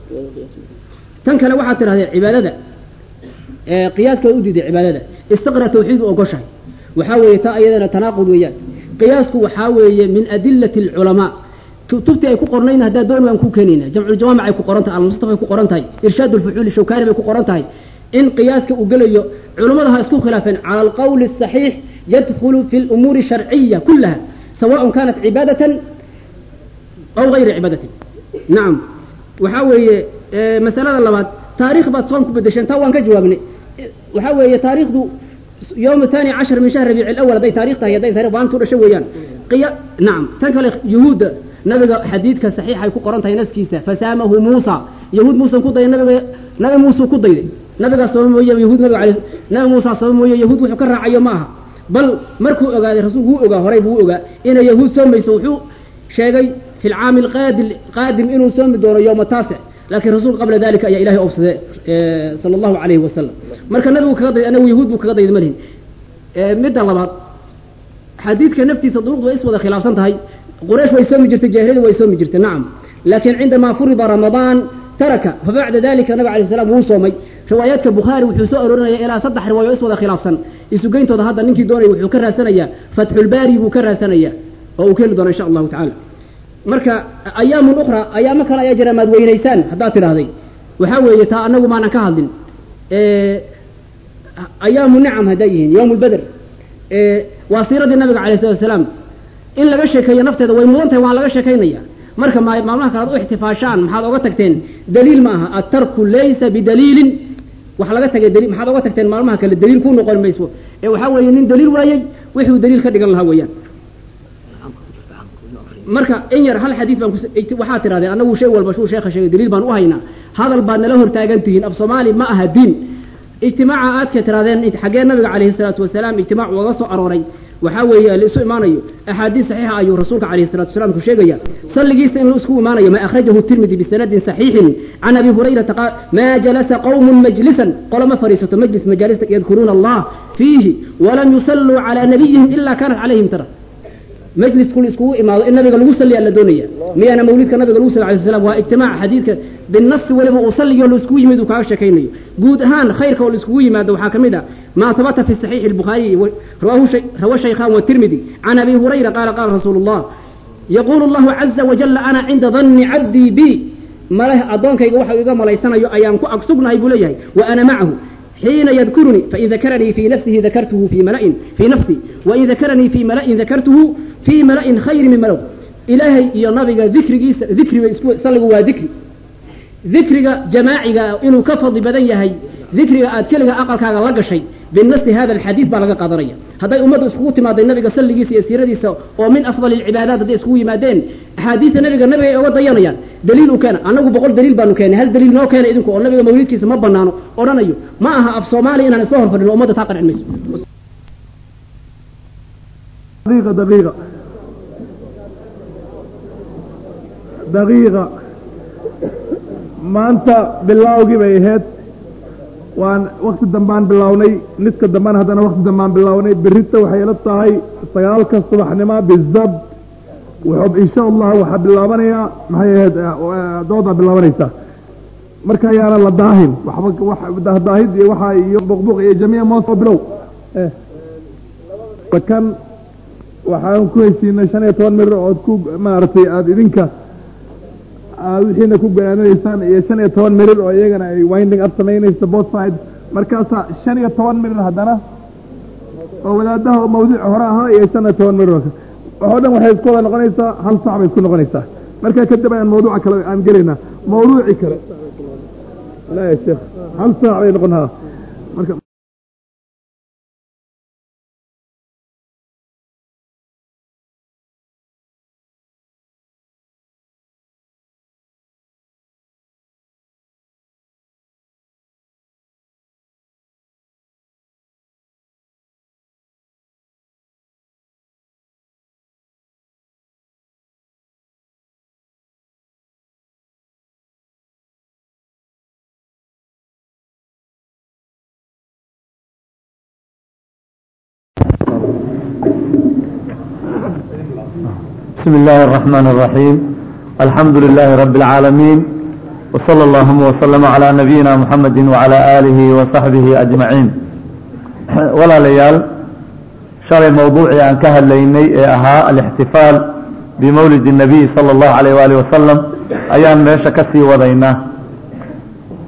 tan kale waxaad tidhahdee cibaadada qiyaaska u diiday cibaadada istiqra tawxiid u ogoshahay waxaa weeye taa iyadana tanaaqud weeyaan qiyaasku waxaa weeye min adilati alculamaa kutubtii ay ku qornayn haddaa doon waan ku keenayna jamculjamaamic ay ku qoran tahay almustafa ay ku qoran tahay irshaad ulfuxuuli shawkaani bay ku qoran tahay in qiyaaska uu gelayo culummada ha isku khilaafeen cala alqawli asaxiix يدخل في الأمور الشرعية كلها سواء كانت عبادة أو غير عبادة نعم وحاوي آه، مسألة اللبات تاريخ بات صوم كبدشان توان كجوابني وحاوي تاريخ دو يوم الثاني عشر من شهر ربيع الأول هذي تاريخ تهي هذي تاريخ بان تورا شويان قيا نعم تنكل يهود نبي حديث صحيح يكون قرنت هي ناس كيسة فسامه موسى يهود موسى كودا نبي نبي موسى كودا نبي صوم ويا يهود نبي عليه نبي موسى صوم ويا يهود وحكر عيا معها بل مركو أجا رسول هو أجا هري هو أجا إن يهود سوم يسوحوا شيء في العام القادم قادم إنه سوم دور يوم التاسع لكن رسول قبل ذلك يا إلهي أوصى صلى الله عليه وسلم مركا النبي كقضي أنا ويهود كقضي ملهن مدة لبعض حديث نفتي صدوق وإسود خلاف سنتهي قريش ويسمي جرت الجاهلية ويسمي جرت نعم لكن عندما فرض رمضان ترك فبعد ذلك النبي عليه السلام هو صومي روايات البخاري وحسو أرورنا إلى صدح رواية إسود خلاف سن إسوقين تودا هذا ننكي دوني وحكرها سنية فتح الباري وكرها سنية وأكل دون إن شاء الله تعالى marka ayaamun ukhra ayaamo kale ayaa jira maad weynaysaan haddaad tidhaahday waxaa weeye taa anagu maanan ka hadlin ayaamu nicam hadday yihiin yowm lbeder waa siiradii nabiga alayh salatu wasalaam in laga sheekeeyo nafteeda way mudan tahay waan laga sheekaynaya marka ma maalmaha kale ad u ixtifaashaan maxaad oga tagteen daliil ma aha atarku laysa bidaliilin wax laga tagay daliil maxaad oga tagteen maalmaha kale daliil ku noqon mayso ee waxaa weeye nin daliil waayey wixuu daliil ka dhigan lahaa weeyaan marka in yar hal xadiid baan waxaa tirahdeen annagu shay walba shuu sheekha sheegay daliil baan u haynaa hadal baad nala hortaagan tihiin af soomaali ma aha diin ijtimaaca aadka tirahdeen xaggee nabiga calayhi salaatu wasalaam ijtimaac ugaga soo arooray waxaa weeye la isu imaanayo axaadiis saxiixa ayuu rasuulka calayhi salatu wasalaam ku sheegaya salligiisa in la isku imaanayo ma akhrajahu tirmidi bisanadin saxiixin can abi hurayrata qaal maa jalasa qawmun majlisan qolama fariisato majlis majaalista yadkuruuna allah fiihi walam yusalluu calaa nabiyihim ila kanat calayhim tara مجلس كل اسكو إمام النبي قال وصلي على الدنيا مي أنا مولد كان النبي قال وصلي عليه السلام واجتماع حديث بالنص ولا أصلي يقول اسكو يمد وكاش كيني جود هان خير كول اسكو يمد وحاكم ده ما ثبت في الصحيح البخاري رواه شيء رواه الشيخان والترمذي عن أبي هريرة قال قال رسول الله يقول الله عز وجل أنا عند ظن عبدي بي ما له أدونك يقول واحد يقول ملايسنا أيامكو أقصبنا يقول لي وأنا معه حين يذكرني فإن ذكرني في نفسه ذكرته في ملأ في نفسي وإن ذكرني في ملأ ذكرته في ملأ خير من ملأ إلهي يا نبي ذكري ذكري صلوا وذكري ذكري جماعي إنه كفض بدن يهي ذكري أتكلم أقل كاغا لقى شيء بالنص هذا الحديث بلغ قدرية هذا أمة اسكوتي ما النبي صلى الله عليه وسلم ومن أفضل العبادات دي اسكوي ما دين حديث النبي النبي أو ضيانيا دليل كان أنا بقول دليل بانو كان هل دليل نو كان إذنكم النبي مولد كيس ما بنانو أورانيو ما أها أف صومالي إن أنا سوهم فلن أمة تاقر عن مسلم دقيقة دقيقة دقيقة ما أنت بالله bay ahayd waan wakti dambaan bilownay niska dambaan haddana wakti dambaan bilownay berita waxay ila tahay sagaalka subaxnimo bizabt wuxuu insha allah waxaa bilaabanayaa maxay ahayd doodaa bilaabanaysa marka ayaana la daahin waxba wax daahdaahid iyo waxa iyo buqbuq iyo jamiica moos oo bilow kan waxaan ku heshiinay shan iyo toban mir ood ku maaragtay aada idinka wixiina ku go'aamanaysaan iyo shan iyo toban mirir oo iyagana ay winding up samaynayso both side markaasaa shan iyo toban mirir haddana oo wadaadaha oo mawduuc hore ahaa iyo shan iyo toban mirir waxoo dhan waxay isku wada noqonaysaa hal saac bay isku noqonaysaa markaa kadib ayaan mawduuca kale aan gelaynaa mawduuci kale la ya sheekh hal saac bay noqon haa marka بسم الله الرحمن الرحيم الحمد لله رب العالمين وصلى اللهم وسلم على نبينا محمد وعلى آله وصحبه أجمعين ولا ليال شرع موضوع أن كهليني أها الاحتفال بمولد النبي صلى الله عليه وآله وسلم أيام ميشا كسي وضينا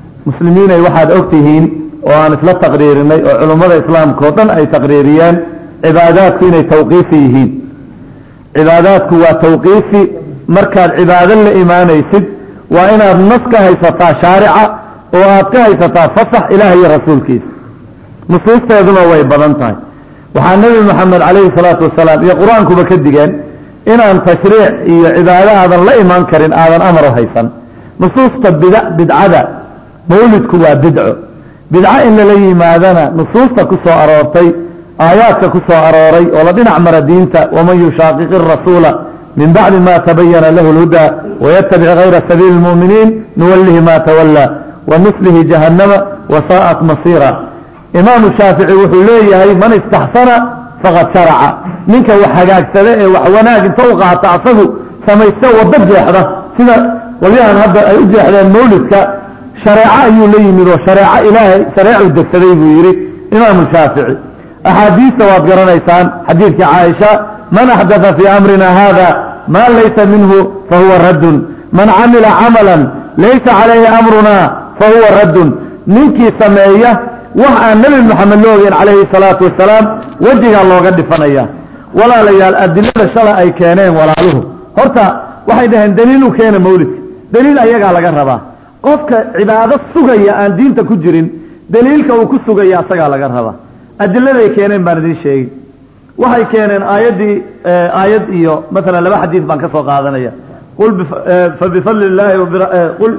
مسلمين واحد أكتهين وأن إسلا تقريرني وعلماء الإسلام كوطن أي تقريريان cibaadaadku inay tawqiifi yihiin cibaadaadku waa tawqiifi markaad cibaado la imaanaysid waa inaad nas ka haysataa shaarica oo aad ka haysataa fasax ilaah iyo rasuulkiisa nusuusteeduna way badan tahay waxaa nebi moxamed calayhi salaatu wasalaam iyo qur-aankuba ka digeen inaan tashriic iyo cibaado aadan la imaan karin aadan amar u haysan nusuusta bid bidcada mawlidku waa bidco bidco in lala yimaadana nusuusta ku soo aroortay aayaadka ku soo arooray oo la dhinac mara diinta waman yushaaqiqi rasuula min bacdi ma tabayana lahu lhuda wayatabic gayra sabiili lmu'miniin nuwallihi ma tawallaa wanuslihi jahannama wasaa'at masiira imaamu shaafici wuxuu leeyahay man istaxsana faqad sharaca ninka wax hagaagsada ee wax wanaag inta u qaata asagu samaysta waddo jeexda sida qolyahan hadda ay u jeexdeen mawlidka shareeco ayuu la yimid oo shareeco ilaahay shareecu degsaday buu yidhi imaamu shaafici axaadiista waad garanaysaan xadiidkii caaisha man axdatha fii amrina hada ma laysa minhu fahuwa raddun man camila camalan laysa calayhi amruna fahuwa raddun ninkii sameeya wax aan nebi moxamed la ogeyn calayhi salaatu wasalaam wejigaa looga dhifanaya walaalayaal adilada shala ay keeneen walaaluhu horta waxay dhaheen daliil u keena mawlidka daliil ayagaa laga rabaa qofka cibaado sugaya aan diinta ku jirin daliilka uu ku sugaya asagaa laga rabaa adiladay keeneen baan idiin sheegi waxay keeneen aayaddii aayad iyo masalan laba xadiis baan ka soo qaadanaya qul fabifadli illaahi qul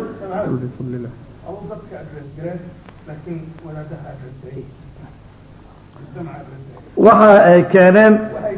waxa ay keeneen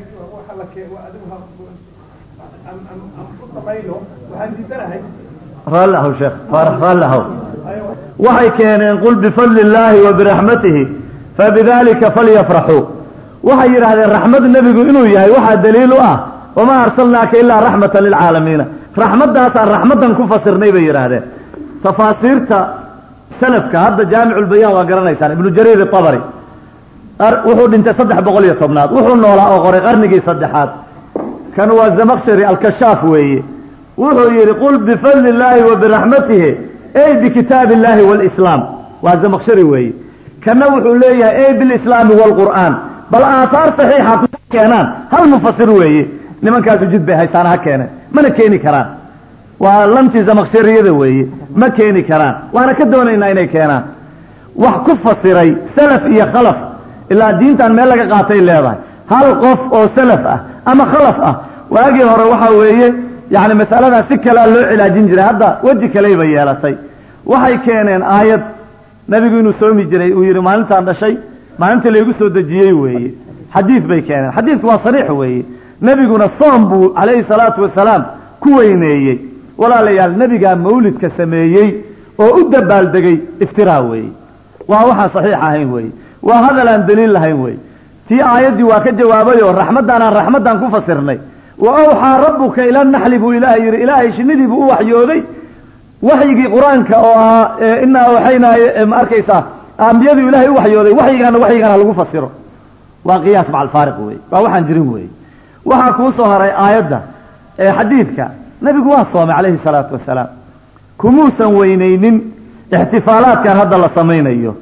raalli ahow sheekh faarax raalli ahow waxay keeneen qul bifadli illaahi wa biraxmatihi fabidalika falyafraxuu waxay yidhaahdeen raxmad nebigu inuu yahay waxaa daliil u ah wamaa arsalnaaka ilaa raxmatan lilcaalamiina raxmaddaasaan raxmaddan ku fasirnay bay yidhaahdeen tafaasiirta salafka hadda jaamiculbayaan waa garanaysaan ibnu jariir itabari wuxuu dhintay saddex boqol iyo tobnaad wuxuu noolaa oo qoray qarnigii saddexaad kan waa zamakshari alkashaaf weeye wuxuu yidhi qul bifadli illaahi wa biraxmatihi ey bikitaabi illaahi walislaam waa zamakshari weeye kana wuxuu leeyahay ey bilislaami waalqur'aan bal aathaar saxiixa ku keenaan hal mufasir weeye nimankaasu jid bay haysaana ha keeneen mana keeni karaan waa lantii zamakshiriyada weeye ma keeni karaan waana ka doonaynaa inay keenaan wax ku fasiray salaf iyo khalaf ilaa diintan meel laga qaatay leedahay hal qof oo salaf ah ama khalaf ah waagii hore waxaa weeye yani masaladaa si kalea loo cilaajin jiray hadda weji kaleyba yeelatay waxay keeneen aayad nabigu inuu soomi jiray uu yidhi maalintaan dhashay maalintii laygu soo dejiyey weeye xadiid bay keeneen xadiidku waa sariix weeye nebiguna soom buu calayhi salaatu wasalaam ku weyneeyey walaalayaal nebigaa mawlidka sameeyey oo u dabaaldegay iftiraa weeye waa waxaan saxiix ahayn weeye waa hadal aan daliil lahayn wey tii aayaddii waa ka jawaabay oo raxmaddan aan raxmaddan ku fasirnay wa awxaa rabbuka ila naxli buu ilaahay yidhi ilaahay shinidii buu u waxyooday waxyigii qur-aanka oo ah inaa waxaynaa ma arkaysaa ambiyadu ilaahay u waxyooday waxyigaana waxyigaana lagu fasiro waa qiyaas maca alfaariq wey waa waxaan jirin wey waxaa kuu soo haray aayadda xadiidka nebigu waa soomay calayhi salaatu wasalaam kumuusan weyneynin ixtifaalaadkan hadda la samaynayo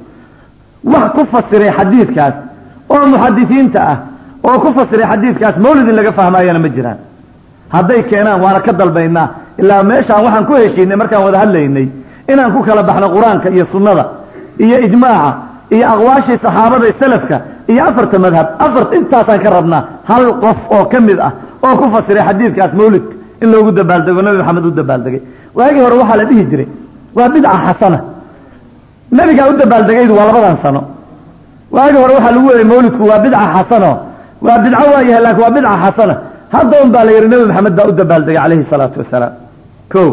wax ku fasiray xadiidkaas oo muxadisiinta ah oo ku fasiray xadiidkaas mawlid in laga fahmaayana ma jiraan hadday keenaan waana ka dalbaynaa ilaa meeshaan waxaan ku heshiinay markaan wada hadlaynay inaan ku kala baxno qur-aanka iyo sunnada iyo ijmaaca iyo aqwaashii saxaabada iyo salafka iyo afarta madhab afar intaasaan ka rabnaa hal qof oo ka mid ah oo ku fasiray xadiidkaas mawlidka in loogu dabaaldego nabi maxamed u dabaaldegay waagii hore waxaa la dhihi jiray waa bidca xasana nabigaa u dabaaldegaydu waa labadan sano waagi hore waxaa lagu weriyay mawlidku waa bidca xasano waa bidco waa yahay laakiin waa bidca xasana hadda un baa la yidhi nebi maxamed baa u dabaaldegay calayhi salaatu wasalaam ko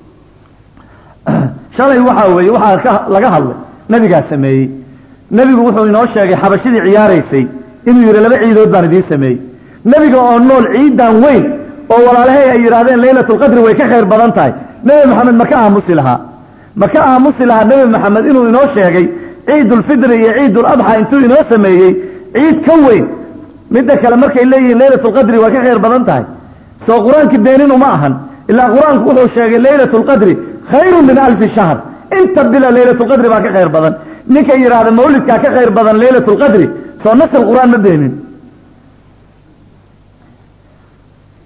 shalay waxaa weeye waxaa ka laga hadlay nebigaa sameeyey nebigu wuxuu inoo sheegay xabashidii ciyaaraysay inuu yidhi laba ciidood baan idiin sameeyey nebiga oo nool ciidan weyn oo walaalahay ay yidhahdeen laylatulqadri way ka khayr badan tahay nebi maxamed ma ka aamusi lahaa ma ka aamusi lahaa nebi maxamed inuu inoo sheegay ciidulfidri iyo ciiduladxa intuu inoo sameeyey ciid ka weyn midda kale markay leeyihiin laylatulqadri waa ka khayr badan tahay soo qur-aanki beenin uma ahan ilaa qur-aanku wuxuu sheegay laylatulqadri khayrun min alfi shahr inta bila laylatulqadri baa ka khayr badan ninka yidhaahda mawlidkaa ka khayr badan laylatulqadri soo nasl qur-aan ma beenin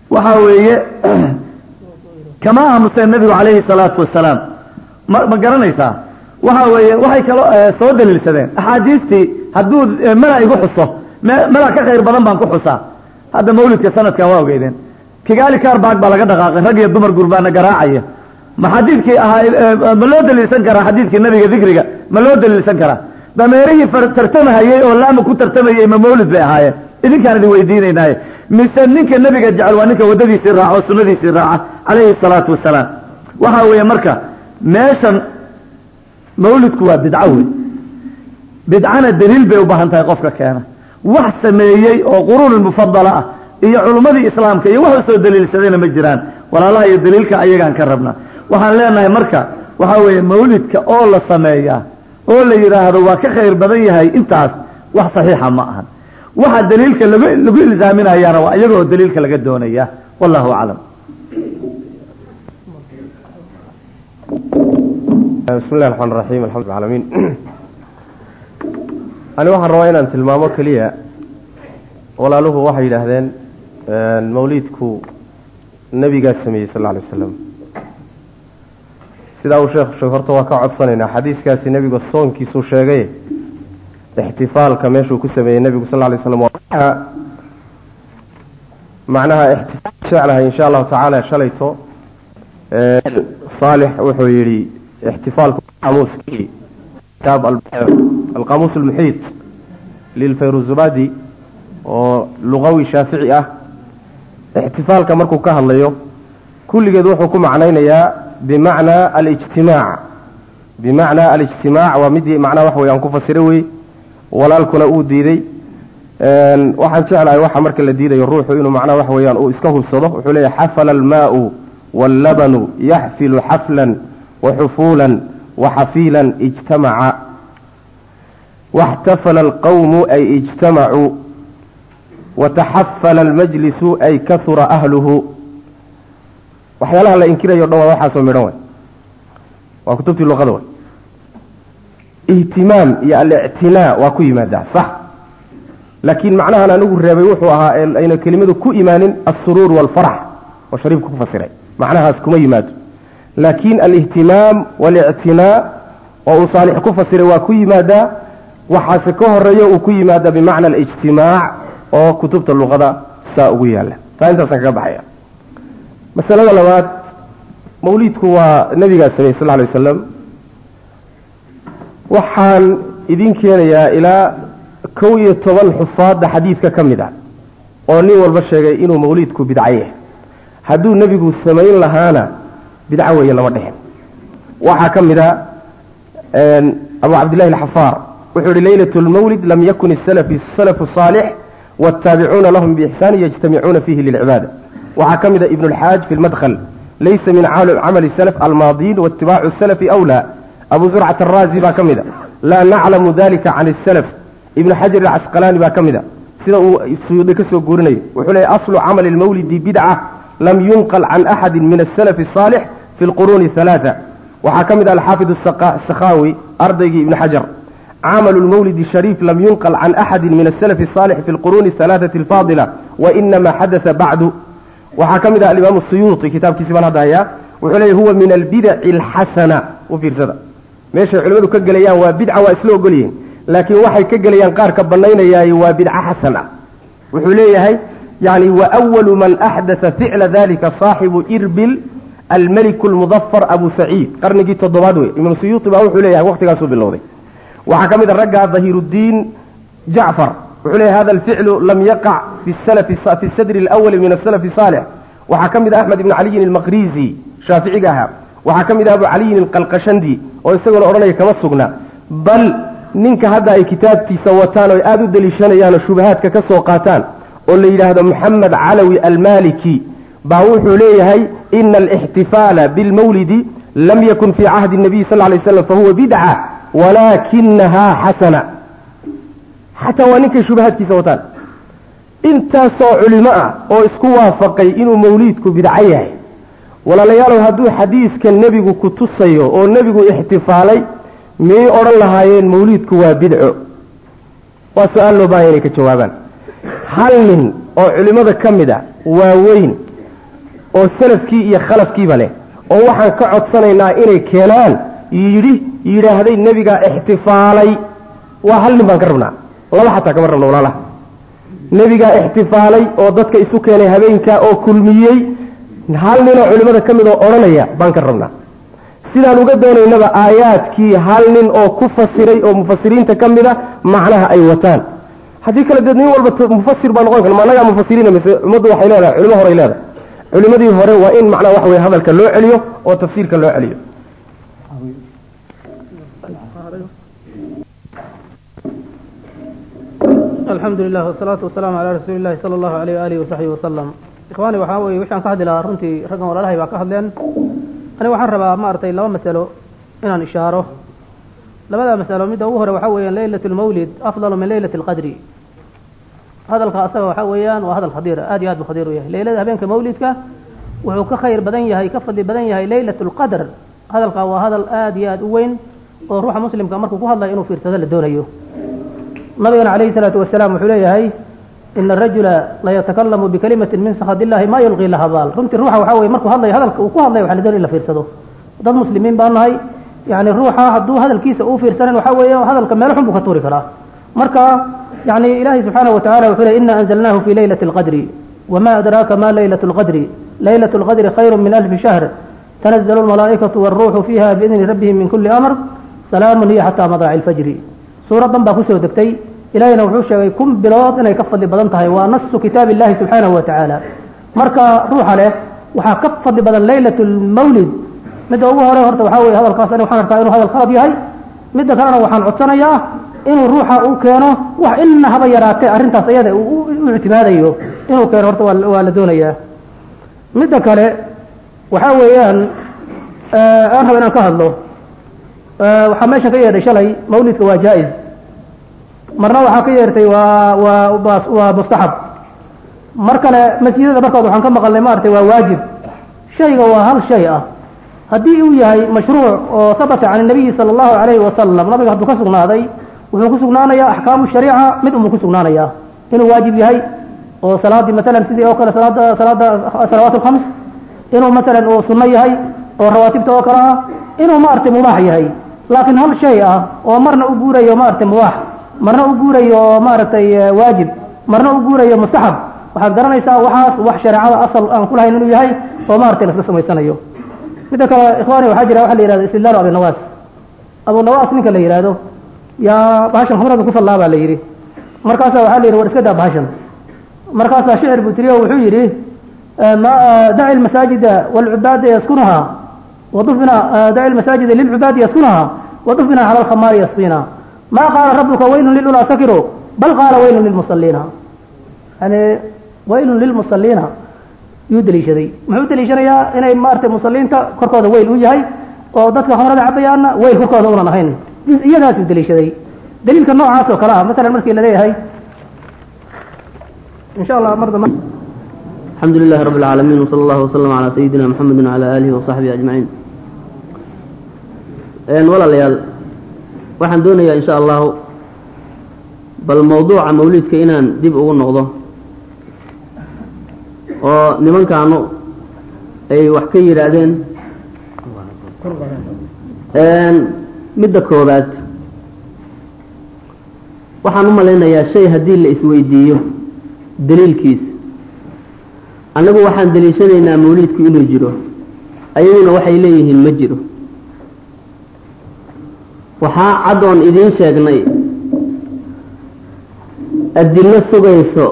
waxa weeye kama aamuseen nabigu calayhi salaatu wasalaam ma ma garanaysaa waxa weeye waxay kaloo soo daliilsadeen axaadiistii hadduu mala igu xuso me mala ka khayr badan baan ku xusaa hadda mawlidka sanadkan waa ogeydeen kigaali kaarbaag baa laga dhaqaaqay rag iyo dumar gurbaana garaacaya ma xadiidkii ahaa ma loo daliilsan karaa xadiidkii nabiga dikriga ma loo daliilsan karaa dameerihii tartamahayey oo laama ku tartamayey ma mawlid bay ahaayeen idinkaan idin weydiinaynaaye mise ninka nebiga jecel waa ninka waddadiisii raaca oo sunnadiisii raaca calayhi salaatu wasalaam waxa weeye marka meeshan mawlidku waa bidco wey bidcana daliil bay u baahan tahay qofka keena wax sameeyey oo quruun mufadala ah iyo culummadii islaamka iyo wax usoo daliilsadayna ma jiraan walaalaha iyo daliilka ayagaan ka rabnaa waxaan leenahay marka waxa weeye mawlidka oo la sameeyaa oo la yidhaahdo waa ka khayr badan yahay intaas wax saxiixa ma ahan waxa daliilka lagu lagu ilzaaminayaana waa iyagoo daliilka laga doonaya wallahu aclam bismi llahi raxmaan raxiim alxamdu alamiin ani waxaan rabaa inaan tilmaamo keliya walaaluhu waxay yidhaahdeen mawliidku nebigaa sameeyey sal lla alay wasalam sidaa uu sheekhu sheeg horta waa ka codsanaynaa xadiiskaasi nebiga soonkiisuu sheegay ixtifaalka meeshuu ku sameeyey nebigu sal lla alay slam waa macnaha ixtifaal jeclahay insha allahu tacaala shalayto saalix wuxuu yidhi ixtifaalku qamuuskii kitaab alqamuus almuxiit lilfayruzubadi oo lugawi shaafici ah ixtifaalka markuu ka hadlayo kulligeed wuxuu ku macnaynayaa bimacnaa alijtimaac bimacnaa alijtimaac waa midii macnaha wax wey aan ku fasira wey walaalkuna uu diiday waxaan jeclahay waxa marka la diidayo ruuxu inuu macnaha wax weeyaan uu iska hubsado wuxuu leeyahy xafala almaau wاllabanu yaxfilu xafla waxufuula waxafiila ijtamaca واxtafla اlqowmu ay ijtamacuu wataxafala اlmajlisu ay kahura ahluhu waxyaalaha la inkirayo dhan waa waxaasoo midhan way waa kutubtii luqada way ihtimaam iyo alictinaa waa ku yimaadaa sax laakiin macnahan anigu reebay wuxuu ahaa ayna kelimadu ku imaanin alsuruur wاlfarx oo shariifku ku fasiray macnahaas kuma yimaado laakin alihtimaam walictinaa oo uu saalix ku fasiray waa ku yimaadaa waxaase ka horeeyo uu ku yimaada bimacna alijtimaac oo kutubta luqada saa ugu yaala taa intaasaan kaga baxaya masalada labaad mawliidku waa nabigaa sameyey sal alay wasalam waxaan idin keenayaa ilaa kow iyo toban xufaadda xadiidka ka mid a oo nin walba sheegay inuu mawliidku bidcaye hadduu nebigu samayn lahaana bidco weeye lama dhexin waxaa ka mid a abu cabdillahi alxafaar wuxuu yihi laylat lmawlid lam yakun salafu saalix wاtaabicuuna lahum biixsaani yajtamicuuna fihi lilcibaada waxaa ka mid a ibn اlxaaj fi lmadkhl laysa min camali salaf almaadiin waitibaacu salafi awlaa abu zurcat araazi baa ka mid a laa naclamu dalika can اsalaf ibn xajar alcasqalaani baa ka mid a sida uu suyuudi ka soo guurinayo wuxuu leeyay aslu camali lmawlidi bidca lam yunqal can axadi min asalafi الصaalix fi lquruuni halaaa waxaa ka mid ah alxaafid sakhaawi ardaygii ibn xajar camalu lmawlidi shariif lam yunqal can axadi min asalafi الصaalix fi lquruuni halaaثati alfaadila wainama xadasa bacdu waxaa ka mid ah alimaam suyuuطi kitaabkiisi baan hadda hayaa wuxuu leeyay huwa min albidaci alxasana u fiirsada meeshay culimmadu ka gelayaan waa bidca waa isla ogolyihiin laakiin waxay ka gelayaan qaarka banaynayaay waa bidca xasan ah wuxuu leeyahay yani wawalu man axdaa ficla dalika saaxibu irbil almeliku lmudafar abu saciid qarnigii toddobaad wey imaam suyuuti baa wuxuu leeyahay waqtigaasuu bilowday waxaa ka mid a raggaa dahiiruddiin jacfar wuxuu leeyahay hada alficlu lam yaqac fi sadri alawali min asalafi saalix waxaa ka mid a axmed ibn caliyin almaqrizi shaaficiga ahaa waxaa ka mid ah abu caliyin alqalqashandi oo isaguna odhanaya kama sugna bal ninka hadda ay kitaabkiisa wataan oo aada u deliishanayaan oo shubahaadka ka soo qaataan oo la yidhaahdo moxamed calawi almaliki baa wuxuu leeyahay ina alixtifaala bilmawlidi lam yakun fii cahdi nabiy sal lay slam fahuwa bidca walaakinahaa xasana xataa waa ninkay shubahaadkiisa wataan intaasoo culimo ah oo isku waafaqay inuu mawliidku bidco yahay walaalayaalow hadduu xadiiska nebigu ku tusayo oo nebigu ixtifaalay miyay odhan lahaayeen mawliidku waa bidco waa su-aal loo baahanya inay ka jawaabaan hal nin oo culimmada ka mid a waaweyn oo salafkii iyo khalafkiiba leh oo waxaan ka codsanaynaa inay keenaan yidhi yidhaahday nebigaa ixtifaalay waa hal nin baan ka rabnaa laba xataa kama rabno walaalaha nebigaa ixtifaalay oo dadka isu keenay habeenkaa oo kulmiyey hal ninoo culimmada ka mid oo odhanaya baan ka rabnaa sidaan uga doonaynaba aayaadkii hal nin oo ku fasiray oo mufasiriinta ka mid a macnaha ay wataan haddii kale deed nin walba mufasir baa noqon kara ma annagaa mufasiriina mise ummaddu waxay leedahay culimo horay leedahay culimadii hore waa in macnaha waxa weye hadalka loo celiyo oo tafsiirka loo celiyo alxamdu lilah wasalaatu wasalaamu calaa rasuuli illahi sala allahu alayh waalihi wasaxbihi wasalam ikhwaani waxaa weye wixaan ka hadli lahaa runtii raggan walaalahay baa ka hadleen aniga waxaan rabaa maaragtay laba masalo inaan ishaaro labada masalo midda ugu hore waxaa weeyaan leylat lmawlid afdalu min leylati alqadri hadalka asaga waxaa weeyaan waa hadal khadiir aad iyo aad buu khadiir u yahay leylada habeenka mawlidka wuxuu ka khayr badan yahay ka fadli badan yahay leylat lqadr hadalka waa hadal aad iyo aad u weyn oo ruuxa muslimka markuu ku hadlayo inuu fiirsado la doonayo nabigana calayhi salaatu wasalaam wuxuu leeyahay ina arajula layatakalamu bikalimatin min sakad illahi ma yulqii laha baal runtii ruuxa waxaa weye markuu hadlayo hadalka uu ku hadlayo waxa la doonaya in la fiirsado dad muslimiin baan nahay yani ruuxa hadduu hadalkiisa uu fiirsanan waxaa weeye hadalka meelo xun buu ka tuuri karaa marka yani ilahi subxaanahu watacala wuxuu ley ina anzalnahu fi leylati alqadri wama adraaka ma leylat lqadri leylat lqadri khayru min alfi shahr tanazalu lmalaa'ikatu walruuxu fiiha biidni rabbihim min kuli amr salaamun hiya xataa madaaci alfajri suuraddan baa kusoo degtay ilahina wuxuu sheegay kun bilood inay ka fadli badan tahay waa nasu kitaab illahi subxaanahu wa tacaala marka ruuxa leh waxaa ka fadli badan leylat lmawlid midda ugu hore horta waxaa weye hadalkaas ani waxaan arkaa inuu hadal khalad yahay midda kalena waxaan codsanayaa inuu ruuxa uu keeno wax ina haba yaraatee arrintaas iyada u ictimaadayo inuu keeno horta waa la doonayaa midda kale waxaa weeyaan aan raba inaan ka hadlo waxaa meeshan ka yeedhay shalay mawlidka waa jaa-is marna waxaa ka yeertay waa waa waa mustaxab mar kale masjidada markood waxaan ka maqalnay maaragtay waa waajib shayga waa hal shay ah haddii uu yahay mashruuc oo habata can nabiyi sala allahu alayhi wasalam nabiga hadduu ka sugnaaday wuxuu ku sugnaanayaa axkaamu shariica mid unbuu ku sugnaanayaa inuu waajib yahay oo salaadii masalan sidii oo kale salaada salaada salawaat alkhams inuu masalan uu sunno yahay oo rawaatibta oo kale ah inuu maaragtay mubaax yahay laakiin hal shay ah oo marna u guurayo maaragtay mubaax marna u guurayo maaragtay waajib marna u guurayo mustaxab waxaad garanaysaa waxaas wax shareecada asal aan ku lahayn inuu yahay oo maaragtay laska samaysanayo midda kale ikhwaani waxaa jira waxa la yihahdo istidlaalu abinawaas abunawaas ninka la yihahdo yaa bahashan khumrada ku fallaa baa la yidhi markaasaa waxaa la yidhi war iska daa bahashan markaasaa shicir buu tiriyo wuxuu yidhi daci lmasaajida walcubaada yaskunuha wadufina daci lmasaajida lilcubaadi yaskunuha wadufina cala alkhamaari yasqina ma qaala rabuka waylun lilulaa sakiru bal qaala waylun lilmusaliina yani waylun lilmusaliina yuu deliishaday muxuu deliishanayaa inay maaragtay musaliinta korkooda weyl u yahay oo dadka khamrada cabayaana weyl korkooda unan ahayn iyadaasuu deliishaday daliilka noocaas oo kale ah masalan markii la leeyahay insha allah mar dambe الحمد لله رب العالمين وصلى الله وسلم على سيدنا محمد وعلى آله وصحبه أجمعين ولا ليال waxaan doonayaa insha allahu bal mawduuca mawlidka inaan dib ugu noqdo oo nimankaanu ay wax ka yidhaahdeen midda koobaad waxaan u malaynayaa shay haddii la isweydiiyo daliilkiis annagu waxaan daliishanaynaa mawliidku inuu jiro ayaguna waxay leeyihiin ma jiro waxaa caddoon idiin sheegnay adillo sugayso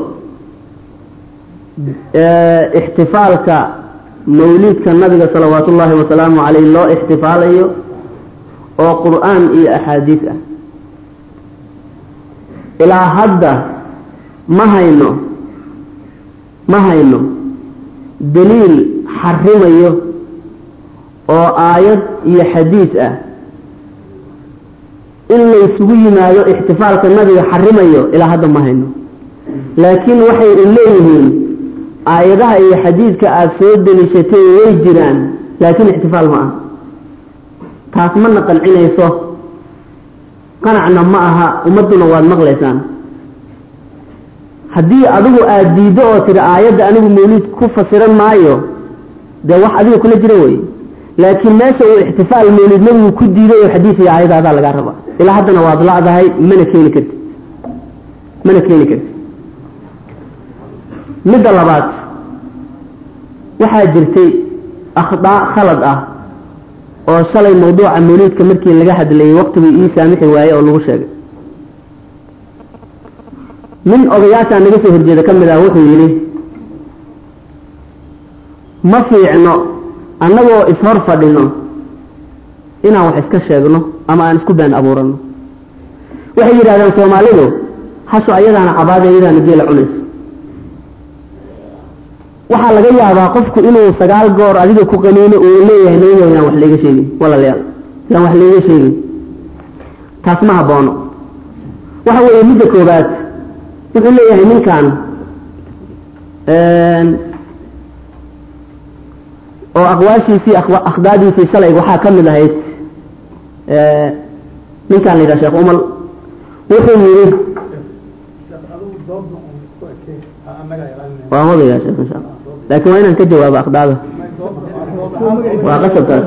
ixtifaalka mawliidka nabiga salawaatu ullaahi wasalaamu caleyh loo ixtifaalayo oo qur-aan iyo axaadiis ah ilaa hadda ma hayno ma hayno daliil xarimayo oo aayad iyo xadiis ah in laysugu yimaado ixtifaalka nabiga xarimayo ilaa hadda ma hayno laakiin waxay u leeyihiin aayadaha iyo xadiidka aada soo deliishatay way jiraan laakiin ixtifaal ma ah taas mana qancinayso qanacna ma aha ummadduna waad maqlaysaan haddii adigu aada diiddo oo tiri aayadda anigu mawliid ku fasiran maayo dee wax adiga kula jira wey laakiin meesha uu ixtifaal mawlid nabigu ku diiday oo xadiis iyo aayadaadaa lagaa rabaa ilaa haddana waad la'dahay mana keeni karti mana keeni karti midda labaad waxaa jirtay akhdaa khalad ah oo shalay mawduuca mawliidka markii laga hadlayay waqtigii ii saamixi waaye oo lagu sheegay nin odayaashaa naga soo horjeeda ka mid ah wuxuu yidhi ma fiicno annagoo ishor fadhino inaan wax iska sheegno ama aan isku been abuurano waxay yidhahdeen soomaalidu hasho ayadaana cabaada iyadaana geela cunayso waxaa laga yaabaa qofku inuu sagaal goor adiga ku qaniino uu leeyahay nabiga yaan wax layga sheegin walaalayaal yaan wax layga sheegin taas ma haboono waxa weeye midda koobaad wuxuu leeyahay ninkan oo aqwaashiisii akhdaadiisii shalay waxaa ka mid ahayd ninkan la yidhaha sheekh umal wuxuu yidhi waan wadayaa sheekh insha allah laakiin waa inaan ka jawaabo akhdaada waa qasabkaas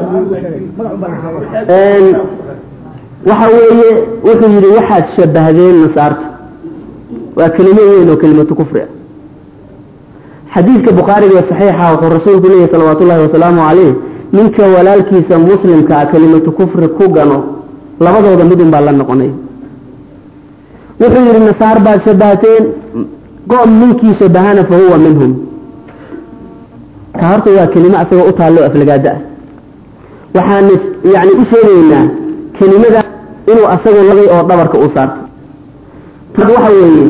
waxa weeye wuxuu yidhi waxaad shabahdeen nasaarta waa kelimo weyn oo kelimatu kufri ah xadiidka bukhaariga ee saxiixa wuxuu rasuulku leeyahy salawaatu ullahi wasalaamu calayh ninka walaalkiisa muslimka ah kelimatu kufri ku gano labadooda midun baa la noqonay wuxuu yidhi nasaar baad shabahteen qoom ninkii shabahana fa huwa minhum ka horta waa kelimo asagoo u taallo aflagaada ah waxaan yani u sheegaynaa kelimada inuu asagu lagay oo dhabarka u saarto tad waxa weeye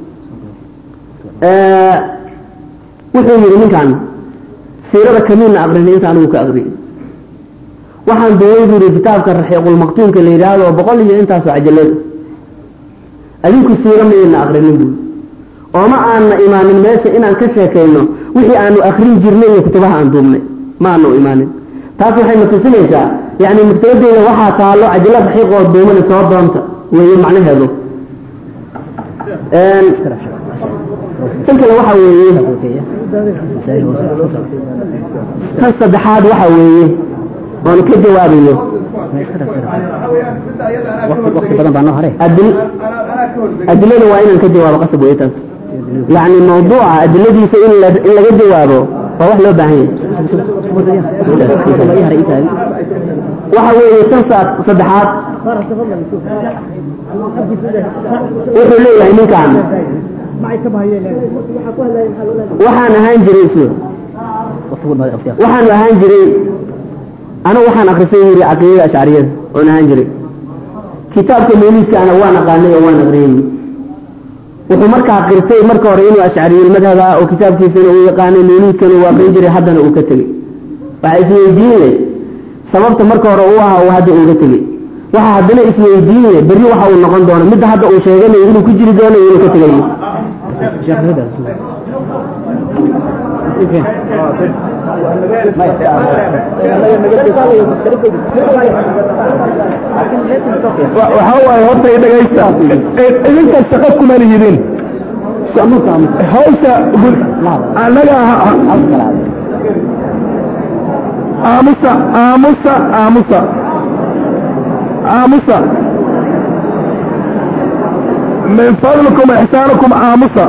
wuxuu yidhi ninkan siirada kamiinna aqrinay inta anigu ka aqriyay waxaan duway buu yidhi kitaabka raxiiqulmaqtuunka la yidhaahdo oo boqol iyo intaasoo cajalada adinku siiro mayna aqrinin buuri ooma aanna imaanin meesha inaan ka sheekayno wixii aanu akrin jirnay iyo kutubaha aan duubnay ma aanu imaanin taas waxay na tusinaysaa yani maktabadeyda waxaa taalo cajalo raxiiq oo duumana soo doonta weeye macnaheedu tan kale waxa weeye tan saddexaad waxa weeye oon ka jawaabayo adilada waa inaan ka jawaabo qasab wey taas yani mawduuca adiladiisa in in laga jawaabo waa wax loo baahan yahay waxa weeye tan saddexaad wuxuu leeyahay ninkan waxaan ahaan jiray waxaanu ahaan jiray anigu waxaan akrisay yiri caqiidada ashcariyada oon ahaan jiray kitaabka mawliidkaana waan aqaanay oo waan aqriyey wuxuu markaa qirtay marka hore inuu ashcariyul madhab ah oo kitaabkiisana uu yaqaanay mawliidkana uu aqrin jiray haddana uu ka tegey waxaa isweydiinle sababta marka hore uu ahaa uu hadda uga tegey waxaa haddana isweydiinle berri waxa uu noqon doono midda hadda uu sheeganayo inuu ku jiri doono inuu ka tegayo waxaa waaye horta i dhegaysta idinka shaqo kuma lihidin hawsha annaga aamusa aamusa aamusa aamusa min fadlikum ixsaanukum aamusa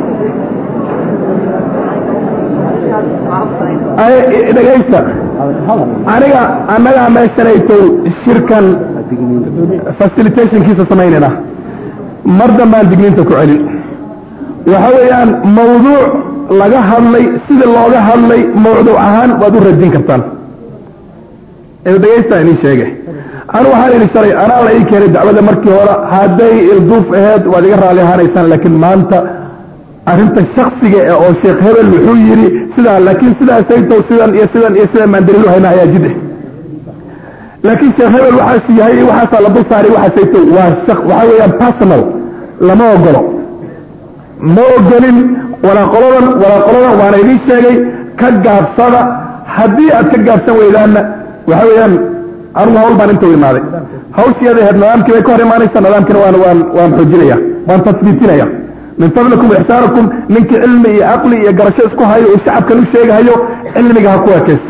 dhegaysta aniga annagaa meeshanaytow shirkan facilitationkiisa samaynayna mar dambaan digniinta ku celin waxa weeyaan mawduuc laga hadlay sidii looga hadlay mawduuc ahaan waad u radin kartaan dhegaysta idin sheege anu waxaan idin shalay anaa la ii keenay dacwada markii hore hadday ilduuf aheyd waad iga raalli ahaanaysaan laakiin maanta arrinta shaksiga e oo sheekh hebel wuxuu yidhi sidaa laakiin sidaasaytow sidan iyo sidan iyo sidan baan daliilu haynaa ayaa jid laakiin sheekh hebel waxaas yahay waxaasaa la dul saaray waxaasaytow waa shak waxaa weeyaan personal lama ogolo ma ogolin walaa qoladan walaa qoladan waana idiin sheegay ka gaabsada haddii aad ka gaabsan weydaanna waxa weeyaan anugu hawl baan inta u imaaday hawshiyaday ahayd nidaamkii bay ka hor imaanaysa nidaamkina waan waan waan xoojinaya waan tasbiitinaya min fadlikum ixsaanakum ninkii cilmi iyo caqli iyo garasho isku hayo uu shacabkan u sheegahayo cilmiga ha ku ekaysto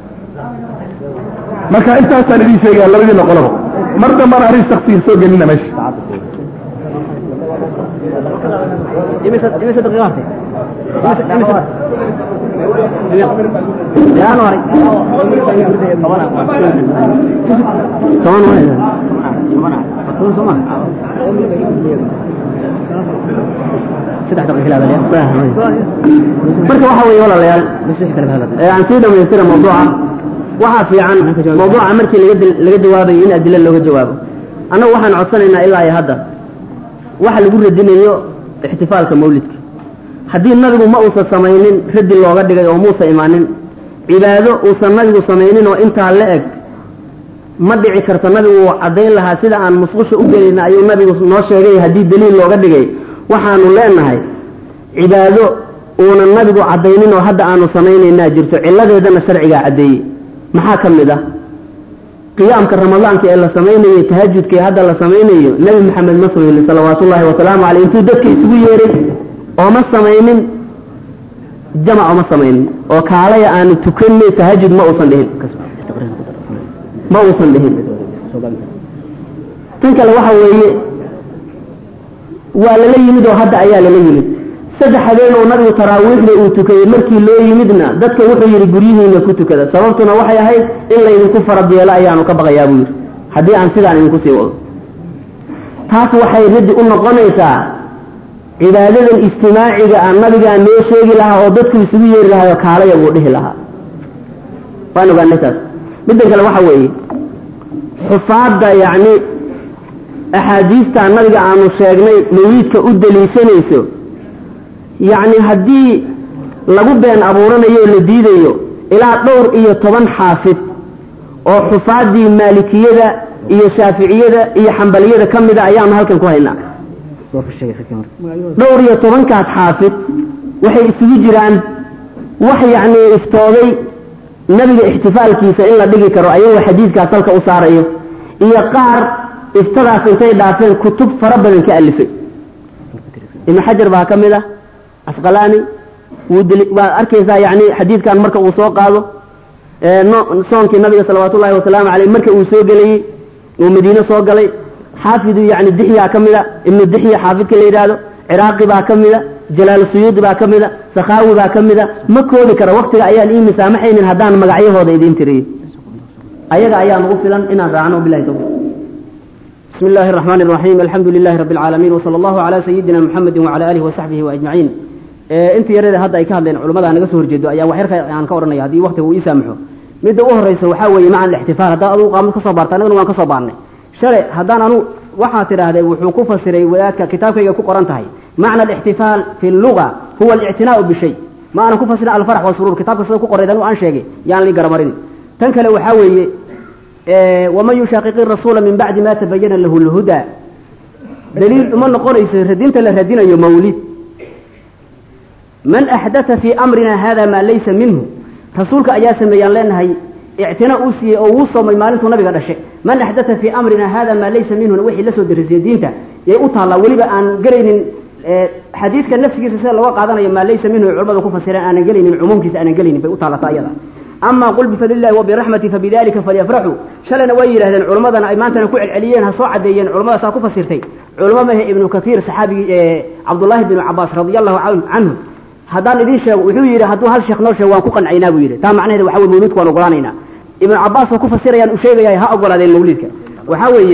marka intaasaan idiin sheegaya labadiina qoloba mar dambana arrin shaksiga soo gelina meesha marka waxa weeye walaalayaal aan sii dhamaystira mawduuca waxaa fiican mawduuca markii laga laga jawaabayo in adilo looga jawaabo annagu waxaan codsanaynaa ilaa iyo hadda waxa lagu radinayo ixtifaalka mawlidka haddii nabigu ma uusan samaynin radi looga dhigay oo muusa imaanin cibaado uusan nabigu samaynin oo intaa la eg ma dhici karto nabigu uu caddayn lahaa sida aan musqusha u gelayna ayuu nabigu noo sheegay haddii daliil looga dhigay waxaanu leenahay cibaado uunan nabigu caddaynin oo hadda aanu samaynaynaa jirto cilladeedana sharcigaa caddeeyey maxaa ka mid ah qiyaamka ramadaanka ee la samaynayo tahajudka ee hadda la samaynayo nebi maxamed ma samaynin salawaatullaahi wasalaamu caleyh intuu dadka isugu yeeray ooma samaynin jamac oma samaynin oo kaalaya aanu tukanay tahajud ma uusan dhihin ma uusan dhihin tan kale waxa weeye waa lala yimid oo hadda ayaa lala yimid saddex habeen oo nabigu taraawiixda uu tukayey markii loo yimidna dadka wuxuu yidhi guryihiina ku tukada sababtuna waxay ahayd in laydinku farad yeelo ayaanu ka baqayaa buu yidhi haddii aan sidaan idinku sii wado taas waxay raddi u noqonaysaa cibaadadan ijtimaaciga ah nabigaa noo sheegi lahaa oo dadku isugu yeeri lahaayoo kaalaya buu dhihi lahaa waan ogaanay taas middan kale waxa weeye xufaadda yacni axaadiista nabiga aanu sheegnay mawliidka u daliishanayso yacni haddii lagu been abuuranayo o la diidayo ilaa dhowr iyo toban xaafid oo xufaaddii maalikiyada iyo shaaficiyada iyo xambaliyada ka mida ayaanu halkan ku haynaa dhowr iyo tobankaas xaafid waxay isugu jiraan wax yacni iftooday nabiga ixtifaalkiisa in la dhigi karo ayagoo xadiidkaas halka u saarayo iyo qaar iftadaas intay dhaafeen kutub fara badan ka alifay ibnu xajar baa ka mid ah asqalaani waad arkaysaa yani xadiidkan marka uu soo qaado soonkii nabiga salawaatullahi wasalaamu caleyh marka uu soo gelayey uu madiine soo galay xaafidu yani dixyaa ka mida ibnu dixya xaafidka la yidhaahdo ciraaqi baa ka mida jalaal suyuudi baa ka mida sakhaawi baa ka mida ma koobi kara waktiga ayaan ii misaamaxaynin haddaan magacyahooda idiin tiriyo ayaga ayaa nagu filan inaan raacno bilahi tawfiq بسم الله الرحمن الرحيم الحمد لله رب العالمين وصلى الله على سيدنا محمد وعلى آله وصحبه وأجمعين inta yarada hadda ay ka hadleen culamada naga soo horjeedo ayaa wax yarka aan ka oranaya haddii waqtiga uu ii saamaxo midda u horeysa waxaa weeye maca alixtifaal haddaan adugu qaamad ka soo baarta annagana waan ka soo baarnay shalay haddaan anu waxaa tidhaahdee wuxuu ku fasiray wadaadka kitaabkayga ku qoran tahay macna alixtifaal fi luga huwa alictinaau bishay ma aanan ku fasirin alfarax wasuruur kitaabka sida ku qorayd anu aan sheegay yaan lii garamarin tan kale waxaa weeye waman yushaqiqi rasuula min bacdi ma tabayana lahu lhuda daliil uma noqonayso radinta la radinayo mawlid man axdaa fii amrina hada maa laysa minhu rasuulka ayaa sameeyaan leenahay ictina uu siiyey oo wuu soomay maalintuu nabiga dhashay man axdaa fii amrina hada maa laysa minhuna wixii la soo darisay diinta yay u taallaa weliba aan gelaynin xadiidka nafsigiisa sida looga qaadanayo maa laysa minhu ay culamada ku fasireen aanan gelaynin cumuumkiisa aanan gelaynin bay u taallata ayada ama qul bifadlillahi wabiraxmati fabidalika falyafraxuu shalayna way yidhahdeen culammadana ay maantana ku celceliyeen ha soo cadeeyeen culammadaasaa ku fasirtay culamo mahe ibnu kaiir saxaabigii cabdullaahi binu cabaas radia allahu canhu haddaan idiin sheego wuxuu yidhi hadduu hal sheekh noo sheego waan ku qancaynaa buu yidhi taa macnaheeda waxa weye mawliidka waan ogolaanaynaa ibnu cabaas oo ku fasirayaan u sheegaya ha ogolaadeen mawliidka waxaa weeye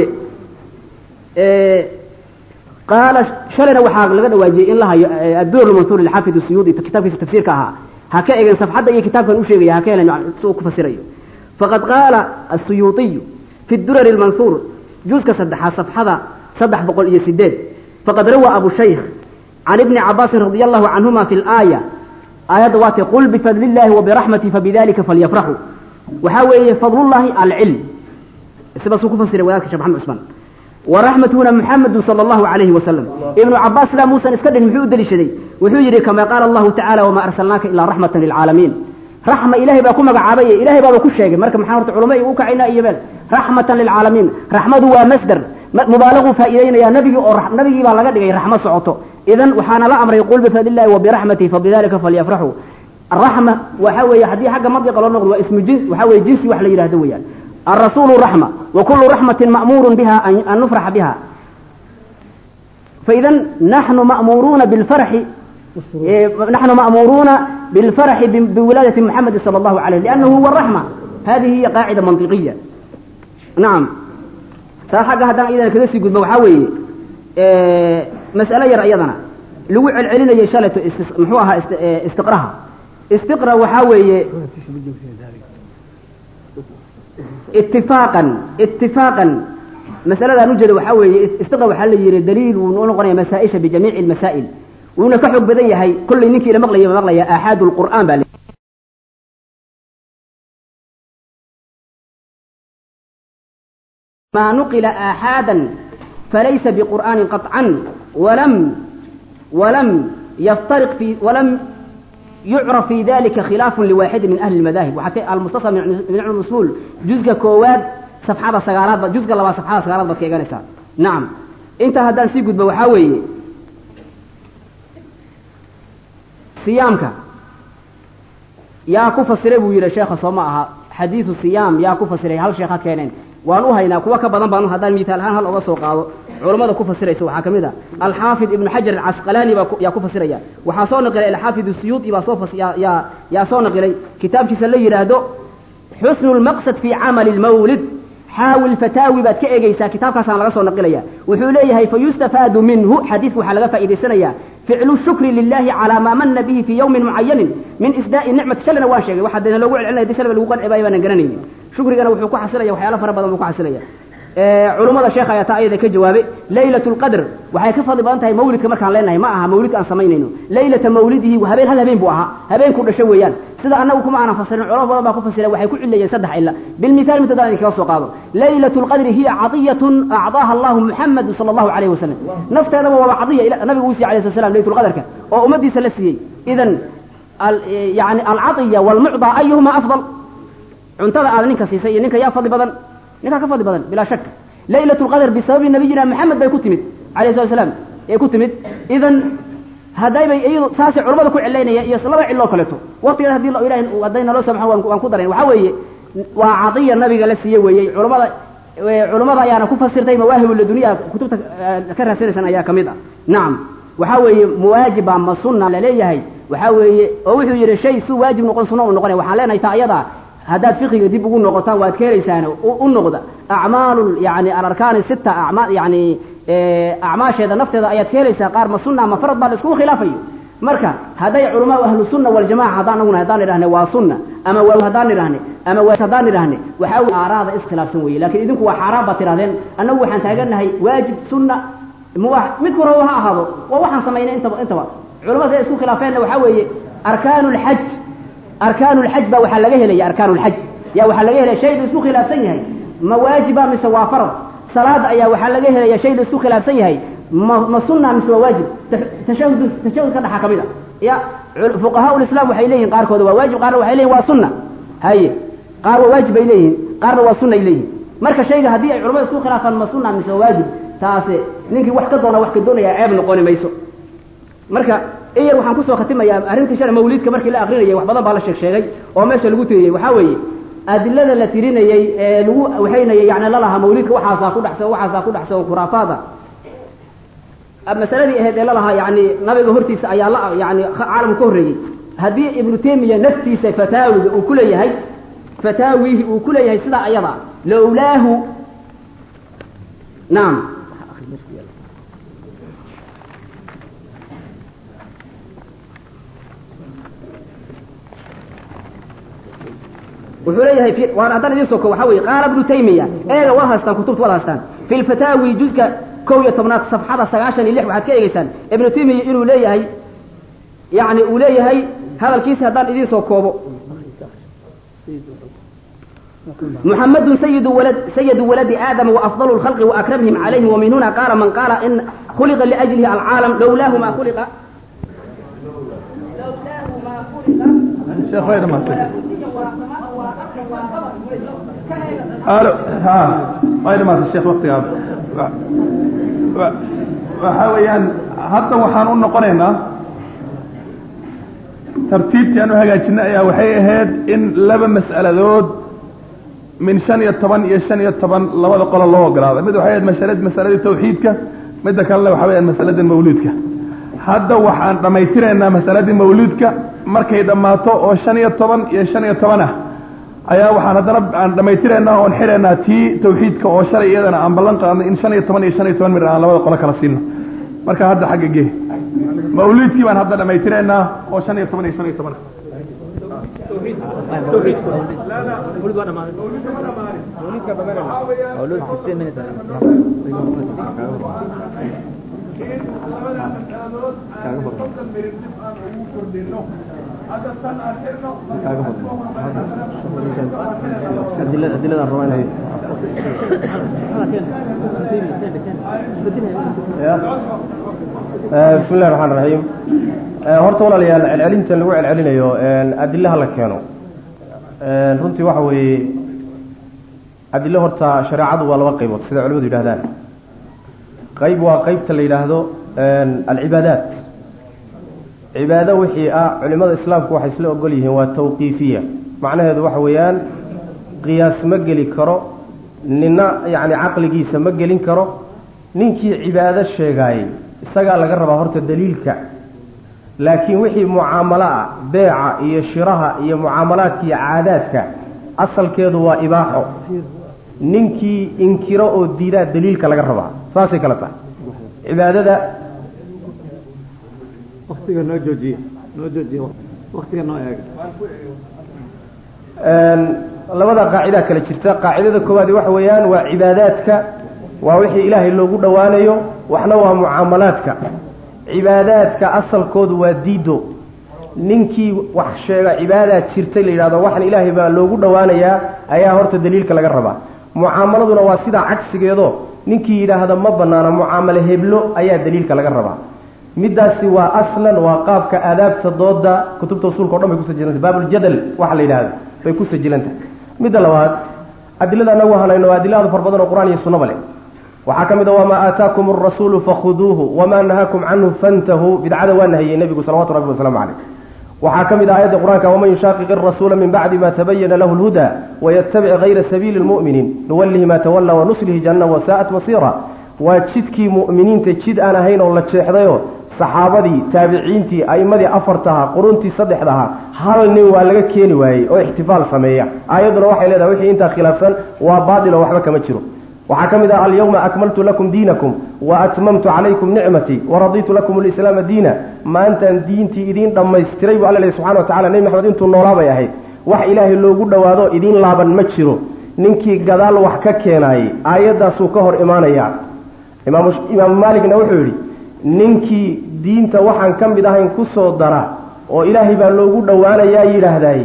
qaala shalayna waxaa laga dhawaajiyey in la hayo adduur mansuur lilxaafid suyuudi kitaabkiisa tafsiirka ahaa ha ka egen safxadda iyo kitaabkan u sheegaya ha ka helen si uu ku fasirayo faqad qaala asuyuuطiyu fi durari lmansuur juuska saddexaad safxada saddex boqol iyo sideed faqad rawaa abu shaykh can ibni cabaasin radi allahu canhuma fi laaya aayadda waatay qul bifadli illahi wabiraxmati fabidalika falyafraxuu waxaa weeye fadlullahi alcilm sidaasuu ku fasiray wadaadka shekh maxamed cusmaan waraxmatuna muxamadu sala allahu calayhi wasalam ibnu cabaas sidaa muusan iska dhin muxuu u deliishaday wuxuu yidhi kama qaala allahu tacala wamaa arsalnaaka ilaa raxmatan lilcaalamiin raxma ilahay baa ku magacaabay ilahay baaba ku sheegay marka maxaa horta culamo u kacaynaa iyo beel raxmatan lilcaalamiin raxmadu waa masder mubaalagu faa'iideynaya nabigii oo nabigii baa laga dhigay raxmo socoto idan waxaana la amray qul bifadlillahi wa biraxmatihi fabidalika falyafraxuu الرحمة وحوي حدي حق مضي قالوا نقول واسم جنس وحوي جنسي وحلا يرهدوا ويان الرسول رحمة وكل رحمة مأمور بها أن نفرح بها فإذا نحن مأمورون بالفرح إيه نحن مأمورون بالفرح بولادة محمد صلى الله عليه لأنه هو الرحمة هذه هي قاعدة منطقية نعم ساحق هذا إذا كذا يقول بوحوي إيه مسألة يرى أيضا لو علنا يشالة محوها استقراها استقرا وحاوي اتفاقا اتفاقا مسألة نوجد وحاوي استقرا وحال يري دليل ونقرأ مسائش بجميع المسائل ونكحب بدي هي كل نكي لمغلية مغلية آحاد القرآن بالي ما نقل آحادا فليس بقرآن قطعا ولم ولم يفترق في ولم يعرف في ذلك خلاف لواحد من أهل المذاهب وحتى المستصل من علم الأصول جزء كواد صفحة سجارات جزء لما صفحة سجارات بس كيجانسا نعم أنت هذا سيقود بوحاوي صيامك يا كفسر أبو يلا شيخ صماها حديث الصيام يا كفسر هل شيخ كينين waanu haynaa kuwa ka badan baanu haddaan miitaal ahaan hal oga soo qaado culammada ku fasiraysa waxaa ka mid a alxaafid ibnu xajar alcasqalaani baa yaa ku fasiraya waxaa soo naqilay alxaafid siyuuti baa soo yaa yaa soo naqilay kitaabkiisa la yidhaahdo xusnu lmaqsad fi camali lmawlid xaawil fataawi baad ka eegeysaa kitaabkaasaan laga soo naqilaya wuxuu leeyahay fayustafaadu minhu xadiidka waxaa laga faa'iidaysanaya ficlu shukri lilahi calaa maa mana bihi fii yowmin mucayanin min isdaa'i nicmati shalina waan sheegay waxaa deena loogu celcelinaya di shalba lagu qanci baayo baanan garanaynin shukrigana wuxuu ku xasilaya waxyaalo fara badan buu ku xasilaya culummada sheekha ayaa taa ayada ka jawaabay laylat lqadr waxay ka fadli badan tahay mawlidka markaan leenahay ma aha mawlidka aan samaynayno laylata mawlidihi habeen hal habeen buu ahaa habeenku dhasho weeyaan sida annagu kuma aanan fasirin culamo badan baa ku fasira waxay ku cilayeen saddex ila bilmithaal mid haddaan idinkaga soo qaado laylat lqadri hiya cadiyatun acdaaha allahu muxamadu sala allahu calayhi wasalam nafteedaba waaba cadiya nabigu uu siiyey alayhi slat slam laylat lqadarka oo ummadiisa la siiyey idan yani alcadiya walmucdaa ayuhuma afdal cuntada aad ninka siisay iyo ninka yaa fadli badan ninkaa ka fadli badan bilaa shak laylat lqadr bisababi nabiyina maxamed bay ku timid alayh slat slam ee ku timid idan haddaybay iyadu saasay culamada ku cilaynaya iyo laba ciloo kaleeto waqtigeeda hadii ilahay hadday naloo samaxo waan ku darayn waxaa weeye waa cadiya nabiga la siiye weeyey culamada culamada ayaana ku fasirtay mawaahib laduniya kutubta ka raadsanaysan ayaa ka mid ah nacam waxaa weeye muwaajiba ma sunna laleeyahay waxaa weeye oo wuxuu yidhi shay si waajib noqon sunna u noqonaya waxaan leenahay taa ayadaa haddaad fiqiga dib ugu noqotaan waad ka helaysaan u noqda acmaalu yani alarkaani sita ama yani acmaasheeda nafteeda ayaad ka helaysaa qaar ma sunna ma farad baa la iskugu khilaafayo marka hadday culamaa ahlu sunna waljamaca haddaan naguna haddaan idhahne waa sunna ama waa haddaan idhahne ama waa haddaan idhahne waxaa wey aaraada iskhilaafsan weeye lakin idinku waa xaaraan baad tidhahdeen annagu waxaan taaganahay waajib sunna mubaax mid kura ha ahaado waa waxaan samaynay intaba intaba culamada say isku khilaafeenna waxaa weeye arkaanu lxaj arkaanu lxaj baa waxaa laga helaya arkaanu lxaj yaa waxaa laga helaya shay la isku khilaafsan yahay ma waajiba mise waa farad salaada ayaa waxaa laga helaya shay la isku khilaafsan yahay ma ma sunna mise waa waajib tashahud tashahud ka dhaxa kamid a ya fuqahaa lislam waxay leeyihin qaarkooda waa waajib qaarna waxay leeyihin waa sunna haye qaar waa waajib bay leeyihin qaarna waa sunna ay leeyihin marka shayga haddii ay culamada isku khilaafaan ma sunna mise waa waajib taase ninkii wax ka doona wax ka doonaya ceeb noqoni mayso marka iyar waxaan kusoo khatimayaa arrintii shala mawliidka markii la akrinayay wax badan baa la sheeg sheegay oo meesha lagu tiriyey waxaa weeye adilada la tirinayey ee lagu waxaynayay yani lalahaa mawliidka waxaasaa ku dhexsan waxaasaa ku dhexsan khuraafaada masaladii ahayd ee lalahaa yani nabiga hortiisa ayaa la yani caalamka ka horreeyey haddii ibnu taymiya naftiisa fataawiga uu kuleeyahay fataawihi uu ku leeyahay sidaa ayada lowlaahu naam wuxuu leeyahay waan haddaan idin soko waxaa weye qaala ibnu taymiya eega waa haystaan kutubta wada haystaan fi lfataawi juzka kow iyo tobnaad safxada sagaashan iyo lix waxaad ka eegeysaan ibnu taymiya inuu leeyahay yani uu leeyahay hadalkiisa haddaan idin soo koobo محمد سيد ولد سيد ولد آدم وأفضل الخلق وأكرمهم عليه ومن هنا قال من قال إن خلق لأجله العالم لولاه ما خلق لولاه ما خلق شيخ غير ما ها غير ما الشيخ وقتي هذا waxa weeyaan hadda waxaan u noqonaynaa tartiibtii aan u hagaajinay ayaa waxay ahayd in laba mas'aladood min shan iyo toban iyo shan iyo toban labada qolo loo ogolaado mid waxay ahayd masalad masaladii tawxiidka midda kalena waxa weyaan masalada mawluudka hadda waxaan dhammaystiraynaa masaladii mawluudka markay dhammaato oo shan iyo toban iyo shan iyo toban ah ayaa waxaan haddana aan dhammaystiraynaa oon xiraynaa tii tawxiidka oo shalay iyadana aan ballan qaadnay in shan iyo toban iyo shan iyo toban mir aan labada qolo kala siino marka hadda xagga gee mawluudkii baan hadda dhammaystiraynaa oo shan iyo toban iyo shan iyo toban bismi illahi raxmaan raxiim horta walaalayaal celcelintan lagu celcelinayo adilaha la keeno runtii waxa weeye adilo horta shareecadu waa laba qaybood sida culimadu yidhahdaan qayb waa qeybta la yidhaahdo alcibaadaat cibaado wixii ah culimada islaamku waxay isla ogol yihiin waa tawqiifiya macnaheedu waxa weeyaan qiyaas ma geli karo nina yacni caqligiisa ma gelin karo ninkii cibaado sheegaayey isagaa laga rabaa horta daliilka laakiin wixii mucaamalo ah beeca iyo shiraha iyo mucaamalaadka iyo caadaadka asalkeedu waa ibaaxo ninkii inkiro oo diidaa daliilka laga rabaa saasay kale tahay cibaadada waktiga noo joojiye noo joojiye waktiga noo eega labada qaacidaa kale jirta qaacidada koowaadi waxa weeyaan waa cibaadaadka waa wixii ilaahay loogu dhowaanayo waxna waa mucaamalaadka cibaadaadka asalkoodu waa diido ninkii wax sheega cibaadaad jirtay la yidhahdo waxan ilaahay baa loogu dhowaanayaa ayaa horta daliilka laga rabaa mucaamaladuna waa sidaa cagsigeedo ninkii yidhaahda ma banaana mucaamalo heblo ayaa daliilka laga rabaa middaasi waa aslan waa qaabka aadaabta dooda kutubta usulka o dhan bay kusajilantah baabuljadal waxa la yidhahdo bay ku sajilantahay midda labaad adilada anagu hanayno waa adilada far badan oo qur-aan iyo sunnaba leh waxaa ka mid a wamaa aataakum arasuulu fakhuduuhu wamaa nahaakum canhu fantahuu bidcada waa nahiyey nebigu salawatu rabbi wasalaamu caleyh waxaa ka mid ah aayadda qur-aanka waman yushaaqiq arasuula min bacdi ma tabayana lahu lhuda wayatabic gayra sabiili lmu'miniin nuwallihi ma tawalla wanuslihi janna wasaa'at masiira waa jidkii mu'miniinta jid aan ahayn oo la jeexdayoo saxaabadii taabiciintii a'immadii afartaha quruntii saddexdaha hal nin waa laga keeni waayey oo ixtifaal sameeya aayadduna waxay leedahay wixii intaa khilaafsan waa baatilo waxba kama jiro waxaa ka mid ah alyawma akmaltu lakum diinakum wa atmamtu calaykum nicmatii waraditu lakum alislaama diina maantaan diintii idiin dhammaystiray buu alla lehy subxana wa tacala nebi maxamed intuu noolaa bay ahayd wax ilaahay loogu dhowaado idiin laaban ma jiro ninkii gadaal wax ka keenaayey aayaddaasuu ka hor imaanayaa imaamu imaamu maaligna wuxuu yidhi ninkii diinta waxaan ka mid ahayn ku soo dara oo ilaahay baa loogu dhowaanayaa yidhaahdaay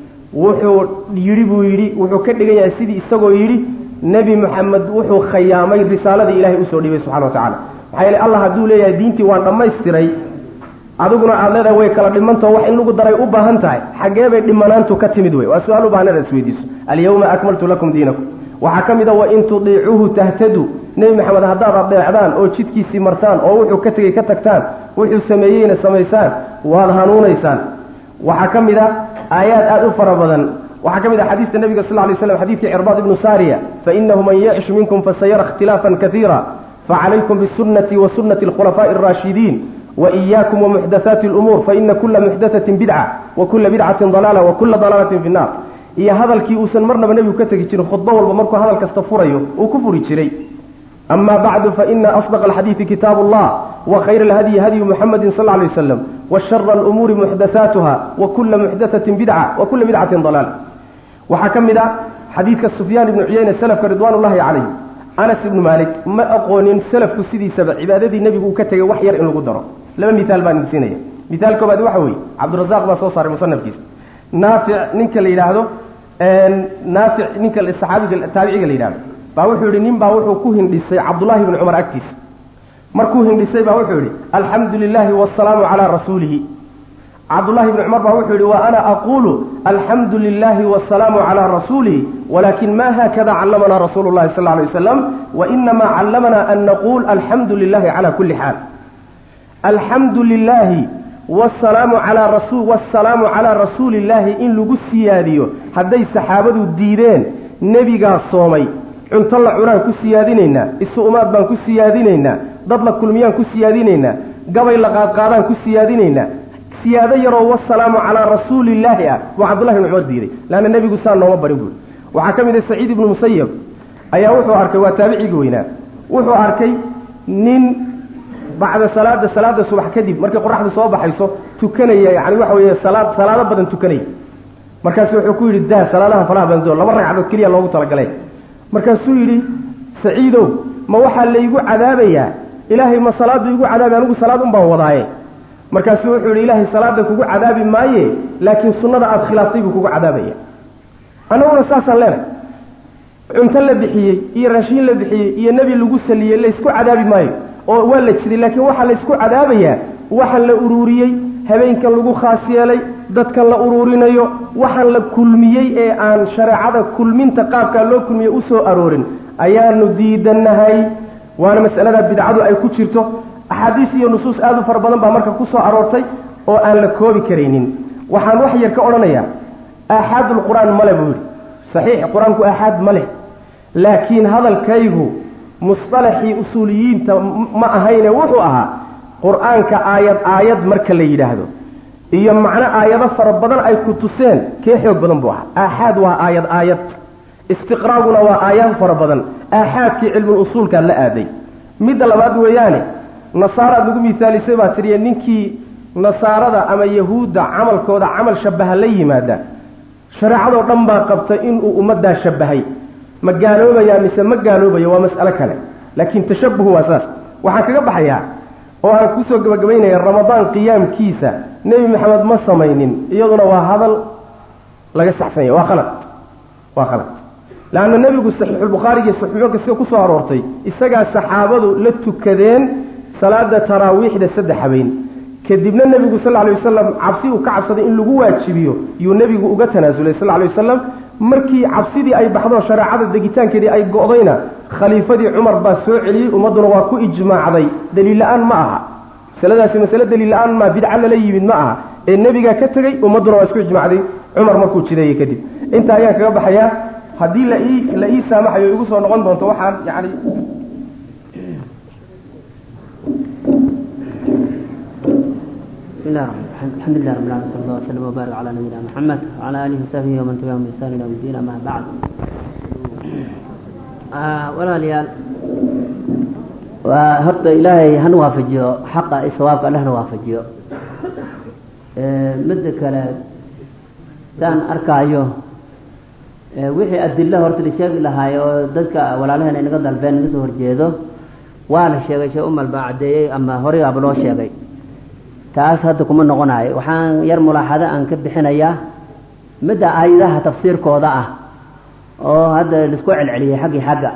wuxuu yidhi buu yidhi wuxuu ka dhigan yahay sidii isagoo yidhi nebi moxamed wuxuu khayaamay risaaladii ilaahay usoo dhibay subxana wa tacala maxaa yeele allah hadduu leeyahay diintii waan dhammaystiray adiguna aada leedahay way kala dhimantao wax in lagu daray u baahan tahay xaggee bay dhimanaantu ka timid wey waa su-aal u baahan inaad isweydiiso alyawma akmaltu lakum diinakum waxaa ka mid a wain tudiicuuhu tahtaduu nebi maxamed haddaad adeecdaan oo jidkiisii martaan oo wuxuu ka tegey ka tagtaan wuxuu sameeyeyna samaysaan waad hanuunaysaan waxaa ka mid a aayaad aada u fara badan waxaa ka mid ah xadiista nabiga sal lay slam xadidkii cirbaad ibnu saariya fainahu man yacish minkum fasayara ikhtilaafan kaiira facalaykum bisunati wa sunati alkhulafaaءi اraashidiin waإiyaakum wamuxdathaati اlumuur faina kula muxdathatin bidca wa kula bidcatin dalaala wa kula dalaalatin fi nnar iyo hadalkii uusan marnaba nebigu ka tegi jirin khudbo walba markuu hadal kasta furayo uu ku furi jiray ama bacdu faina asdaq alxadiidi kitaab allah وkhayr اlhadyi hadyu muxamadi sal ه lay waslam washara اlumuuri muxdathaatuha wakula muxdathatin bidca wakula bidcatin dalaal waxaa ka mid a xadiidka sufyaan ibnu cuyeyne selafka ridwaan ullahi calayh anas ibnu maalik ma aqoonin selafku sidiisaba cibaadadii nebigu uu ka tegay wax yar in lagu daro laba miaal baan idin siinaya miaal koobaad waxa weeye cabdurazaq baa soo saaray musanafkiisa naafic ninka la yidhaahdo naafic ninka saxaabiga taabiciga la yidhahdo baa wuxuu yihi nin baa wuxuu ku hindhisay cabdullahi bni cumar agtiisa markuu hindhisay baa wuxuu yihi alxamdu lilaahi wasalaamu calaa rasuulihi cabdullahi ibni cumar baa wuxuu yihi wa ana aquulu alxamdu lilahi wasalaamu calaa rasuulih walakin ma hakada callamanaa rasuulu llahi sal lla alay wasalam wainama callamanaa an naquul alxamdu lilahi cala kulli xaal alxamdu lilahi wasalaamu calaa rasu wasalaamu calaa rasuuli illaahi in lagu siyaadiyo hadday saxaabadu diideen nebigaa soomay cunto la cunaan ku siyaadinaynaa isu umaad baan ku siyaadinaynaa dad la kulmiyaan ku siyaadinaynaa gabay la qaadqaadaan ku siyaadinaynaa siyaado yaroo wasalaamu calaa rasuulillaahi ah buu cabdullahi ibni cumar diiday leanna nebigu saa nooma barin buuri waxaa ka mid ah saciid ibnu musayab ayaa wuxuu arkay waa taabicigii weynaa wuxuu arkay nin bacda salaada salaada subax kadib markay qoraxdu soo baxayso tukanaya yani waxa weeye salaad salaado badan tukanaya markaasu wuxuu ku yidhi daa salaadaha faraha badan laba ragcadood keliya loogu talagalay markaasuu yidhi saciidow ma waxaa laygu cadaabayaa ilaahay ma salaadu igu cadaabi anigu salaad un baan wadaaye markaasuu wuxuu yidhi ilaahay salaada kugu cadaabi maaye laakiin sunnada aada khilaaftay buu kugu cadaabaya annaguna saasaan leenahay cunto la bixiyey iyo raashiin la bixiyey iyo nebi lagu saliyey laysku cadaabi maayo oo waa la jiray laakiin waxaa laysku cadaabayaa waxaan la uruuriyey habeenkan lagu khaas yeelay dadkan la uruurinayo waxaan la kulmiyey ee aan shareecada kulminta qaabkaa loo kulmiyey u soo aroorin ayaanu diidannahay waana mas'alada bidcadu ay ku jirto axaadiis iyo nusuus aada u fara badan baa marka ku soo aroortay oo aan la koobi karaynin waxaan wax yar ka odhanayaa aaxaadulqur-aan male buu yidhi saxiix qur-aanku aaxaad ma leh laakiin hadalkaygu musطalaxii usuuliyiinta ma ahayne wuxuu ahaa qur-aanka aayad aayad marka la yidhaahdo iyo macno aayado fara badan ay ku tuseen kee xoog badan buu ahaa aaxaad waa aayad aayad istiqraaguna waa aayaad fara badan aaxaadkii cilmul usuulkaa la aaday midda labaad weeyaane nasaaraad lagu misaalisay baa tiriye ninkii nasaarada ama yahuudda camalkooda camal shabaha la yimaada shareecadoo dhan baa qabta inuu ummaddaa shabahay ma gaaloobaya mise ma gaaloobayo waa mas'alo kale laakiin tashabuhu waa saas waxaan kaga baxayaa oo aan kusoo gabagabaynaya ramadaan qiyaamkiisa nebi maxamed ma samaynin iyaduna waa hadal laga saxsanya waa khalad waa khalad leanna nebigu saxiixulbukhaari iyo saxiixoonka sida kusoo aroortay isagaa saxaabadu la tukadeen salaada taraawiixda saddex habeen kadibna nebigu sal lla lay wasalam cabsi uu ka cabsaday in lagu waajibiyo yuu nebigu uga tanaasulay sal lay wasalam markii cabsidii ay baxdo shareecada degitaankeedii ay go'dayna khaliifadii cumar baa soo celiyey ummadduna waa ku ijmaacday daliil la-aan ma aha masaladaasi masale daliil la-aan maa bidca lala yimid ma aha ee nebigaa ka tegey ummadduna waa isku ijmaacday cumar markuu jideeyey kadib intaa ayaan kaga baxayaa haddii la ii la ii saamaxayo igu soo noqon doonto waxaan yani بسم الله الرحمن الرحيم الحمد لله رب العالمين صلى الله وسلم وبارك على نبينا محمد وعلى اله وصحبه ومن تبعهم باحسان الى يوم الدين اما بعد walaalyaal waa horta ilaahay hana waafajiyo xaqa i sawaabka alle hana waafajiyo midda kale saan arkaayo wixii adilo horta la sheegi lahaay oo dadka walaalaheen ay naga dalbeen naga soo horjeedo waa la sheegay shee umal baa caddeeyey ama horeyaaba loo sheegay taas hadda kuma noqonayo waxaan yar mulaaxado aan ka bixinayaa midda aayadaha tafsiirkooda ah oo hadda laisku celceliyey xaggii xagga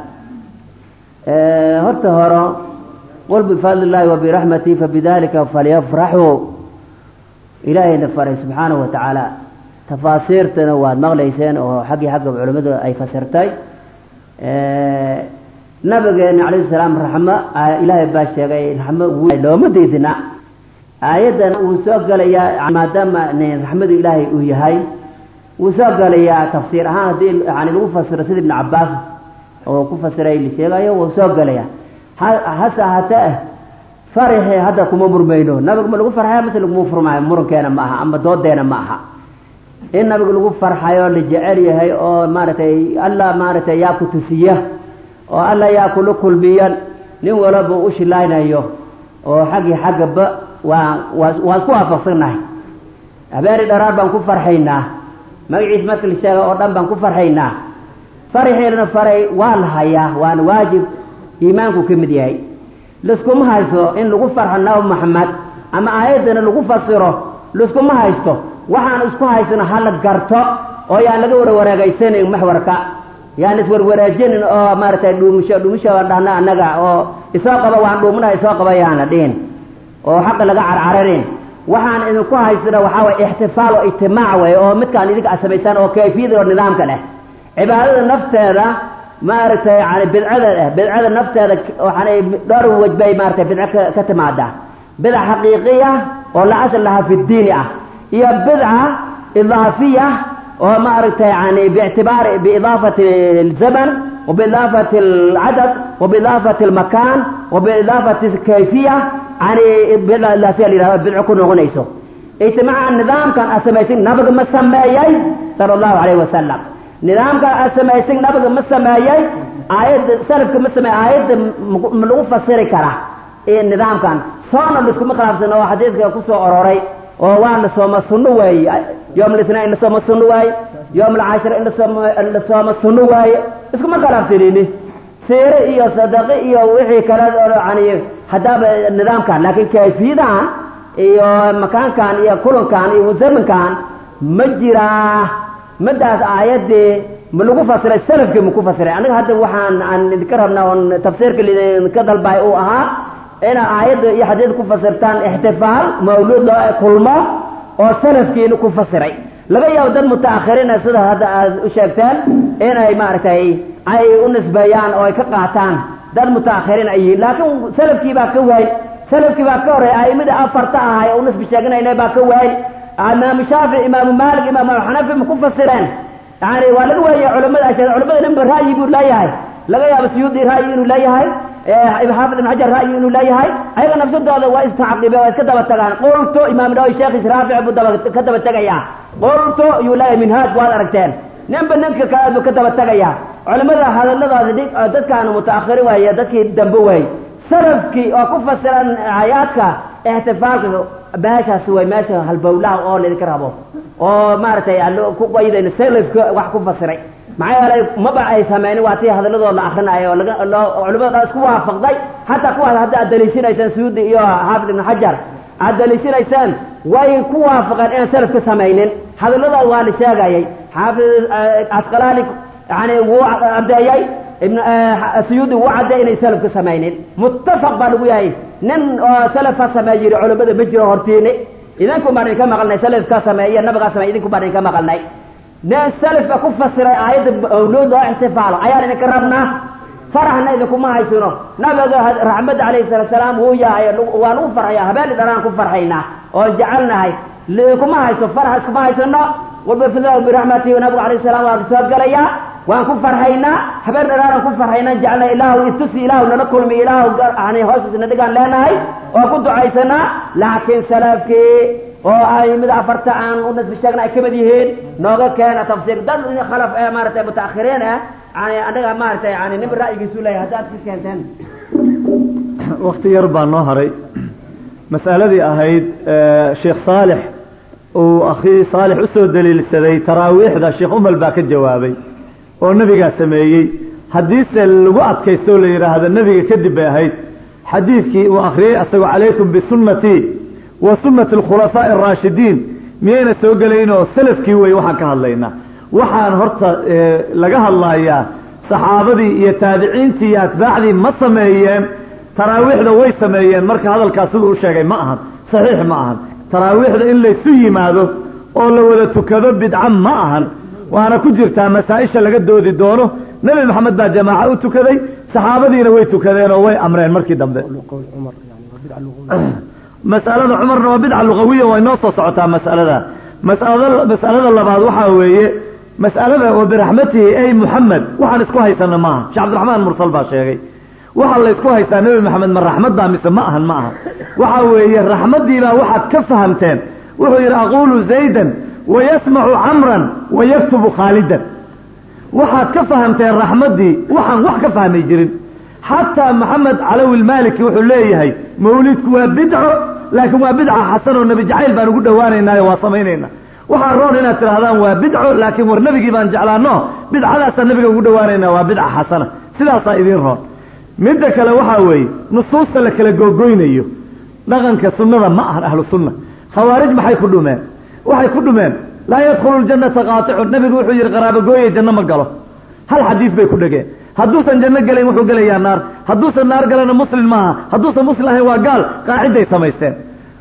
horta horo qul bifadli illaahi wabiraxmatihi fabidalika falyafraxuu ilaahayna faray subxaanahu wa tacaala tafaasiirtana waad maqlayseen oo xaggii xagga culimmadu ay fasirtay nabigeena calayhi salaam raxmo ilaahay baa sheegay raxmo looma diidina aayaddan wuu soo gelayaa maadaama raxmadu ilaahay uu yahay wuu soo gelayaa tafsiir ahaan haddii yani lagu fasiro sida ibnu cabaas oo ku fasiray la sheegayo wuu soo gelayaa hase ahaatee faraxe hadda kuma murmayno nabiga ma lagu farxayo mase laguma furmaayo murankeena ma aha ama doodeena ma aha in nabiga lagu farxayo la jecel yahay oo maaragtay alla maaragtay yaa ku tusiya oo alla yaa kula kulmiyan nin walaba u shilaynayo oo xaggii xaggaba waa waa waan ku waafaqsannahay habeeni dharaar baan ku farxaynaa magaciis marka la sheega oo dhan baan ku farxaynaa faraxeelana faray waa la hayaa waana waajib iimaanku ka mid yahay liskuma haysto in lagu farxo nabi maxamed ama aayaddana lagu fasiro liskuma haysto waxaan isku haysano hala garto oo yaan laga warwareegaysanin maxwarka yaan iswarwareejinin oo maaragtay dhuumisho dhuumisho aan dhahna annaga oo isoo qaba waan dhuumina isoo qaba yaan la dhihin oo xaqa laga carcararin waxaan idinku haysana waxaa waye ixtifaal oo ijtimaac wey oo midkaan idinka aad samaysaan oo kayfiyada oo nidaamka leh cibaadada nafteeda maaragtay yani bidcada eh bidcada nafteeda waxaanay dhowr wej bay maaragtay bidco ka ka timaada bidca xaqiiqiya oo la asal lahaa fi diini ah iyo bidca idaafiya oo maaragtay yani biictibaari biidaafati alzaman وبإضافة العدد وبإضافة المكان وبإضافة الكيفية يعني بدع لا فيها لله بدع كنا غنيسو اجتماع النظام كان أسميسين نبغ مسميي صلى الله عليه وسلم نظام كان أسميسين نبغ مسميي آيات سلف كمسمي آيات ملغو فسيري كرا إيه النظام كان صانا لسكم خلاف سنة وحديث كسو أروري ووان لسوما سنوي يوم الاثنين لسوما سنوي يوم العاشر لسوما سنوي iskuma khilaafsanini seere iyo sadaqe iyo wixii kale yani haddaaba nidaamkan laakiin kayfiyadahan iyo makaankan iyo kulankan iyo zamankan ma jiraa midaas aayadii ma lagu fasiray salafkii ma ku fasiray aniga hadda waxaan aan idinka rabnaa oon tafsiirka lidinka dalbay uu ahaa ina aayadda iyo xadiid ku fasirtaan ixtifaal mawluud loo kulmo oo salafkiina ku fasiray laga yaabo dad mutaakhiriina sida hadda aad u sheegteen inay maaragtay ay u nisbeeyaan oo ay ka qaataan dad mutaakhiriin ay yihiin laakiin salafkii baa ka waay salafkii baa ka horreey aimada afarta ahay oo nisbi sheeganayna baa ka waay imaamu shaafici imaamu maalik imaamu xanafi ma ku fasireen yani waa laga waayay culamada ashee culamada ninba ra'yi buu leeyahay laga yaabo suyuudi ra'yi inuu leeyahay xaafid ibn xajar ra'yi inuu leeyahay ayaga nafsadooda waa istacqibe waa iska daba tagaan qultu imaam nawawi sheekhiis raafic buu daba ka daba tegayaa qultu yuu leeyahay minhaaj waad aragteen ninba ninka kale buu ka daba tegayaa culimada hadalladooda dhig dadkaanu mutaakhiri waaye dadkii dambe waay salafkii oo ku fasiran aayaadka ixtifaalka meeshaas way meesha halbowlaha oo laydinka rabo oo maaragtay ku qaydayna salafka wax ku fasiray maxaa yeelay maba ay sameynin waa tii hadalladooda la akrinayo oo laga loo culimada dhan isku waafaqday hataa kuwaas hadda aad daliishanaysaan suyuudi iyo xaafid ibn xajar aad daliishanaysaan way ku waafaqeen inaan salaf ka samaynin hadalladooda waa la sheegayay xaafid asqalaani yani wuu caddeeyey ibn suyuudi wuu caddeeyey inay salaf ka samaynin muttafaq baa lagu yahay nin oo salaf ka sameey yiri culimada ma jiro hortiini idinku baan idinka maqalnay salaf ka sameeye nabigaa sameey idinku baan idinka maqalnay nin salafka ku fasiray aayadda mawluud oo ixtifaalo ayaan idinka rabnaa faraxna idinkuma haysino nabiga raxmadda calayhi salaatu salaam wuu yahay waa lagu farxaya habeeni dharaan ku farxaynaa oon jecelnahay idinkuma hayso farax iskuma haysano wabifidlahu biraxmatihi nabigu calayhi salaam waa soo galayaa waan ku farxaynaa habeen dharaaran ku farxaynaa jecelna ilaahu istusi ilaahu nala kulmi ilaahu yani hoostiisna dhigaan leenahay oo ku ducaysanaa laakiin salafkii oo ay mid afarta aan u nasbi sheegna ay kamid yihiin nooga keena tafsiir dad khalaf ee maaragtay mutaakhiriin ah yani anaga maaragtay yani nin ra'yigiisu leeyahay haddaad ka keenteen wakti yar baa noo haray mas'aladii ahayd sheekh saalix uu akhii saalix usoo daliilsaday taraawiixda sheekh umal baa ka jawaabay oo nebigaa sameeyey haddiise lagu adkaysto la yidhaahdo nebiga kadib bay ahayd xadiidkii uu akhriyey asagoo calaykum bisunnatii wa sunnati alkhulafaa'i araashidiin miyayna soo gelaynoo salafkii wey waxaan ka hadlaynaa waxaan horta laga hadlayaa saxaabadii iyo taabiciintii iyo atbaacdii ma sameeyeen taraawiixda way sameeyeen marka hadalkaas siduu u sheegay ma ahan saxiix ma ahan taraawiixda in laysu yimaado oo la wada tukado bidca ma ahan waana ku jirtaa masaa-isha laga doodi doono nebi maxamed baa jamaaco u tukaday saxaabadiina way tukadeen oo way amreen markii dambe masalada cumarna waa bidca lugawiya way noo soo socotaa masalada masalada masalada labaad waxaa weeye mas'alada oo biraxmatihi ey muxamed waxaan isku haysana maaha sheekh cabdiraxmaan mursal baa sheegay waxaa la ysku haystaa nebi maxamed ma raxmad baa mise ma ahan ma aha waxa weeye raxmaddiibaa waxaad ka fahamteen wuxuu yidhi aquulu zaydan wayasmacu camran wayaktubu khaalidan waxaad ka fahamteen raxmaddii waxaan wax ka fahmay jirin xataa maxamed calawi lmaliki wuxuu leeyahay mawlidku waa bidco laakiin waa bidca xasan oo nebi jacayl baan ugu dhowaanaynaayo waa samaynayna waxaa roon inaad tidhahdaan waa bidco laakiin war nebigii baan jeclaano bidcadaasaan nebiga ugu dhowaanaynaa waa bidca xasana sidaasaa idiin roon midda kale waxaa weeye nusuusta la kala googoynayo dhaqanka sunnada ma ahan ahlu sunna khawaarij maxay ku dhumeen waxay ku dhumeen laa yadkhulu ljannata qaatixun nebigu wuxuu yidhi qaraabagooye janno ma galo hal xadiis bay ku dhegeen hadduusan janno gelayn wuxuu gelayaa naar hadduusan naar galana muslim maaha hadduusan muslim ahayn waa gaal qaaciday samaysteen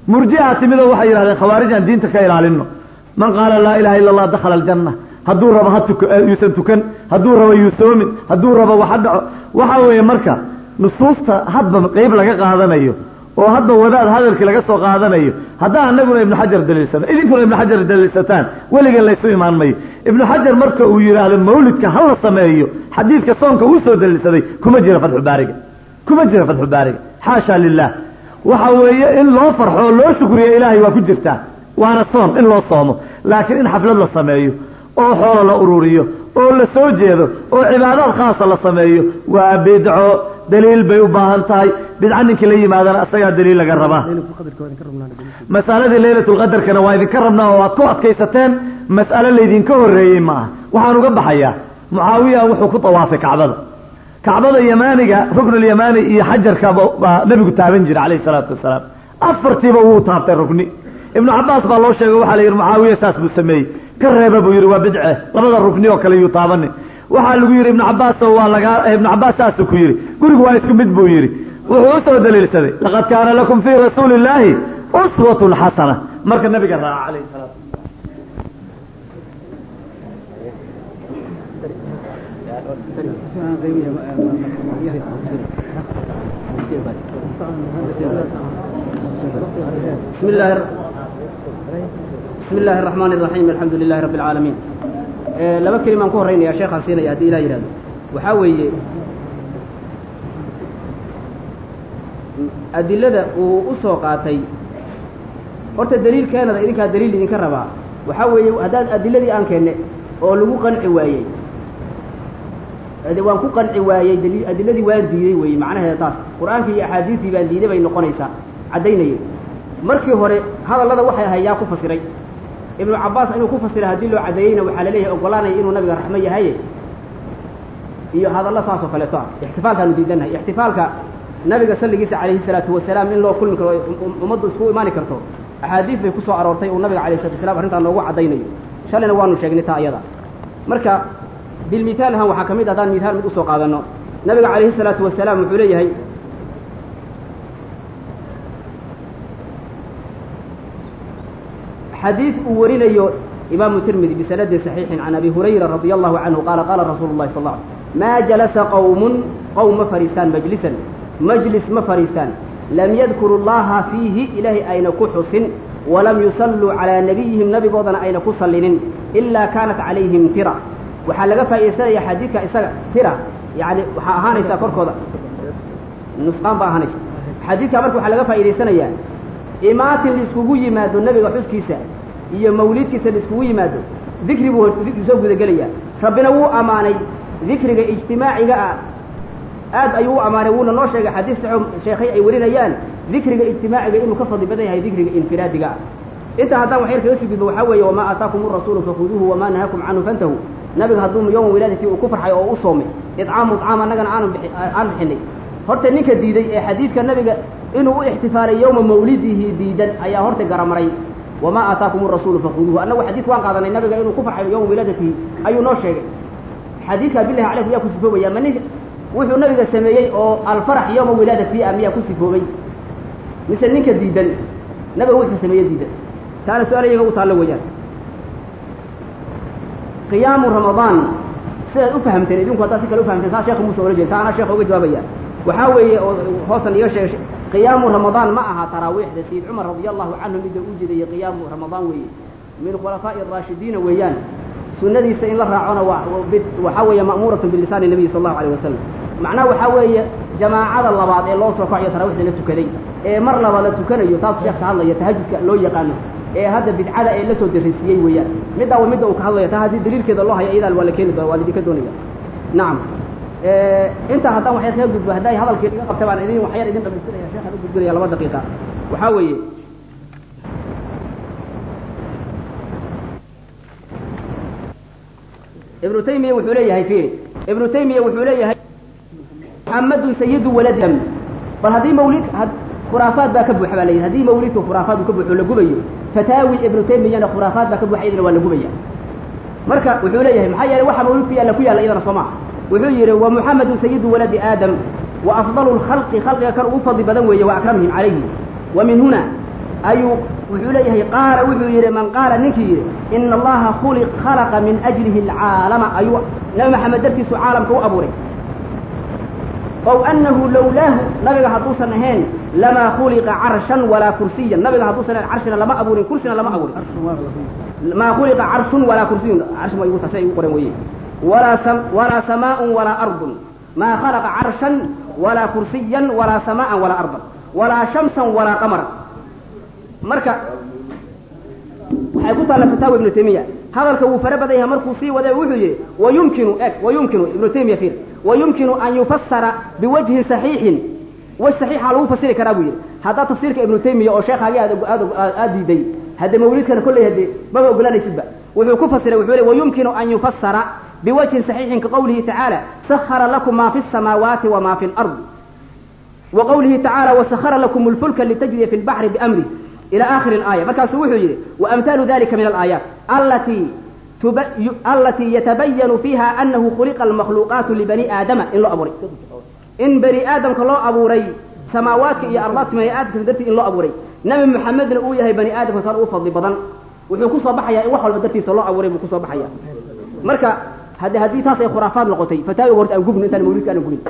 murjiha timidoo waxay yidhahdeen khawaarij aan diinta ka ilaalino man qaala laa ilaha illa allah dakhala aljanna hadduu rabo ha tuk yuusan tukan hadduu rabo yuusoomin hadduu rabo waxa dhaco waxa weeye marka nusuusta hadba qeyb laga qaadanayo oo hadba wadaad hadalkii laga soo qaadanayo haddaa anaguna ibnu xajar daliilsano idinkuna ibnu xajar daliilsataan weligan laysu imaan mayo ibnu xajar marka uu yidhaahdo mawlidka ha la sameeyo xadiidka soonka uu soo daliilsaday kuma jira fatxu baariga kuma jira fatxu baariga xaasha lilah waxa weeye in loo farxo oo loo shukriyo ilaahay waa ku jirtaa waana soon in loo soomo laakiin in xaflad la sameeyo oo xoolo la ururiyo oo la soo jeedo oo cibaadaad khaasa la sameeyo waa bidco daliil bay u baahan tahay bidco ninkii la yimaadana asagaa daliil laga rabaa masaladii laylatulqadarkana waa idinka rabnaa oo aad ku adkaysateen mas'alo laydinka horreeyey ma aha waxaan uga baxayaa mucaawiya wuxuu ku tawaafay kacbada kacbada yamaaniga ruknulyamaani iyo xajarka baa nebigu taaban jira calayhi salaatu wasalaam afartiiba wuu taabtay rukni ibnu cabaas baa loo sheegay waxaa la yidhi mucaawiya saas buu sameeyey ka reeba buu yidhi waa bidce labada rukni oo kale yuu taabanin waxaa lagu yidhi ibnu cabaas waa lagaa ibnu cabaas saasuu ku yidhi gurigu waa isku mid buu yidhi wuxuu usoo daliilsaday laqad kaana lakum fii rasuuli illaahi uswatun xasana marka nabiga raaca calayhi salaatu بسم الله بسم الله الرحمن الرحيم الحمد لله رب العالمين laba kelimaan ku horreynaya sheekhaan siinaya haddii ilah yidhahdo waxaa weeye adilada uu u soo qaatay horta daliil keenada idinkaa daliil idinka rabaa waxaa weeye haddaad adiladii aan keenne oo lagu qanci waayey waan ku qanci waayey dali adiladii waan diiday weeye macnaheeda taas qur-aankii iyo axaadiistii baan diiday bay noqonaysaa caddaynayay markii hore hadallada waxay ahay yaa ku fasiray ibnu cabaas inuu ku fasira haddii loo cadeeyeyna waxaa laleeyahay ogolaanaya inuu nabiga raxmo yahaye iyo hadallo saas oo kaleeto ah ixtifaalkaanu diidanahay ixtifaalka nabiga salligiisa calayhi salaatu wasalaam in loo kulmi karo ummaddu iskugu imaani karto axaadiis bay kusoo aroortay uu nabiga alayh salatu wasalaam arrintaa noogu caddaynayo shalayna waanu sheegnay taa iyada marka bilmithaal ahaan waxaa ka mid haddaan mithaal mid usoo qaadano nabiga calayhi salaatu wasalaam wuxuu leeyahay xadiid uu warinayo imaamu tirmidi bisanadin saxiixin can abi hurayra radia allahu canhu qaala qaala rasuulu llahi sal lla alay maa jalasa qowmun qowm ma fadhiistaan majlisan majlis ma fadhiistaan lam yadkuru llaha fiihi ilaahay ayna ku xusin walam yusalluu calaa nabiyihim nabigoodana ayna ku sallinin ilaa kaanat calayhim tira waxaa laga faa'iidaysanaya xadiidka isaga tira yani waxaa ahaanaysaa korkooda nusqaan baa ahaanaysa xadiidka marka waxaa laga faa'iidaysanayaa imaatin laiskugu yimaado nabiga xuskiisa iyo mawlidkiisa laiskugu yimaado dikri buu dikri soo gudagelaya rabbina wuu ammaanay dikriga ijtimaaciga ah aad ayuu u ammaanay wuuna noo sheegay xadiis saxo sheekhay ay warinayaan dikriga ijtimaaciga inuu ka fadli badan yahay dikriga infiraadiga ah inta haddaan wax yar kaga sii gudbo waxaa weeye wamaa aataakum urasuulu fakhuduuhu wamaa nahakum canhu fantahu nabiga hadduu yowma wilaadatii uu ku farxay oo u soomay idcaamu idcaam annagana aanu bixi aan bixinay horta ninka diiday ee xadiidka nabiga inuu u ixtifaalay yowma mawlidihi diidan ayaa horta garamaray wamaa aataakum urasuulu fakhuduuhu annagu xadiid waan qaadanay nabiga inuu ku farxayo yowma wilaadatihi ayuu noo sheegay xadiidka bilahi calaykum yaa ku sifoobaya ma nin wuxuu nabiga sameeyey oo alfarax yowma wilaadatihi ah miyaa ku sifoobay mise ninka diidan nabiga wuxuu sameeye diidan taana su-aal iyaga u taallo weeyaan qiyaamu ramadaan sidaad u fahamteen idinku haddaad si kale u fahamteen taa sheekha muuse ola jeeda taa anaa sheekha uga jawaabaya waxaa weeye oo hoosan iga sheegay qiyaamu ramadaan ma aha taraawiixda sayid cumar radia allahu canhu midda u jeedayay qiyaamu ramadaan weeye min khulafaa'i araashidiina weeyaan sunadiisa in la raacona waa waxaa weeye ma'muuratun bilisaani nabiyi sal allahu alayh wasalam macnaha waxaa weeye jamaacada labaad ee loo soo kacayo taraawiixda la tukaday ee mar laba la tukanayo taas sheekh ka hadlaya tahajudka loo yaqaano ee hadda bidcada ee lasoo darisiiyey weeyaan middaa waa midda uu ka hadlaya taa haddii daliilkeeda loo hayo iyadaal waa la keeni doona waa laidinka doonaya nacam intaa haddaan waxyar kaga gudbo hadday hadalkii iga qabta baan idin waxyar idin dhamaystiraya sheekhaan u gudbinaya laba daqiiqa waxaa weeye ibnu taymiya wuxuu leeyahay fiiri ibnu taymiya wuxuu leeyahay muxamadun sayidu waladam bal haddii mawlid khuraafaad baa ka buuxa baa la yidhi haddii mawlidka khuraafaad uu ka buuxo la gubayo fataawi ibnu taymiyana khuraafaad baa ka buuxa iyadana waa la gubaya marka wuxuu leeyahay maxaa yeelay waxa mawlidku yaalla ku yaalla iyadana soo maha wuxuu yidhi wa muxamedun sayidu waladi aadam wa afdalu lkhalqi khalqiga kan ugu fadli badan weeye wa akramihim calayhi wa min huna ayuu wuxuu leeyahay qaala wuxuu yidhi man qaala ninkii yidhi ina allaha khuliq khalaqa min ajlihi alcaalama ayuu nabi maxamed dartiisu caalamka u abuuray ow anahu lowlaahu nabiga hadduusan ahayn lamaa khuliqa carshan walaa kursiyan nabiga hadduusan ahayn carshina lama abuurin kursina lama abuurin maa khuliqa carshun walaa kursiyun carsh ma igu tasay igu qoran weye walaa sam walaa samaaءun walaa ardun maa khalaqa carshan walaa kursiyan walaa samaa'an walaa ardan walaa shamsan walaa qamaran marka waxay ku taalla fataawa ibnu taymiya hadalka wuu fara badan yahay markuu sii waday wuxuu yidhi wayumkinu eg wayumkinu ibnu taymiya fiir wayumkinu an yufasara biwajhin saxiixin waj saxiixa lagu fasiri karaa buu yidhi haddaa tafsiirka ibnu taymiya oo sheekhaagii aad aad aad diiday hadde mawlidkana kolley hadde maba ogolanaysidba wuxuu ku fasiray wuxuu le wayumkinu an yufasara biwajhin saxiixin kaqowlihi tacaala sahara lakum ma fi الsamaawaati wama fi اlardi وqwlihi tacaalى وsahra lakum اlfulka litajriya fi اlbaxri bamrih ilى akhiri اlaaya markaasuu wuxuu yidhi waamhaalu dalika min alaayaat alatii alatii yatabayanu fiiha anahu khuliqa almakhluuqaatu libani aadama in loo abuuray in bani aadamka loo abuuray samaawaadka iyo ardaadka bani aadamka dartii in loo abuuray nabi muxamedna uu yahay bani aadamka taan u fadli badan wuxuu kusoo baxaya in wax walba dartiisa loo abuuray buu kusoo baxaya marka hade haddii taas ay khuraafaad noqotay fataawiga horta aan gubno intaan mawlidka aanan gubin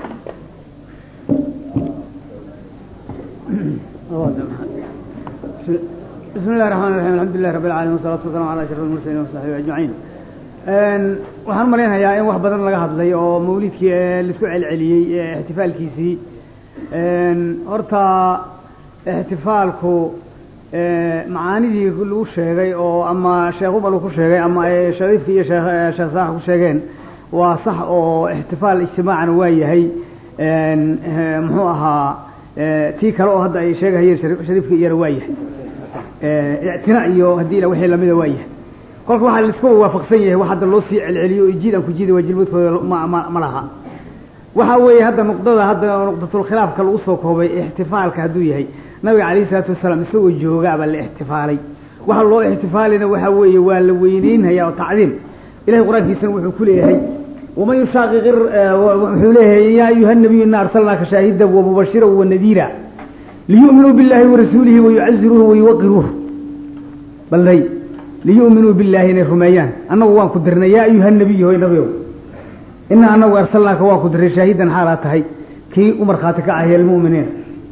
بسم الله الرحمن الرحيم الحمد لله رب العالمين والصلاة والسلام على أشرف المرسلين وصحبه أجمعين waxaan malaynayaa in wax badan laga hadlay oo mawlidkii laisku celceliyey ixtifaalkiisii horta ixtifaalku macaanidii lagu sheegay oo ama sheekh ubal ku sheegay ama shariifki iyo sheekh sheekh saax ku sheegeen waa sax oo ixtifaal ijtimaacana waa yahay muxuu ahaa tii kale oo hadda ay sheegahayeen shariifka iyana waa yahay ictina iyo haddii ila wixii lamida waa yahay kolka waxaa laiska waafaqsan yahay wax hadda loo sii celceliyo jiid aan ku jiida waa jilmadkooda ma ma ma laha waxa weeye hadda nuqdada hadda nuqdatulkhilaafka lagu soo koobay ixtifaalka hadduu yahay nabiga calayhi salaatu wasalaam isagoo joogaabaa la ixtifaalay waxa loo ixtifaalina waxa weeye waa la weyneynhayaa oo tacdiim ilahay qur-aankiisana wuxuu ku leeyahay waman yushaaqiq wuxuu leeyahay yaa ayuha nabiyu ina arsalnaaka shaahidan wamubashira wanadiira liyu'minuu billahi warasuulihi wayucaziruuhu wayuwaqiruuh balday liyu'minuu billahi inay rumeeyaan annagu waan ku dirnay yaa ayuha nabiy hoy nabiow inaa anagu arsalnaaka waan ku dirnay shaahidan xaalaa tahay kii u markhaati ka ahiya almu'miniin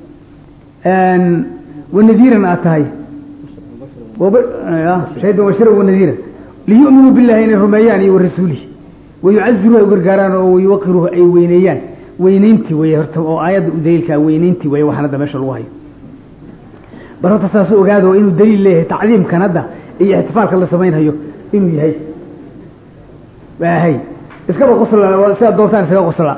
wanadiiran aad tahay shaahidan washira wanadiira liyu'minuu billahi inay rumeeyaan iyo warasuulihi wayucaziruuh ay gargaaraan oo wayuwaqiruuh ay weyneeyaan weyneyntii weye horta oo aayadda u daliilkaa weyneyntii weye waxaan hadda meesha lagu hayo bal horta saasu ogaado inuu daliil leeyahay tacdiimkan hadda iyo ixtifaalka la samaynhayo inuu yahay hay iskaba qosla sidaad doontaan iskaga qosla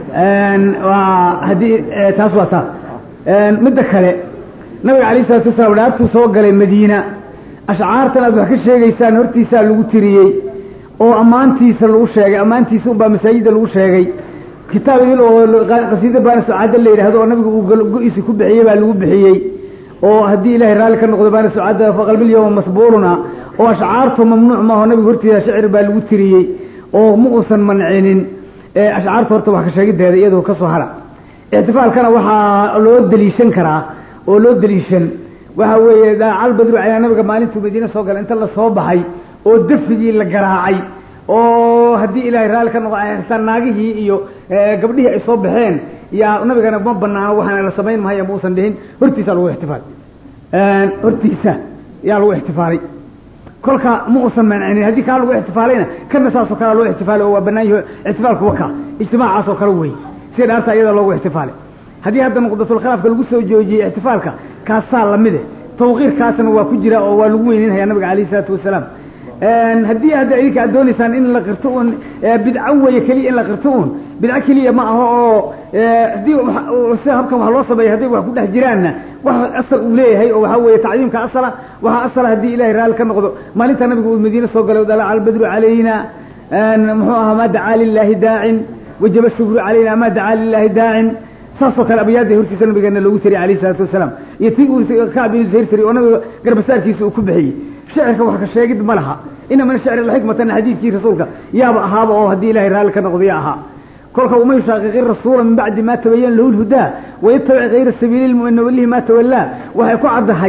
waa haddii taas waa taa midda kale nabiga calayh isalatu wasalaam dhaartuu soo galay madiina ashcaartan aad wax ka sheegaysaan hortiisaa lagu tiriyey oo ammaantiisa lagu sheegay ammaantiisa unbaa masaajidda lagu sheegay kitaab idil oo qasiida baana sucaada la yidhaahdo oo nabiga uu go-iisi ku bixiyey baa lagu bixiyey oo haddii ilahay raalli ka noqdo baana sucaada faqalbilyawma masbuuluna oo ashcaartu mamnuuc maaho nabiga hortiisa shicir baa lagu tiriyey oo ma uusan mancinin ashcaarta horta wax ka sheegideeda iyadoo ka soo hara ixtifaalkana waxaa loo deliishan karaa oo loo deliishan waxa weeye daacal badru calaa nabiga maalintuu madiine soo galay inta lasoo baxay oo dafigii la garaacay oo haddii ilaahay raalli ka noqo xirtaan naagihii iyo gabdhihii ay soo baxeen yaa nabigana ma banaano waxaana la samayn mahaya mausan dhihin hortiisa lagu ixtifaal hortiisa yaa lagu ixtifaalay kolka ma uusan mancinin haddii kaa lagu ixtifaalayna kana saasoo kale loo ixtifaalay oo waa banaan yaho ixtifaalku waka ijtimaacaas oo kale wey sida dhaarta iyada loogu ixtifaalay haddii hadda nuqdatulkhilaafka lagu soo joojiyey ixtifaalka kaasaa lamide tawqiirkaasna waa ku jira oo waa lagu weyneynhayaa nabiga calayhi isalaatu wasalaam haddii hadda idinka aad doonaysaan in la qirto un bidco weeye keliya in la qirto un bidco keliya ma aho oo haddii sida habkan wax loo sameeya hadday wax ku dhex jiraanna wax asal uu leeyahay oo waxaa weeye tacdiimka asala waxaa asala haddii ilahay raalli ka noqdo maalinta nabiga uu madiine soo galay dalaca albadru calayna muxuu ahaa ma dacaa lilaahi daacin wajaba shukru calayna ma dacaa lilaahi daacin saasoo kale abyaadda hortiisa nabigeena loogu tiriy alayh isalaatu wasalaam iyo tii uu kacb ibnu zuhayr tiri oo nabiga garbasaarkiisa uu ku bixiyey shicirka wax ka sheegid ma laha ina min ashicri laxikmatan xadiidkii rasuulka yaaba ahaaba oo haddii ilahay raalli ka noqdo ya ahaa kolka uma yushaaqiqi rasuula min bacdi ma tabayana lahu lhudaa wayatabic kayra sabiili lmu'mina walihi ma tawallaa waxay ku caddahay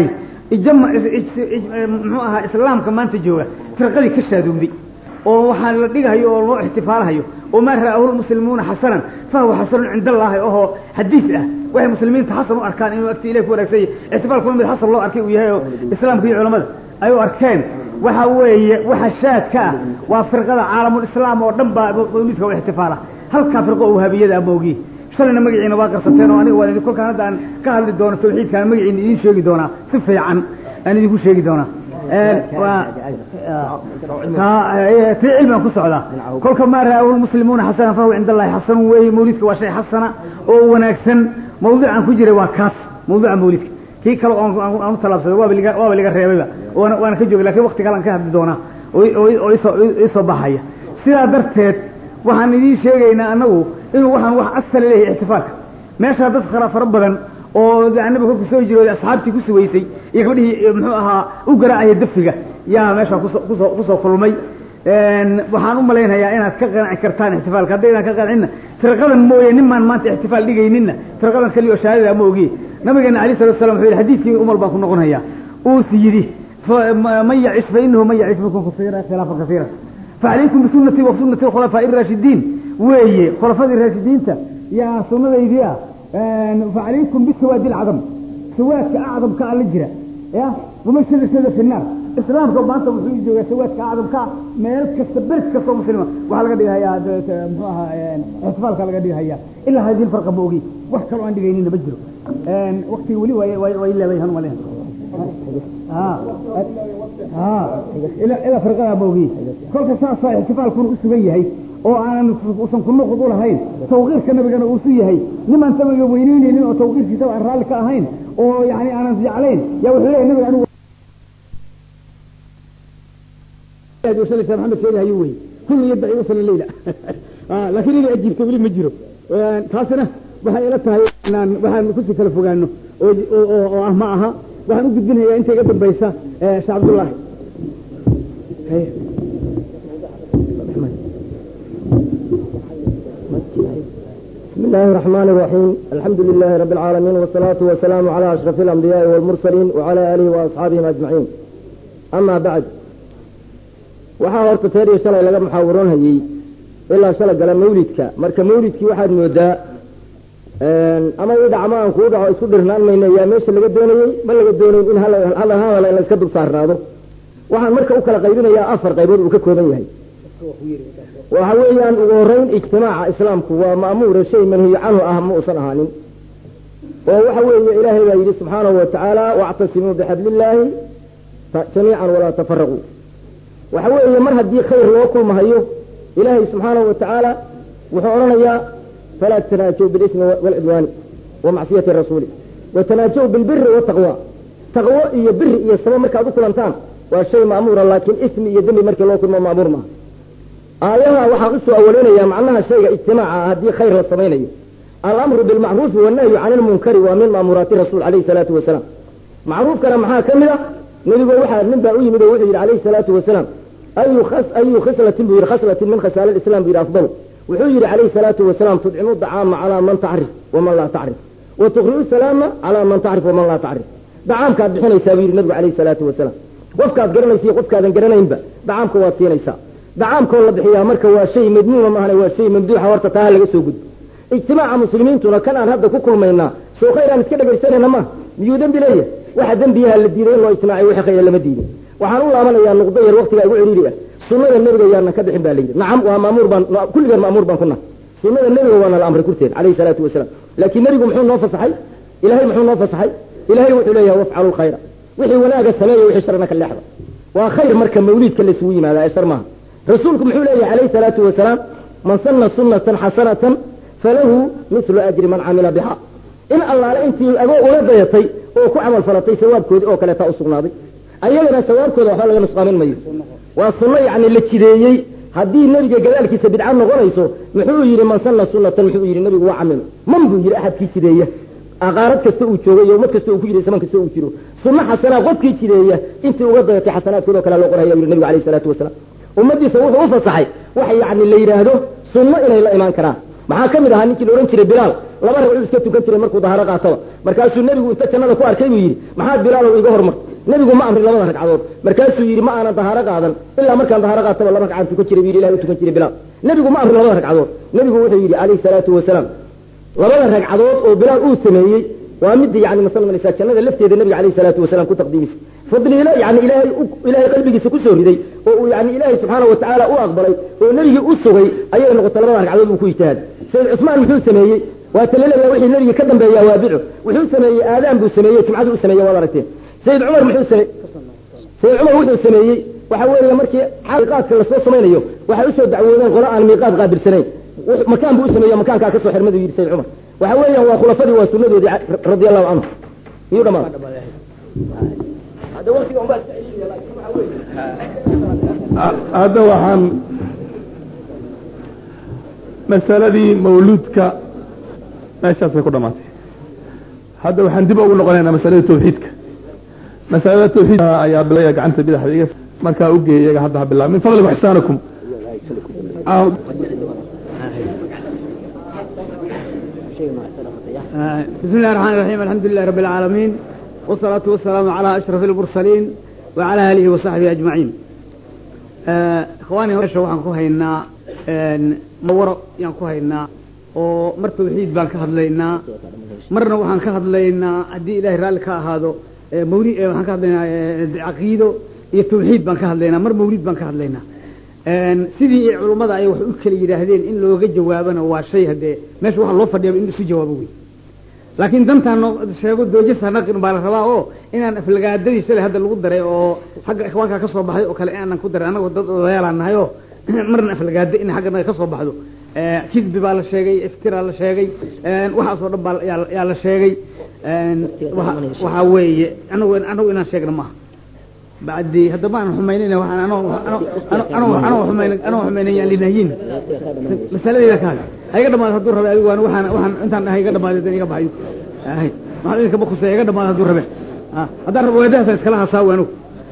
ijama muxuu ahaa islaamka maanta jooga firqadii ka shaadowday oo waxaa la dhigahayo oo loo ixtifaalahayo oo maa ra'ahu lmuslimuuna xasanan fahuwa xasanun cinda allaahi ohoo xadiis ah waxay muslimiinta xasan u arkaan inuu agti ilahi ku wanaagsan yahay ixtifaalkuna mid xasan loo arkay uu yahay oo islaamka iyo culamada ay u arkeen waxa weeye waxa shaadka ah waa firqada caalamulislaam oo dhan baa midka u ixtifaala halkaa firqo oo wahaabiyada amoogi shalayna magaciina waa qarsateen oo aniga waan idin kolkaan hadda aan ka hadli doono tawxiidkaan magaciina idiin sheegi doonaa si fiican aan idinku sheegi doonaa tii cilmigan ku socdaa kolka maa ra'ahu lmuslimuuna xasana fahuwa cinda allahi xasanun weeye mawlidka waa shay xasana oo wanaagsan mawduucan ku jiray waa kaas mawduuca mawlidka kii kale aan u talaabsaday waaba liga waaba liga reebayba waana waana ka joogay lakin wakti kale aan ka hadli doonaa oo isoo isoo baxaya sidaa darteed waxaan idiin sheegaynaa anagu inuu waxaan wax asala leeyahay ixtifaalka meeshaa dad kala fara badan oo nabiga kolku soo jirooday asxaabtii ku sugaysay iyo gabdhihii muxuu ahaa u garaacaya dafiga yaa meeshaa kuso kusoo kusoo kulmay waxaan u malaynayaa inaad ka qanci kartaan ixtifaalka haddaydaan ka qancinna firqadan mooye nimaan maanta ixtifaal dhigayninna firqadan kaliya oo shahaadada ma ogiye nabigeena alayh salatu salam wuxuu yidhi xadiidkii umar baan ku noqonayaa uusi yidhi man yacish fa inahu man yacish minkum kasiira khilaafan kasiira facalaykum bisunati wa sunati khulafaa'i raashidiin weeye khulafadii raashidiinta yaa sunadaydii ah facalaykum bisawaadi lcadam sawaadka acdamka alla jira ya wama shada shada fi naar islaamka maanta wuxuu joogaa sawaadka acdamka meel kasta beres kastoo muslima waxaa laga dhigahayaa muxuu ahaa ixtifaalka laga dhigahaya ilaa hadihi farqa ma ogi wax kaloo aan dhigaynina ma jiro waktiga weli way leebay han malen ilaa firqadaa ma ogi kolka saasaa ixtifaalkuna u sugan yahay oo aanan usan ku nuqud u lahayn tawqiirka nabigana uusu yahay nimaan nabiga weyneyneynin oo tawqiirkiisaba aan raalli ka ahayn oo yani aanan jeclayn yaa wuxuu leeyahy nabiga anigu maxamed sheegahayo wey kullu yaddaci usala leyla laakiin inay ajiibto weli ma jiro taasina waxay ila tahay inaan waxaan kusii kala fogaano oo ah ma aha waxaan u gudbinayaa inta iga dambaysa sheekh cabdullaahi بسم الله الرحمن الرحيم الحمد لله رب العالمين والصلاة والسلام على أشرف الأنبياء والمرسلين وعلى آله وأصحابهم أجمعين أما بعد waxaa horta teeriyo shalay laga muxaawaroon hayey ilaa shalay gala mawlidka marka mawlidkii waxaad moodaa ama ii dhac ama aan kuu dhaco isku dhirnaan mayna yaa meesha laga doonayey ma laga doonayn in hadal hadal in layska dul saarnaado waxaan marka u kala qaybinayaa afar qaybood uu ka kooban yahay waxa weeyaan ugu horeyn ijtimaaca islaamku waa ma'muura shay manhiyo canhu ah ma uusan ahaanin oo waxa weeye ilaahay baa yidhi subxaanahu watacaala wactasimuu bixablillaahi jamiican walaa tafaraquu waxa weeye mar haddii khayr loo kulmahayo ilaahay subxaanahu watacaala wuxuu odhanayaa falaa tanaajow bilismi waalcidwaani wa macsiyati rasuuli watanaajow bilbiri wataqwa taqwo iyo biri iyo sabo markaad u kulantaan waa shay ma'muura laakiin ismi iyo dembi markii loo kulmo ma'muur maaha aayaha waxaan usoo awaleynayaa macnaha shayga ijtimaaca haddii khayr la samaynayo alamru bilmacruufi wannahyu cani lmunkari waa min ma'muuraati rasuul alayhi salaatu wasalaam macruufkana maxaa ka mid a nebigo waxaa nin baa u yimid oo wuxuu yidhi alayhi salaatu wasalaam ayu ayu khislatin buu yidhi khaslatin min khasaali lislam buu yidhi afdalu wuxuu yidhi calayhi salaatu wasalaam tudcimu dacaama calaa man tacrif waman laa tacrif wa tuqri'u salaama calaa man tacrif waman laa tacrif dacaamkaad bixinaysaa buu yidhi nabigu calayhi salaatu wasalaam qofkaad garanaysa iyo qofkaadan garanaynba dacaamka waad siinaysaa dacaamkoo la bixiyaa marka waa shay madmuuma maahane waa shay mamduuxa horta taa laga soo gudbo ijtimaaca muslimiintuna kan aan hadda ku kulmaynaa soo khayr aan iska dhegaysanayna ma miyuu dembi leeyahay waxa dembiyaha la diiday in loo ijtimaaciy wixii khayr lama diidin waxaan u laabanayaa nuqdo yar waqtiga igu ciriiri ah sunnada nebiga yaanan ka bixin baa la yidhi nacam waa maamuur baan kulligan maamuur baan ku nahay sunnada nebiga waana la amray kurteed calayhi salaatu wasalaam laakiin nebigu muxuu noo fasaxay ilahay muxuu noo fasaxay ilahay wuxuu leeyahay wafcalu lkhayra wixii wanaaga sameeya wixii sharna ka leexda waa khayr marka mawliidka laysugu yimaada ee shar maaha rasuulku muxuu leeyahay calayhi salaatu wasalaam man sanna sunnatan xasanatan falahu mislu ajri man camila biha in allaale intii agoo ula dayatay oo ku camal falatay sawaabkoodii oo kaleetaa usugnaaday ayagana sawaabkooda waxba laga nusqaamin mayo waa sunno yacni la jideeyey haddii nebiga gadaalkiisa bidca noqonayso muxuu yidhi man sanna sunnatan muxuu yidhi nebigu waa camilo man buu yidhi axadkii jideeya aqaarad kasta uu joogo iyo ummad kasta uu ku jiray zaman kasta uu jiro sunno xasanaa qofkii jideeya intii uga dayatay xasanaadkood oo kale loo qoraya yidhi nebigu alayhi salaatu wasalaam ummadiisa wuxuu u fasaxay waxa yacni la yidhaahdo sunno inay la imaan karaan maxaa ka mid ahaa ninkii la odhan jiray bilaal laba ragcuu iska tukan jiray markuu daharo qaataba markaasuu nebigu inta jannada ku arkay buu yidhi maxaad bilaalow iga hormartay nebigu ma amrin labada ragcadood markaasuu yidhi ma aanan dahaaro qaadan ilaa markaan dahaaro qaataba laba ragcaan tukan jiray bu yidhi ilahi u tukan jiray bilaal nebigu ma amrin labada ragcadood nebigu wuxuu yidhi calayhi salaatu wasalaam labada ragcadood oo bilaal uu sameeyey waa midii yani masalmalisa jannada lafteeda nabiga calayhi salaatu wasalaam ku taqdiimisay fadliilo yani ilaahay ilaahay qalbigiisa kusoo riday oo uu yani ilaahay subxaana watacaala u aqbalay oo nebigii u sugay ayay noqotay labada ragcadood buu ku ijtihaaday sayid cusmaan muxuu sameeyey waa talaleeya wixii nebiga ka dambeeya waa bidco wuxuu sameeyey aadaan buu sameeyey jumcadu u sameeyey waad aragteen sayid cumar muxuu sameeyey sayid cumar wuxuu sameeyey waxa weeye markii miiqaadka lasoo samaynayo waxay usoo dacwoodeen qolo aan miiqaad qaabilsanayn makaan buu u sameeyo makaankaa kasoo xirmadu yidhi sayid cumar waxa weeyaan waa khulafadii waa sunadoodii radia allahu canhu iyuu dhamaan hadda waxaan masaladii mawluudka meeshaasay ku dhamaatay hadda waxaan dib ugu noqonaynaa masalada tawxiidka masalada tawxiidka ayaa bilaya gacanta bidaxda iga markaa ugeey iyaga hadda ha bilaab min fadlikum ixsaanakum بسم الله الرحمن الرحيم الحمد لله رب العالمين والصلاة والسلام على أشرف المرسلين وعلى آله وصحبه أجمعين آه إخواني هرشة وحن كوهينا مورا يان كوهينا oo mar tawxiid baan ka hadlaynaa marna waxaan ka hadlaynaa haddii ilaahay raalli ka ahaado mawli waxaan ka hadlaynaa caqiido iyo tawxiid baan ka hadlaynaa mar mawlid baan ka hadlaynaa sidii culummada ay wax u kala yidhaahdeen in looga jawaabana waa shay haddee meesha waxa loo fadhiyaba in isu jawaabo wey laakiin dantaan sheego doojasa naqin baa la rabaa oo inaan aflagaadadii shalay hadda lagu daray oo xagga ikhwaanka ka soo baxday oo kale inaanan ku daray annago dad odayaalaan nahay oo marna aflagaado in xagga naga ka soo baxdo kidbi baa la sheegay iftiraa la sheegay waxaasoo dhan baa yaa la sheegay waxaa weeye anagu anagu inaan sheegna maaha bacdi hadda ma aan xumaynayna waxaan anoo anoo anoo xumayn anoo xumaynayaan linahyin masaladayda kaale ha iga dhamaado hadduu rabe adigu waxaan waxaan intaan dhahay iga dhamaado dan iga baxay hay maxaa idinka ma khusaya iga dhamaado hadduu rabe haddaan rabo weedahasa iskala hasaawo anigu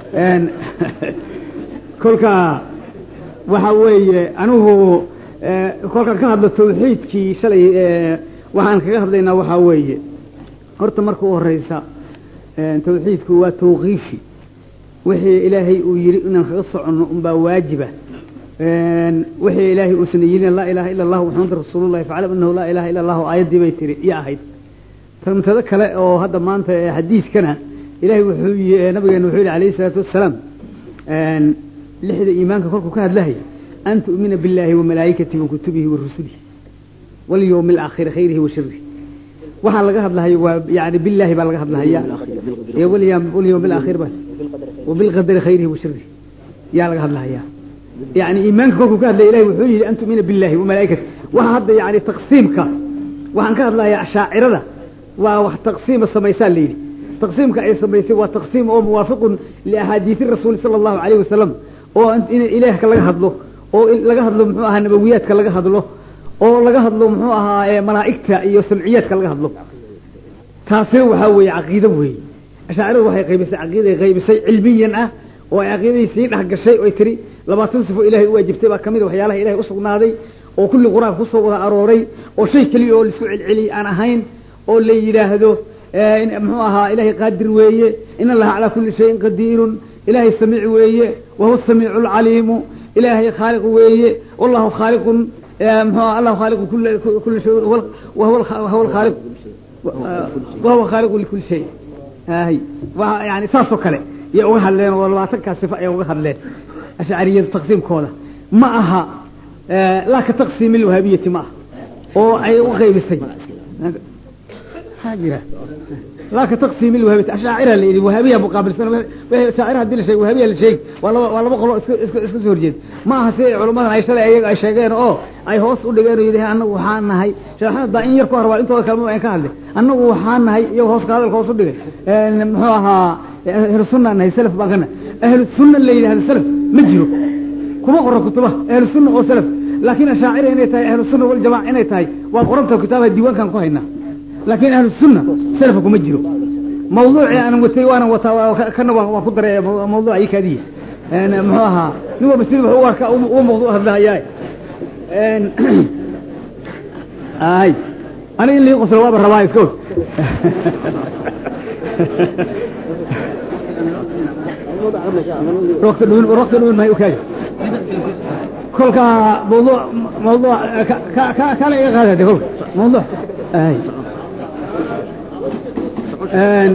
kolka waxa weeye anigu kolkaan ka hadlo tawxiidkii shalay waxaan kaga hadlaynaa waxaa weeye horta marka u horeysa tawxiidku waa tawqiifi wixii ilaahay uu yidhi inaan kaga soconno unbaa waajiba wixii ilaahay uusan yidhin laa ilaha ila allahu maxamad rasuulullahi faclam anahu laa ilaha ila allahu aayaddii bay tiri iyo ahayd tantada kale oo hadda maanta xadiidkana ilahay wuxuu nabigeena wuxuu yihi alayhi salaatu wassalaam lixda iimaanka kolkuu ka hadlahay an tu'mina biاllahi wamalaa'ikatihi wakutubihi warusulihi walyowmi alaakhiri khayrihi wa sharihi waxaa laga hadlahayo waa yani billahi baa laga hadlahaya walyowmi alaakhir ba wabilqadari khayrihi wa sharihi yaa laga hadlahaya yani iimaanka kolkuu ka hadlaya ilahi wuxuu yihi an tu'mina billahi wamalaa'ikatihi waxa hadda yani taqsiimka waxaan ka hadlayaa ashaacirada waa wax taqsiima samaysaa la yidhi taqsiimka ay samaysay waa taqsiim oo muwaafiqun liahaadiisi rasuuli sala allahu alayh wasalam oo in ilaahka laga hadlo oo laga hadlo muxuu ahaa nabawiyaadka laga hadlo oo laga hadlo muxuu ahaa malaa'igta iyo samciyaadka laga hadlo taasina waxaa weeye caqiido weeye ashaaciradu waxay qaybisay caqiiday qaybisay cilmiyan ah oo ay caqiidadii sii dhex gashay oy tiri labaatan sifo ilahay u waajibtay baa kamid a waxyaalaha ilahay usugnaaday oo kulli qur-aanka kusoo wada arooray oo shay keliya oo laisku celceliyey aan ahayn oo la yidhaahdo muxuu ahaa ilahay qaadir weeye in allaha calaa kulli shayin qadiirun ilahay samiic weeye wahuwa samiicu lcaliimu ilaahay khaaliq weeye wallahu khaaliqun mxu allahu khaaliqu kuli shay wahuwa khaaliq wahuwa khaaliqu likuli shay hay waa yani saasoo kale yay uga hadleen oo labaatankaa sifa ay uga hadleen ashcariyada taqsiimkooda ma aha laa ka taqsiimi lwahaabiyati ma aha oo ay u qaybisay jira laa ka taqsiimi lwahaabiyati ashaacira la yidhi wahaabiya muqaabilsan shaacira hadii la sheeg wahaabiya la sheegi waa laba waa laba qolo iska iska iska soo horjeeda ma aha si culamadan ay shalay ayaga ay sheegeen oo ay hoos u dhigeen oo yidhahen annagu waxaa nahay sheekh axmed baa in yar ku harbaa intooda kalema aan ka hadlay annagu waxaa nahay iyago hoos ka hadalka hoos u dhigay muxuu ahaa ahlu sunna nahay salaf baan ka nahay ahlu sunna la yidhahda salaf ma jiro kuma qoro kutubaha ahlu sunna oo salaf laakiin ashaacira inay tahay ahlu sunna waljamaca inay tahay waa qoranta kitaabaha diiwaankan ku haynaa laakiin ahlu sunna salafa kuma jiro mawduucii aan watay waanan wataa kana waan ku daray mawduuca ii kaadiya muxuu ahaa nin walba sidii wuxuu u arkaa u mawduuc hadlahayaa ay aniga in lii qoslo waaba rabaa iska og waqti dhuun waqti dhuun may ukaaga kolka mawduuc mawduuc ka ka ka- kale iga qaada de kolka mawduuc ay een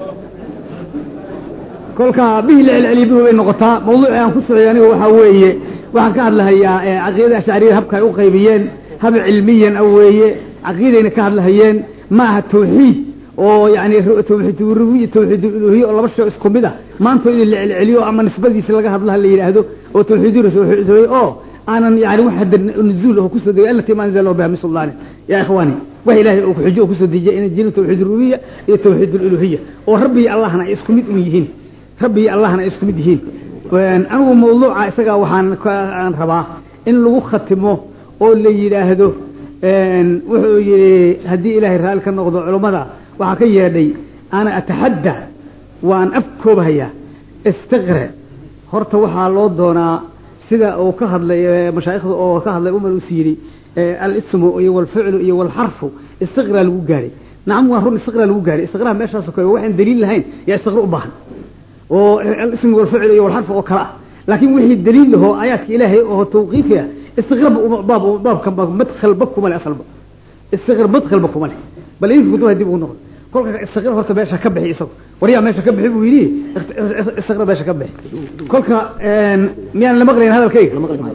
kolka bihi la celceliyo bihi bay noqotaa mawduuci aan ku socday aniga waxaa weeye waxaan ka hadlahayaa ee caqiidada ashcariyada habka ay u qaybiyeen hab cilmiyan ah weeye caqiidayna ka hadlahayeen ma aha tawxiid oo yani tawxiid rububiya tawxiid uluhiya oo laba shay isku mid ah maanta in la celceliyo ama nisbadiisa laga hadlaha la yidhaahdo oo tawxiid rasuul oo aanan yani wax hadda nuzuul oo kusoo degay allati ma anzala biha min sultaani ya ikhwani wax ilaahay uu xujo oo kusoo dejiyay inay jirin tawxiid rububiya iyo tawxiid uluhiya oo rabbi iyo allahna ay isku mid u yihiin rabbi iyo allahna ay isku mid yihiin anigu mawduuca isaga waxaan aan rabaa in lagu khatimo oo la yidhaahdo wuxuu yihi haddii ilaahay raalli ka noqdo culummada waxaa ka yeedhay ana ataxadda waan afkoobahayaa istiqre horta waxaa loo doonaa sida uu ka hadlay mashaayikhda oo ka hadlay umar us yidhi alismu iyo walficlu iyo walxarfu istiqraa lagu gaadhay nacam waa run istiqraa lagu gaadhay istiqraha meeshaas kale waxaan daliil lahayn yaa istiqra u baahan oo alismu walficlu iyo walxarfu oo kale ah laakiin wixii daliil lahoo aayaadka ilaahay oo tawqiifi ah istiqra baab baabka madkhalba kuma le asalba istiqra madkhalba kuma le bal idinka kutuba dib ugu noqdo kolka istiqra horta meesha ka bixi isago waryaa meesha ka bixi buu yidhi istiqra meesha ka bixi kolka miyaan la maqlayn hadalkayga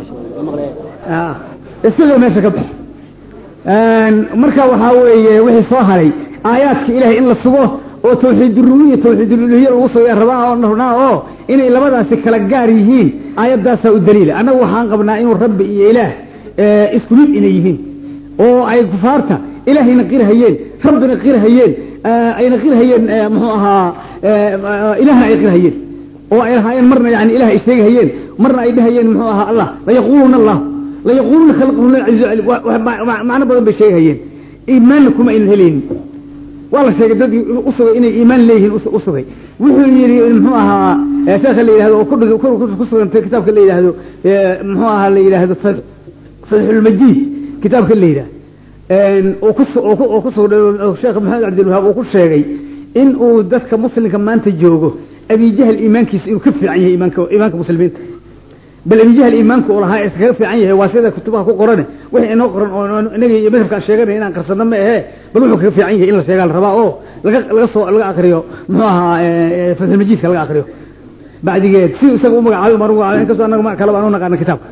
istiqra meesha ka bixi marka waxaa weeye wixii soo haray aayaadka ilahay in la sugo oo tawxiid rububiya tawxiid uluhiya lagu sugo rabaa oo rabnaa oo inay labadaasi kala gaar yihiin aayaddaasaa u daliila annagu waxaan qabnaa inuu rabbi iyo ilaah isku mid inay yihiin oo ay kufaarta ilaahayna qirhayeen rabbina qirhayeen ayna qirhayeen muxuu ahaa ilaahna ay qirhayeen oo ay lahaayeen marna yani ilah ay sheegahayeen marna ay dhahayeen muxuu ahaa allah layaquuluuna allah layaquuluuna khalaqahum aziiz macno badan bay sheegahayeen iimaanna kuma aynan helaynin waa la sheegay dadkii usugay inay iimaan leeyihiin usugay wuxuu yidhi muxuu ahaa sheekha la yidhahdo oo kudhig kusugantay kitaabka la yidhaahdo muxuu ahaa la yidhaahdo fatxulmajiid kitaabka la yidhahdo oo kusoo sheekh maxamed cabdilwahaab uu ku sheegay in uu dadka muslimka maanta joogo abijahl iimaankiisa inuu ka fiican yahay iimaanka iimaanka muslimiinta bal abijahl iimaanka uu lahaa iskaga fiican yahay waa sida kutubaha ku qorane wixii inoo qoran oo inaga iyo madhabkaan sheeganay inaan qarsano ma ahe bal wuxuu kaga fiican yahay in la sheegaa la rabaa oo laga laga soo laga akriyo muxuu ahaa fatxulmajiidka laga akriyo bacdigeed si isaga u magacaabay mar magacaabay inkastoo annaga kale baan u naqaana kitaabka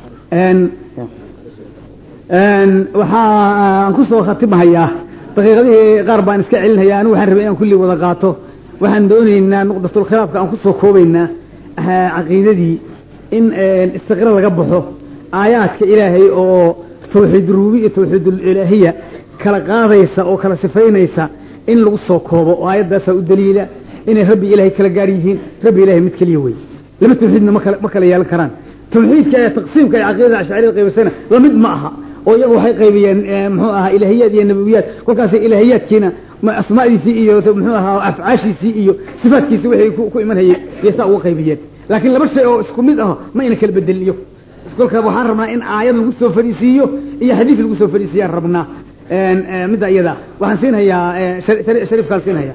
waxaan ku soo khatimahayaa daqiiqadihii qaar baan iska celinhayaa anigu waxaan rabay inaan kulli wada qaato waxaan doonaynaa nuqdatul khilaafka aan kusoo koobaynaa caqiidadii in istiqra laga baxo aayaadka ilaahay oo tawxiid rububi iyo tawxiid ilaahiya kala qaadaysa oo kala sifaynaysa in lagu soo koobo oo aayaddaasaa u daliila inay rabbi ilaahay kala gaar yihiin rabbi ilahay mid keliya wey laba tawxiidna makala ma kala yeelan karaan tawxiidka ee taqsiimka ee caqiidada ashcariyada qaybisana lamid ma aha oo iyagu waxay qaybiyeen muxuu ahaa ilaahiyaad iyo nabawiyaad kolkaas ilaahiyaadkiina asmaadiisii iyo muxuu ahaa afcaashiisii iyo sifaatkiisii waxay ku imanhayeen iyo saa uga qaybiyeen laakiin laba shay oo isku mid ah ma ayna kala bedelin iyagu kolka waxaan rabnaa in aayad lagu soo fariisiiyo iyo xadiis lagu soo fariisiyaan rabnaa midda iyada waxaan siinhayaa shariifkaan siinhayaa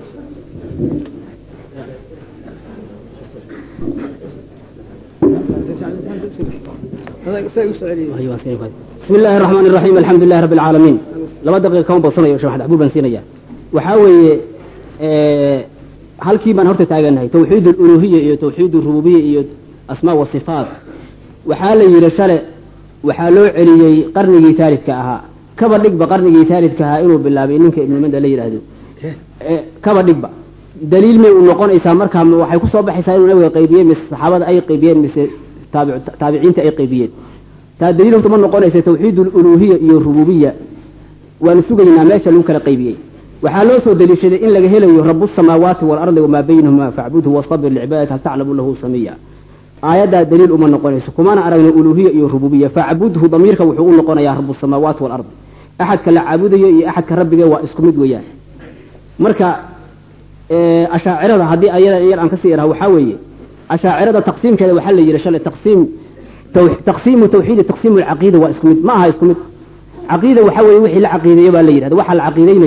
بسم الله الرحمن الرحيم الحمد لله رب العالمين laba daqiiqa kama badsanayo sheekh maxamed baan siinaya waxaa weeye halkii baan horta taaganahay tawxiid uluhiya iyo tawxiid rububiya iyo asmaa wa sifaat waxaa la yidhi shale waxaa loo celiyey qarnigii taalidka ahaa kaba dhigba qarnigii taalidka ahaa inuu bilaabay ninka ibnu manda la yidhaahdo kaba dhigba daliil may u noqonaysaa markaa waxay kusoo baxaysaa inuu nabiga qaybiyey mise saxaabada ay qaybiyeen mise taabiciinta ay qaybiyeen taa daliil horta ma noqonaysa tawxiid uluhiya iyo rububiya waanu sugaynaa meesha lagu kala qaybiyey waxaa loo soo daliishaday in laga helayo rabu samaawaati waalardi wamaa baynahuma facbudhu wastabir licibaadati hal taclamu lahu samiya aayaddaa daliil uma noqonayso kumana aragno uluhiya iyo rububiya facbudhu damiirka wuxuu u noqonayaa rabu samaawaati waalardi axadka la caabudayo iyo axadka rabbiga waa isku mid weeyaan marka ashaacirada haddii ayada yar aan kasii iraha waxaa weeye ashaacirada taqsiimkeeda waxaa la yidhi shalay taqsiim taqsiimu tawxiidi taqsiimu alcaqiida waa isku mid ma aha isku mid caqiida waxaa weeye wixii la caqiideeyo baa la yidhahda waxa la caqiideynayo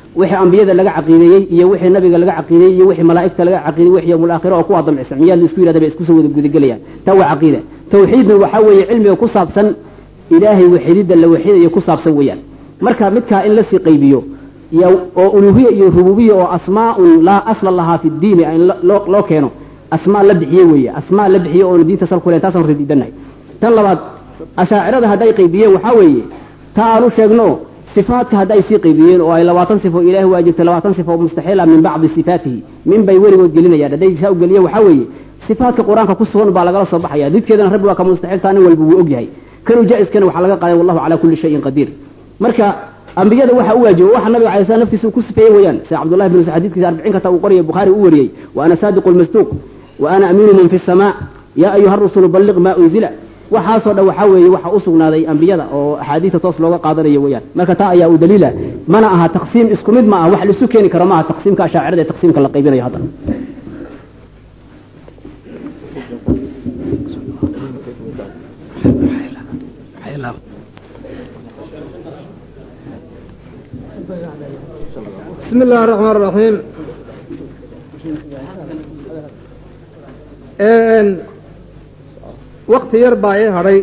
wixii ambiyada laga caqiideeyey iyo wixii nabiga laga caqiideeyey iyo wixii malaa'igta laga caqiideeyey wixii yawmul aakhira oo kuwa dambe miyaad la isku yidhahda bay isku soo wada gudagelayaan taa waa caqiida tawxiidna waxaa weeye cilmiga ku saabsan ilaahay waxididda la waxidayo ku saabsan weeyaan marka midkaa in lasii qaybiyo oo uluhiya iyo rububiya oo asmaaun laa asla lahaa fi diini in loo keeno asmaa la bixiye weeye asmaa la bixiye oona diinta sal ku len taasaan radiidannahay tan labaad ashaacirada hadday qaybiyeen waxaa weeye ta aan u sheegno sifaadka hadday sii qaybiyeen oo ay labaatan sifo ilaahi waa jirta labaatan sifo mustaxiila min bacdi sifaatihi min bay weligood gelinayaan hadday saa u geliyeen waxaa weeye sifaadka qur-aanka ku sugan baa lagala soo baxaya didkeedana rabbi waa ka mustaxiiltaa nin walba wuu og yahay kanuu jaa-iskana waxaa laga qaaday wallahu calaa kulli shayin qadiir marka ambiyada waxa u waajiba waxa nabiga alay slam naftiisa uu ku sifeeyey weeyaan sida cabdullahi bin xadiidkiisa arbiciin kata uu qoriyay bukhaari u wariyey wa ana saadiqu lmasduuq wa ana amiinu man fi samaa yaa ayuha rusulu balliq maa unzila waxaasoo dhan waxaa weeye waxa u sugnaaday ambiyada oo axaadiista toos looga qaadanayo weeyaan marka taa ayaa u daliila mana aha taqsiim isku mid ma aha wax laisu keeni karo maaha taqsiimka ashaacirada ee taqsiimka la qaybinayo hadda بسم الله الرحمن الرحيم wakti yar baa ii hadhay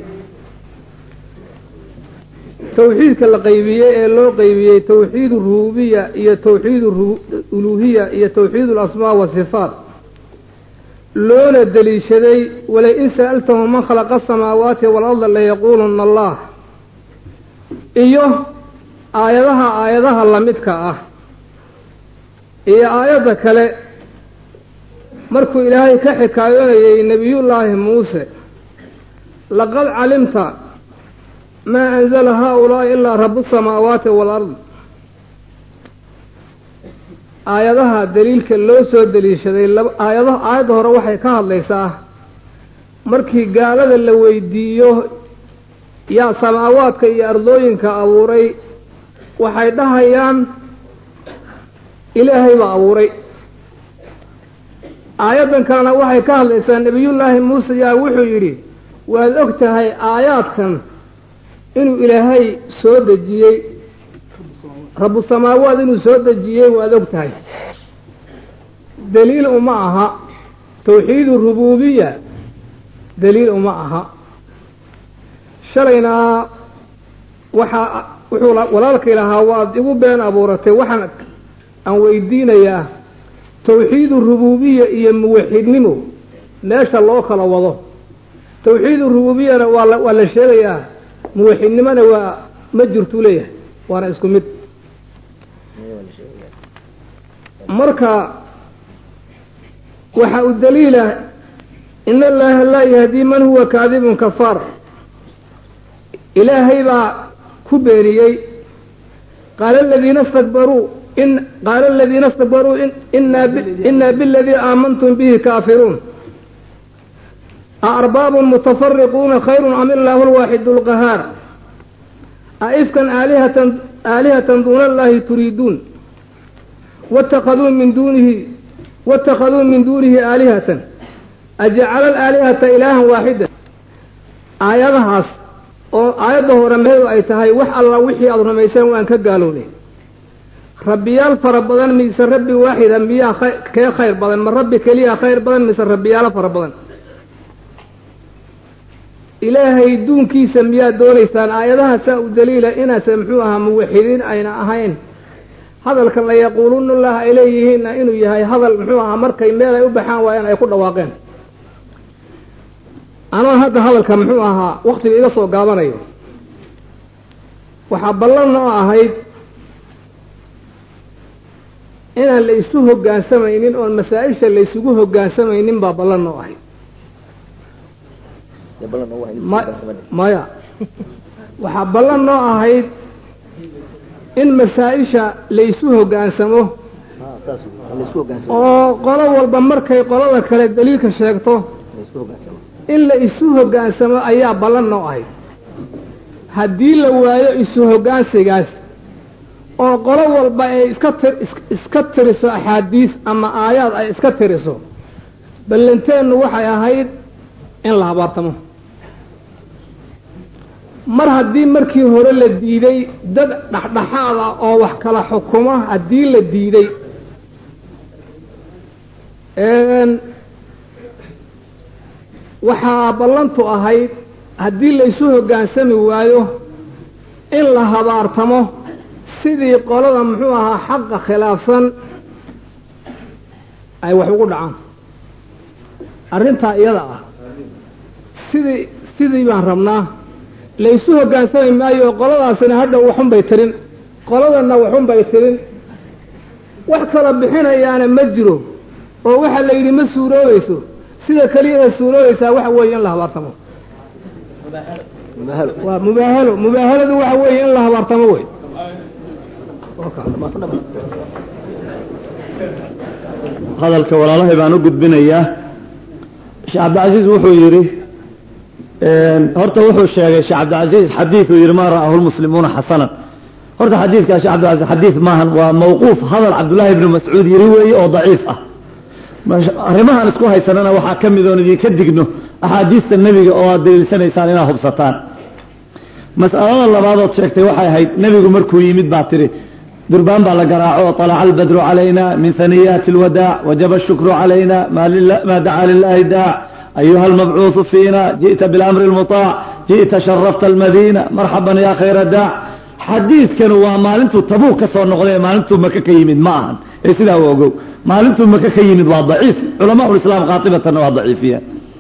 tawxiidka la qaybiyey ee loo qaybiyey tawxiid rububiya iyo tawxiid uluhiya iyo tawxiid alasmaa wasifaat loona deliishaday walain sa'altahum man khalaqa asamaawaati waalarda layaquuluna allah iyo aayadaha aayadaha lamidka ah iyo aayadda kale markuu ilaahay ka xikaayoonayay nebiyullaahi muuse laqad calimta maa anzala haa-ulaa'i ilaa rabu samaawaati waalard aayadaha daliilka loo soo deliishaday aayada aayadda hore waxay ka hadlaysaa markii gaalada la weydiiyo yaa samaawaadka iyo ardooyinka abuuray waxay dhahayaan ilaahay baa abuuray aayaddan kalena waxay ka hadlaysaa nebiyullaahi muuse yaa wuxuu yidhi waad og tahay aayaadkan inuu ilaahay soo dejiyey rabu samaawaad inuu soo dejiyey waad og tahay daliil uma aha tawxiidu rububiya daliil uma aha shalayna waxaa wuxuu walaalkay lahaa waad igu been abuuratay waxaan aan weydiinayaa tawxiidu rububiya iyo muwaxidnimo meesha loo kala wado tawxiidu rububiyana waa la waa la sheegayaa muwaxidnimona waa ma jirtuu leeyahay waana isku mid marka waxa u daliila in allaha laa yahdii man huwa kaadibun kafaar ilaahay baa ku beeniyey qaala aladiina stakbaruu in qaala aladiina stakbaruu inaa inaa biladii aamantum bihi kaafiruun aarbaabun mutafariquuna khayrun am illaahu alwaaxidu lqahaar aifkan aalihatan aalihatan duuna allahi turiiduun watakaduu min duunihi watakaduu min duunihi aalihatan ajacala alaalihata ilaahan waaxida aayadahaas oo aayadda hore meedu ay tahay wax alla wixii aada rumayseen waan ka gaalownay rabbiyaal fara badan mise rabbi waaxida miyaa kee khayr badan ma rabbi keliya khayr badan mise rabbiyaalo fara badan ilaahay duunkiisa miyaad doonaysaan aayadaha saa u daliila inaase muxuu ahaa muwaxidiin ayna ahayn hadalkan la yaquuluuna lah ay leeyihiinna inuu yahay hadal muxuu ahaa markay meel ay u baxaan waayaan ay ku dhawaaqeen anaa hadda hadalka muxuu ahaa waktiga iga soo gaabanayo waxaa ballan oo ahayd inaan la isu hoggaansamaynin oon masaa-isha la isugu hoggaansamaynin baa ballan oo ahayd maya waxaa ballan noo ahayd in masaa-isha laysu hoggaansamo oo qolo walba markay qolada kale daliilka sheegto in la isu hoggaansamo ayaa ballan noo ahayd haddii la waayo isu hoggaansigaas oo qolo walba ay iska ti iska tiriso axaadiis ama aayaad ay iska tiriso ballanteennu waxay ahayd in la habaartamo mar haddii markii hore la diiday dad dhexdhexaad ah oo wax kala xukuma haddii la diiday waxaa ballantu ahayd haddii laysu hoggaansami waayo in la habaartamo sidii qolada muxuu ahaa xaqa khilaafsan ay wax ugu dhacaan arrintaa iyada ah sidii sidii baan rabnaa laysu hoggaansami maayo qoladaasina hadha waxun bay tirin qoladanna waxun bay tirin wax kala bixinayaana ma jiro oo waxaa la yidhi ma suuroobayso sida keliyada suuroobaysaa waxa weeye in la habaartamo waa mubaahalo mubaahaladu waxa weeye in la habaartamo wey hadalka walaalahay baan u gudbinayaa sheekh cabdilcasiis wuxuu yidhi horta wuxuu sheegay sheekh cabdilcasiis xadiiduu yidhi maa ra'ahu lmuslimuuna xasanan horta xadiidkaa sheekh cabdilcasiis xadiid maahan waa mawquuf hadal cabdullaahi ibnu mascuud yidhi weeye oo daciif ah arrimahan isku haysanana waxaa ka mid oon idinka digno axaadiista nebiga oo aad daliilsanaysaan inaad hubsataan mas'alada labaadood sheegtay waxay ahayd nebigu markuu yimid baa tidhi durbaan baa la garaaco طalaca albadru calayna min haniyaati اlwadaac wajaba الshukru calayna ma dacaa lilahi daac ayuha almabcuuثu fiina jiئta biاlamri اlmuطaac jiئta sharafta almadiina marxaban ya khayra daac xadiidkanu waa maalintuu tabuuk ka soo noqday maalintuu maka ka yimid ma ahan ee sidaa u ogow maalintuu maka ka yimid waa daciif culamaa ulislaam qaatibatanna waa daciifiyeen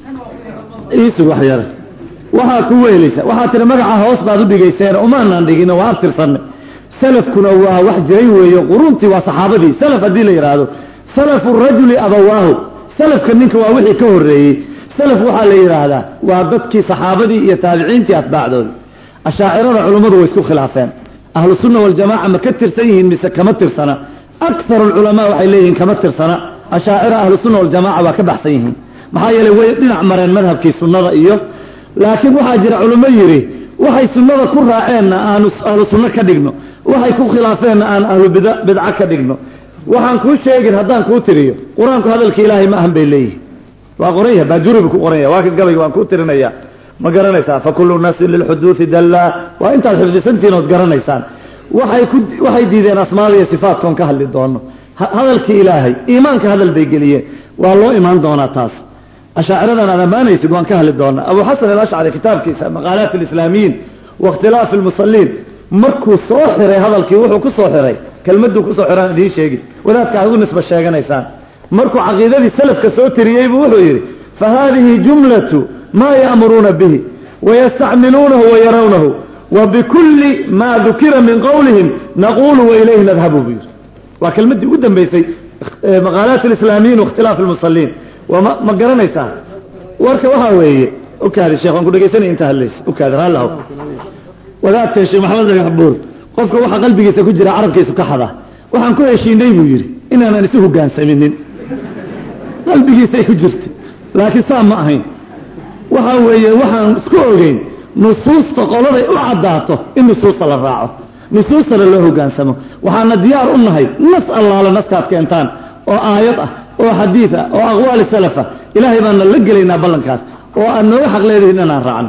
isug wax yare waxaa ku weelaysa waxaa tiri magaca hoos baad u dhigayseen umaanaan dhigin waa abtirsanay salafkuna waa wax jiray weeye quruntii waa saxaabadii salaf haddii la yidhaahdo salafu rajuli abawaahu salafka ninka waa wixii ka horreeyey salaf waxaa la yidhaahdaa waa dadkii saxaabadii iyo taabiciintii atbaacdoodii ashaacirada culummadu way isku khilaafeen ahlu sunna waljamaca ma ka tirsan yihiin mise kama tirsana akharu alculamaa waxay leeyihiin kama tirsana ashaacira ahlu sunna waljamaca waa ka baxsan yihiin maxaa yeeley way dhinac mareen madhabkii sunnada iyo laakiin waxaa jira culummo yidhi waxay sunnada ku raaceenna aanu ahlu sunno ka dhigno waxay ku khilaafeenna aan ahlu bid bidco ka dhigno waxaan kuu sheegin haddaan kuu tiriyo qur-aanku hadalka ilaahay ma ahan bay leeyihin waa qoran yahay baajuribu ku qoran yahay waa kan gabayga waan kuu tirinaya ma garanaysaa fakulu nafsin lilxuduudi dallaa waa intaad xifdisantihiin ood garanaysaan waxay ku waxay diideen asmaada iyo sifaatkoon ka hadli doono hadalkii ilaahay iimaanka hadal bay geliyeen waa loo imaan doonaa taas ashaaciradan aad ammaanaysid waan ka hadli doonaa abu xasan alashcari kitaabkiisa maqaalaat alislaamiyiin waاkhtilaafi almusaliin markuu soo xiray hadalkii wuxuu ku soo xiray kelmaduu kusoo xiraan idiin sheegi wadaadka aad ugu nisba sheeganaysaan markuu caqiidadii salafka soo tiriyey buu wuxuu yidhi fa haadihi jumlatu maa ya'muruuna bihi wayastacmiluunahu wayarawnahu wa bikulli maa dukira min qowlihim naqulu wailayhi nadhabu buu yidhi waa kelmaddii ugu dambeysay maqaalaat alislaamiyiin waاkhtilaafi almusaliin wama ma garanaysaa warka waxaa weeye ukaadi sheekh waan ku dhegaysanaya inta hadlaysa ukaadi raallahow wadaadka sheekh maxamed dhagax buur qofka waxa qalbigiisa ku jira carabkiisu ka xada waxaan ku heshiinay buu yidhi inaanan isu hogaansaminin qalbigiisay ku jirta laakiin saa ma ahayn waxa weeye waxaan isku ogeyn nusuusta qoladay u caddaato in nusuusta la raaco nusuustana loo hogaansamo waxaana diyaar u nahay nas allaala naskaad keentaan oo aayad ah oo xadiid ah oo aqwaali salaf ah ilaahay baana la gelaynaa ballankaas oo aad nooga xaq leedihin inaan raacno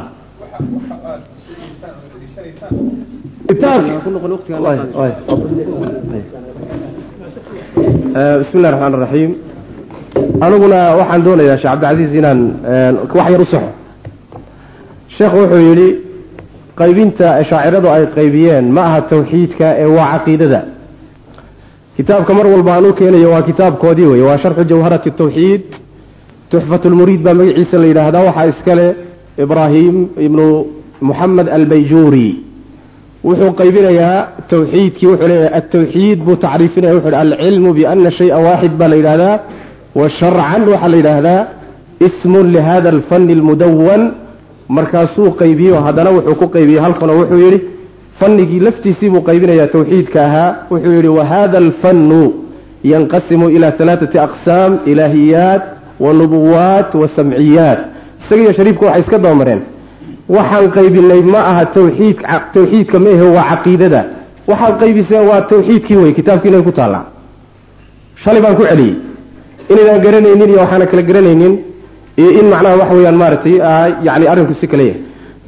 bismi illahi raxmaan raxiim aniguna waxaan doonayaa sheekh cabdilcasiis inaan wax yar u saxo sheekhu wuxuu yidhi qaybinta shaaciradu ay qaybiyeen ma aha tawxiidka ee waa caqiidada kitaabka mar walba aan u keenayo waa kitaabkoodii wey waa sharxu jawharati tawxiid tuxfat lmuriid baa magaciisa la yidhaahdaa waxaa iskale ibraahim ibnu moxamed albayjuuri wuxuu qaybinayaa tawxiidkii wuxuu leeyahay altawxiid buu tacriifinaya wuxu hi alcilmu biana shaya waaxid baa la yidhahdaa wa sharcan waxaa la yidhaahdaa ismun lihada alfani almudawan markaasuu qaybiyo haddana wuxuu ku qaybiyey halkanoo wuxuu yidhi fanigii laftiisii buu qaybinayaa tawxiidka ahaa wuxuu yidhi wahada alfannu yanqasimu ila alaaati aqsaam ilaahiyaat wa nubuwaat wa samciyaat isagiiyo shariifka waxay iska dabamareen waxaan qaybinay ma aha tawxiid tawxiidka ma ahe waa caqiidada waxaad qaybiseen waa tawxiidkii wey kitaabkiina ku taallaa shalay baan ku celiyey inaydaan garanaynin iyo waxaana kala garanaynin iyo in macnaha waxa weeyaan maaragtay yani arrinku si kale yahay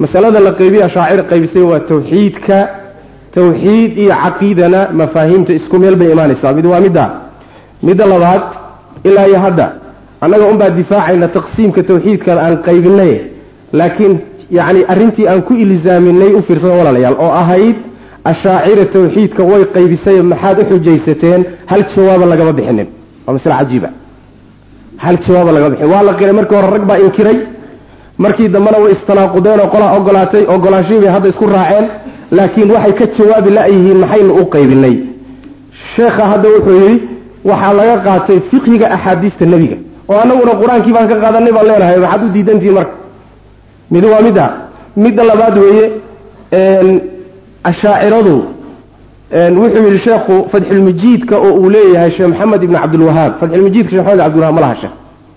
masalada la qaybiya ashaacira qaybisay waa tawxiidka tawxiid iyo caqiidana mafaahiimta isku meel bay imaanaysaa mid waa midda midda labaad ilaa iyo hadda annaga unbaa difaacayna taqsiimka tawxiidkan aan qaybinay laakiin yacni arrintii aan ku ilzaaminay u fiirsada walaalayaal oo ahayd ashaacira tawxiidka way qaybisay maxaad u xujaysateen hal jawaaba lagama bixinin waa masle cajiiba hal jawaaba lagama bixin waa la qiray markii hore rag baa inkiray markii dambena way istanaaqudeen oo qolaa ogolaatay ogolaashihii bay hadda isku raaceen laakiin waxay ka jawaabi la-yihiin maxaynu u qaybinay sheekha hadda wuxuu yidhi waxaa laga qaatay fiqhiga axaadiista nebiga oo annaguna qur-aankii baan ka qaadanay baan leenahay maxaad u diidantihiin marka mid waa midda midda labaad weeye ashaaciradu wuxuu yidhi sheekhu fatxulmajiidka oo uu leeyahay sheekh maxamed ibn cabdilwahaab fatxulmajiidka shekh maxamed cabdilwahab ma laha sheekh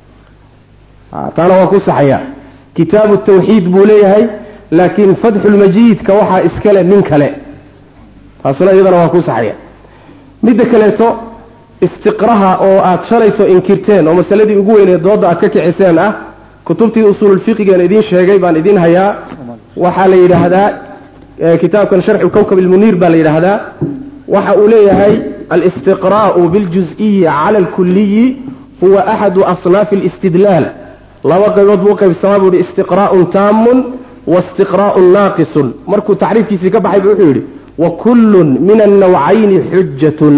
taana waa ku saxaya kitaabu tawxiid buu leeyahay laakiin fatxulmajiidka waxaa iskale nin kale taasuna iyadana waa ku saxaya midda kaleeto istiqraha oo aad shalayto inkirteen oo masaladii ugu weynee dooda aad ka kiciseen ah kutubtii usuululfiqigan idiin sheegay baan idiin hayaa waxaa la yidhaahdaa kitaabkan sharxu kowkab ilmuniir baa la yidhaahdaa waxa uu leeyahay alistiqraa'u biاljuز'iyi cala alkuliyi huwa axadu asnaafi alistidlaal laba qaybood buu qaybsamaa buu yihi istiqraa'un taamun waistiqraa'un naaqisun markuu tacriifkiisii ka baxay bu wuxuu yidhi wakullun min annawcayni xujatun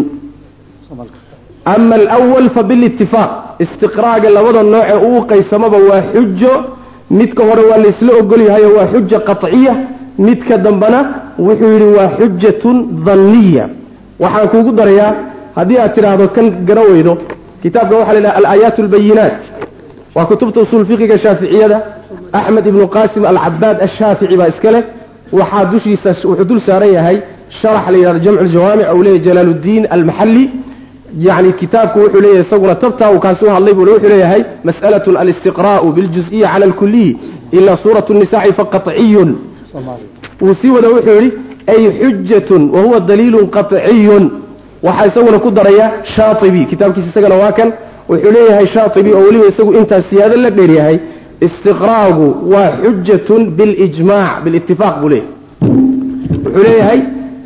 ama alawal fabilitifaaq istiqraaga labada nooce uu qaysamaba waa xujo midka hore waa laysla ogolyahayo waa xuja qaطciya midka dambena wuxuu yidhi waa xujatun danniya waxaan kuugu darayaa haddii aad tidhaahdo kan garan weydo kitaabka waxa la yidhaha alaayaat albayinaat waa kutubta usuul fiqiga shaaficiyada axmed ibnu qasim alcabaad ashaafici baa iska leh waxaa dushiisa wuxuu dul saaran yahay sharax la yidhahdo jamcu ljawaamic ou leeyahy jalaaluddiin almaxalli yani kitaabku wuxuu leeyahay isaguna tabtaa uu kaasi u hadlay buu wuxuu leeyahay mas'alatun alistiqraa'u biljuز'iyi cala alkuliyi ilaa suuratu nisaci faqaطciyun wuu sii wada wuxuu yidhi ay xujatun wa huwa daliilun qaطciyun waxaa isaguna ku daraya shaatibi kitaabkiisa isagana waa kan wuxuu leeyahay shaatibi oo weliba isagu intaas siyaado la dheeryahay istiqraagu waa xujatun bilijmac bilitifaaq buu leeyahay wuxuu leeyahay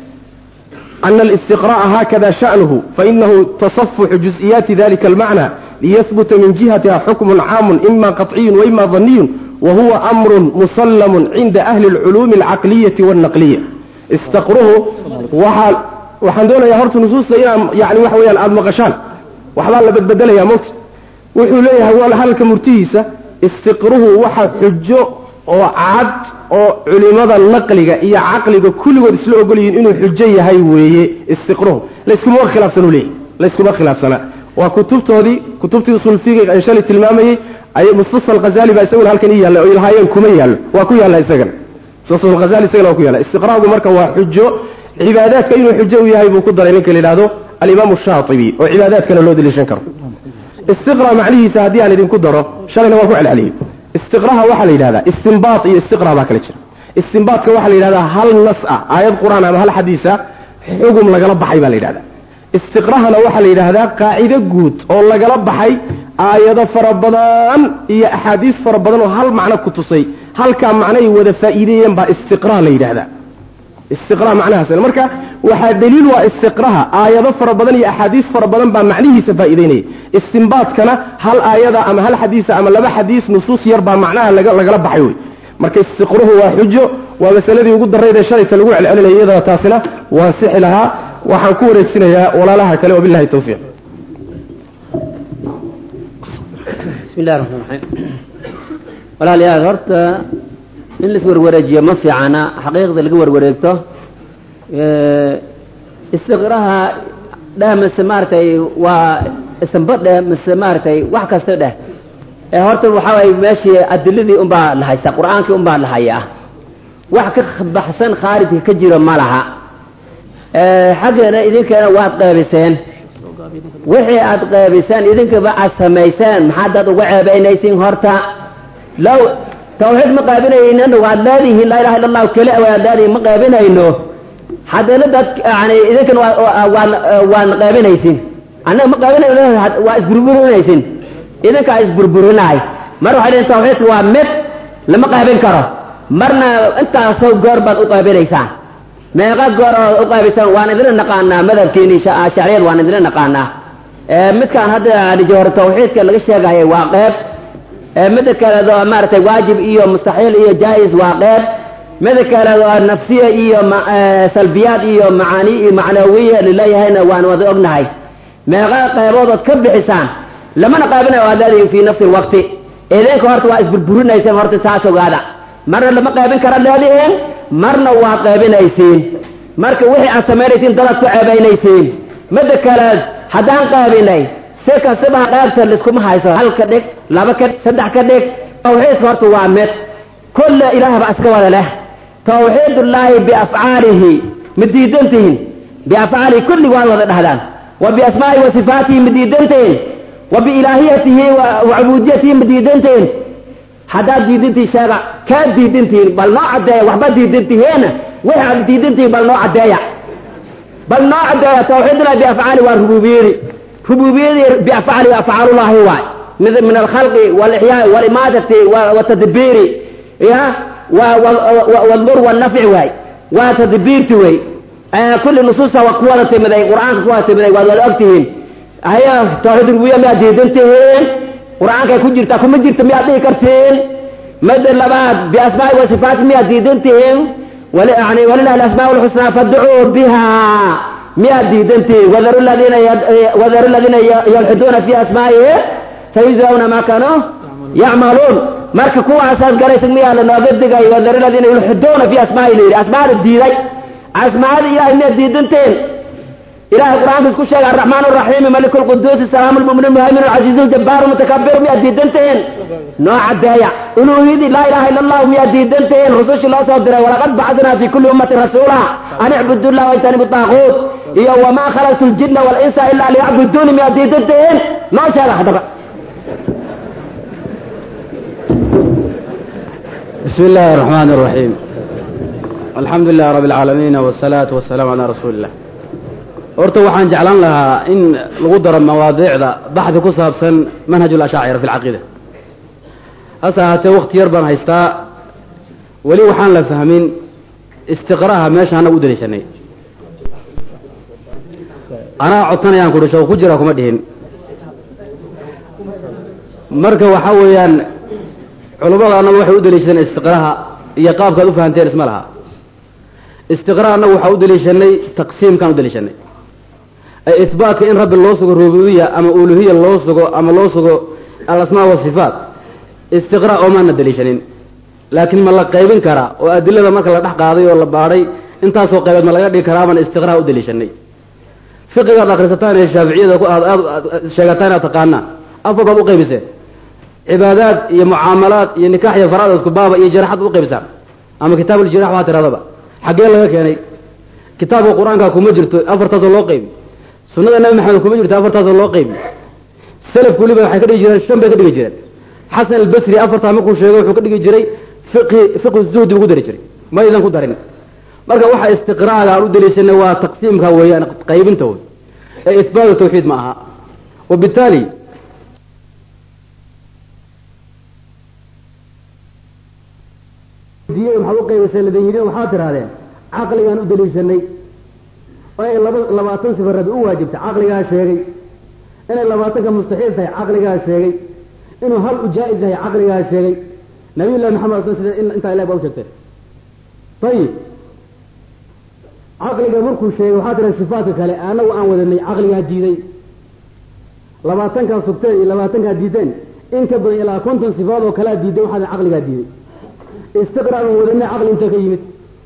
أن الاستقراء هكذا شأنه فإنه تصفح جزئيات ذلك المعنى ليثبت من جهتها حكم عام إما قطعي وإما ظني وهو أمر مسلم عند أهل العلوم العقلية والنقلية استقره وحال waxaan doonayaa horta nusuusta inaan yani waxa weyaan aada maqashaan waxbaa la badbedelaya mot wuxuu leeyahay waa halka murtihiisa istiqruhu waxa xujo oo cad oo culimada naqliga iyo caqliga kulligood isla ogol yihiin inuu xujo yahay weeye istiqruhu layskuma khilaafsan u leeyahy layskuma khilaafsana waa kutubtoodii kutubtii usul fiqiga aan shalay tilmaamayey ay mustasfa alghazali baa isaguna halkan ii yaalla oo ilahaayeen kuma yaallo waa ku yaalla isagana mustasfa alghazali isagana waa ku yaalla istiqraagu marka waa xujo cibaadaadka inuu xujo u yahay buu ku daray ninka la yidhahdo alimaamu shaatibi oo cibaadaadkana loo deliishan karo istiqra macnihiisa haddii aan idinku daro shalayna waan ku celceliyey istiqraha waxaa la yidhahdaa istinbaat iyo istiqra baa kala jira istinbaatka waxaa la yidhahdaa hal nas ah aayad qur-aan ama hal xadiisa xugum lagala baxay baa la yidhahdaa istiqrahana waxaa la yidhaahdaa qaacido guud oo lagala baxay aayado fara badan iyo axaadiis fara badan oo hal macno ku tusay halkaa macnoay wada faa'iideeyeen baa istiqra la yidhahdaa istiqra macnahaas marka waxaa daliil waa istiqraha aayado fara badan iyo axaadiis fara badan baa macnihiisa faa'iideynaya istinbaatkana hal aayada ama hal xadiisa ama laba xadiis nusuus yar baa macnaha lagala baxay wey marka istiqruhu waa xujo waa masaladii ugu daraydee shalayta lagu celcelinaya iyadana taasina waan sixi lahaa waxaan ku wareegsinayaa walaalaha kale wabilahi tawfiiq bismi illahi raxmaan raxiim walaalayaal horta in lais warwareejiyo ma fiicana xaqiiqda laga warwareegto istiqraha dheh mise maaragtay waa isanba dheh mise maaragtay wax kasta dheh ee horta waxaa waye meeshii adiladii unbaa la haystaa qur-aankii unbaa la hayaa wax ka baxsan khaarijka ka jiro ma laha xaggeena idinkeena waad qeebiseen wixii aad qeebiseen idinkaba aad samayseen maxaadaad uga ceebaynaysiin horta low tawxiid ma qaabinaynan waad leedihiin laa ilaha illa allahu keli waad leedihiin ma qaabinayno haddana dad yani idinkan waan waan qaabinaysin annaga ma qaabinayno waa isburburinaysin idinkaa isburburinaay mar waxay leeyihin tawxiidka waa mid lama qaabin karo marna intaasoo goor baad u qaybinaysaan meeqa goor ood u qaybaysaan waan idinla naqaanaa madhabkeeni shacriyad waan idinla naqaanaa midkaan hadda jawhar tawxiidka laga sheegayay waa qeyb mida kaleedo maaragtay waajib iyo mustaxiil iyo jaa-is waa qeyb mida kaleedo nafsiya iyo salbiyaad iyo macaani iyo macnawiya laleeyahayna waan wada ognahay meeqa qeyboodood ka bixisaan lamana qaybinayo aad leedihin fii nafsi lwaqti idinka horta waa isburburinayseen horta saas ogaada marna lama qaybin kara leedihiin marna waa qaybinaysiin marka wixii aad samaynaysiin dadaad ku ceebaynaysiin mida kaleed haddaan qaybinay si kastaba qaybta liskuma hayso hal ka dhig laba ka saddex ka dhig tawxiidka horta waa mid kulle ilaah baa iska wada leh tawxiidullaahi biafcaalihi ma diidantihin biafcaalihi kulli waad wada dhahdaan wa biasmaa'ihi wa sifaatihi ma diidantihin wa biilaahiyatihi wa cubuudiyatihi ma diidantihin haddaad diidantihin sheega kaa diidantihin bal noo caddeeya waxba diidantihiin wixii aad diidantihin bal noo caddeeya bal noo caddeeya tawxiidullahi biafcaali waa rububiyadi rububiyadii biafcaali afcaalullaahi waay mid min alkhalqi walixyaai walimaadati watadbiiri ya wlmur wannafci waay waa tadbiirti wey kulli nusuusta waa ku wada timiday qur-aanka ku wada timiday waad wada ogtihiin haya tawxiid rububiya miyaad diidantihiin qur-aankay ku jirtaa kuma jirta miyaad dhihi kartiin mida labaad biasmaai wa sifaati miyaad diidantihiin yani walilahi alasmaa lxusnaa fadcuu biha miyaad diidantihiin wadaru ladiina wadaru ladiina yalxiduuna fi asmaa'ihi sayujzawna ma kanuu yacmaluun marka kuwaasaad galaysa miyaa lanooga digay wadaru ladiina yulxiduuna fi asmaa'ihi la yidhi asmaada diiday asmaada ilahay miyaad diidantiin ilahay qur-aanka isku sheega araxmaan araxiim malik lquduus salaam lmumin muhaymin alcaziiz ljabbaar mutakabir miyaad diidantihiin noo cadeeya uluuhiyadii laa ilaha illa allahu miyaad diidantihiin rusushii loo soo diray walaqad bacadnaa fi kulli ummatin rasuula an icbudu llah wajtanibu taaquut iyo wamaa khalaqtu ljinna walinsa ila liyacbuduuni miyaad diidantihiin noo sheega haddaba بسم الله الرحمن الرحيم الحمد لله رب العالمين والصلاة والسلام على رسول الله horta waxaan jeclaan lahaa in lagu daro mawaadiicda baxdi ku saabsan manhaj اlashaacira fi اlcaqiida hase ahaatee wakti yar baan haystaa weli waxaan la fahmin istiqraha meesha anaga u daliishanay anaa codsanayaan kuhi shoo ku jira kuma dhihin marka waxa weeyaan culummada annagu waxay u daliishadeen istiqraha iyo qaabkaad u fahanteen isma laha istiqra annagu waxaa u daliishanay taqsiimkaan u daliishanay ay ihbaatka in rabbi loo sugo rububiya ama uluhiya loo sugo ama loo sugo alasmaa wasifaat istiqra oomaana daliishanin laakiin ma la qaybin karaa oo adilada marka la dhex qaaday oo la baadhay intaasoo qaybeed ma laga dhigi karaa baan istiqra u daliishanay fiqigaad akrisataan ee shaaficiyada ku aad aad sheegataan inaad taqaanaa afar baad u qaybiseen cibaadaad iyo mucaamalaad iyo nikaax iyo faraad isku baaba iyo jaraxad u qaybisaan ama kitaab uljirax waxaa tiradaba xaggee laga keenay kitaabka qur-aanka kuma jirto afartaasoo loo qaybi sunnada nabi maxamed kuma jirto afartaasoo loo qaybi salafku weliba waxay ka dhigi jireen shan bay ka dhigi jireen xasan albasri afartaa markuu sheegay wuxuu ka dhigi jiray fiqhi fiqhu zuhdi buu ku dari jiray ma aydan ku darin marka waxa istiqraaga aan u daliishanay waa taqsiimka weeyaan qaybinta wey ee isbaatu tawxiid ma aha wabitaali maxaad u qaybisay ladan yidhin waxaad tidhahdeen caqligaan u daliishanay oo ay laba labaatan sifa rabi u waajibtay caqligaa sheegay inay labaatanka mustaxiil tahay caqligaa sheegay inuu hal u jaa-is yahay caqligaa sheegay nabiy llahi maxamed sal sida intaa ilah baa u sheegtay ayib caqliga markuu sheegay waxaa tira sifaatka kale anagu aan wadanay caqligaa diiday labaatankaa sugteen iyo labaatankaa diideen in ka badan ilaa konton sifaad oo kalea diiday waxaa caqligaa diiday istiqraa baan wadanay caqli inta ka yimid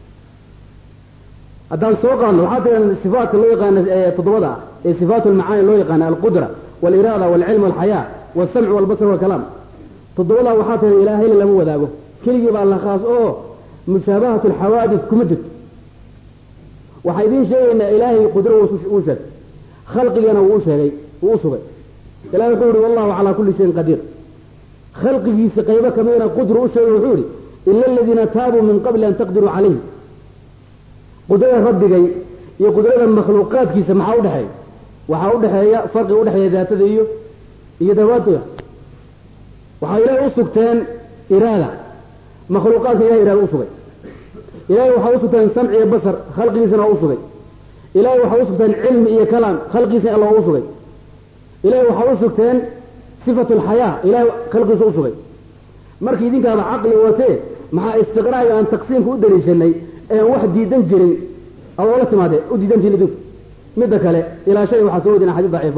haddaan soo qaadno waxaa tiran sifaatka loo yaqaana toddobada ah ee sifaat lmacaani loo yaqaana alqudra waliraada walcilm walxayaa walsamc walbasr walkalaam toddobadaa waxaa tiran ilaahayna lama wadaago keligii baa la khaas oo mushaabahat alxawaadis kuma jirto waxaa idiin sheegaynaa ilaahay qudro uu sheegay khalqigana wuu u sheegay wuu u sugay ilahi wuxuu yihi wallahu calaa kulli shayin qadiir khalqigiisa qaybo kamidna qudru u sheegay wuxuu yihi ila aladiina taabuu min qabli an taqdiruu calayhi qudrada rabbigay iyo qudrada makhluuqaadkiisa maxaa udhexeeya waxaa udhexeeya farqi udhexeeya daatada iyo iyo dawaatuga waxaa ilaahay u sugteen iraada makhluuqaadka ilahay ilahay u sugay ilahay waxaa u sugteen samci iyo basar khalqigiisana waa u sugay ilahay waxaa u sugteen cilmi iyo kalaam khalqigiisana alla waa u sugay ilahay waxaa u sugteen sifatu alxayaa ilahay khalqigiisa u sugay marka idinkaaba caqli watee maxaa istiqraaga aan taqsiimka u daliishanay een wax diidan jirin ad oola timaadee u diidan jirin idinku midda kale ilaa shay waxaa soo wadina xadiis daciifa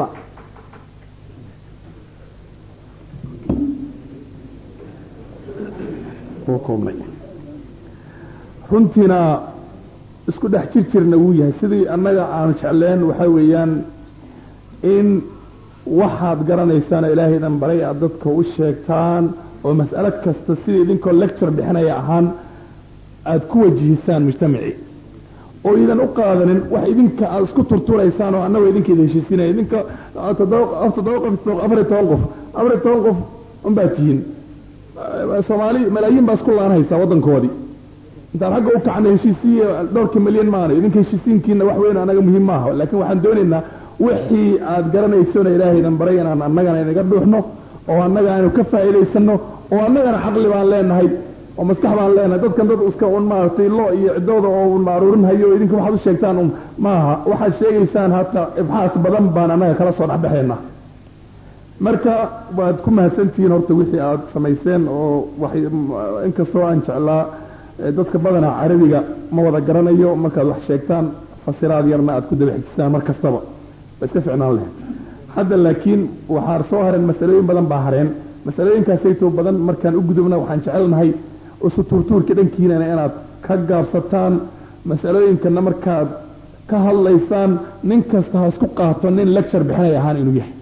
koobnay runtiina isku dhex jir jirna wuu yahay sidii annaga aan jecleen waxaa weeyaan in waxaad garanaysaana ilaahaydan baray aad dadka u sheegtaan oo mas'alo kasta sidii idinkoo lecture bixinaya ahaan aada ku wajihisaan mujtamacii oo idan u qaadanin wax idinka aad isku turturaysaan oo annagoo idinka ida heshiisinaya idinka toddoba toddoba qof afar iyo toban qof afar iyo toban qof unbaad tihiin soomaali malaayiin baa isku laanhaysaa waddankoodii intaan xagga u kacna heshiisiiya dhowrka milyan maana idinka heshiisiinkiina wax weyn anaga muhiim maaha laakiin waxaan doonaynaa wixii aad garanaysona ilaahaydan baray inaan annagana inaga dhuuxno oo annaga aynu ka faa'iidaysano oo annagana caqli baan leenahay oo maskax baan leenahay dadkan dad iska un maaragtay lo iyo ciddooda oo un aruurin hayo idinka waxaad u sheegtaan un maaha waxaad sheegaysaan hata ibxaas badan baan annaga kala soo dhexbaxaynaa marka waad ku mahadsantihiin horta wixii aad samayseen oo waxay inkastoo aan jeclaa dadka badanaa carabiga ma wada garanayo markaad wax sheegtaan fasiraad yarna aad ku daba xijisaan mar kastaba ba iska ficnaan lahayd hadda laakiin waxaa soo hareen masalooyin badan baa hareen masalooyinkaasaytoo badan markaan u gudubna waxaan jecelnahay isu tuurtuurka dhankiinana inaad ka gaabsataan masalooyinkana markaad ka hadlaysaan nin kasta ha isku qaato nin lecture bixinay ahaan inuu yahay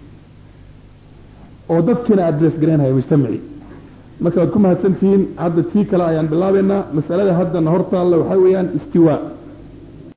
oo dadkiina address garaynhaya mujtamacii marka waad ku mahadsantihiin hadda tii kale ayaan bilaabaynaa masalada haddana hortaalla waxaa weeyaan istiwaa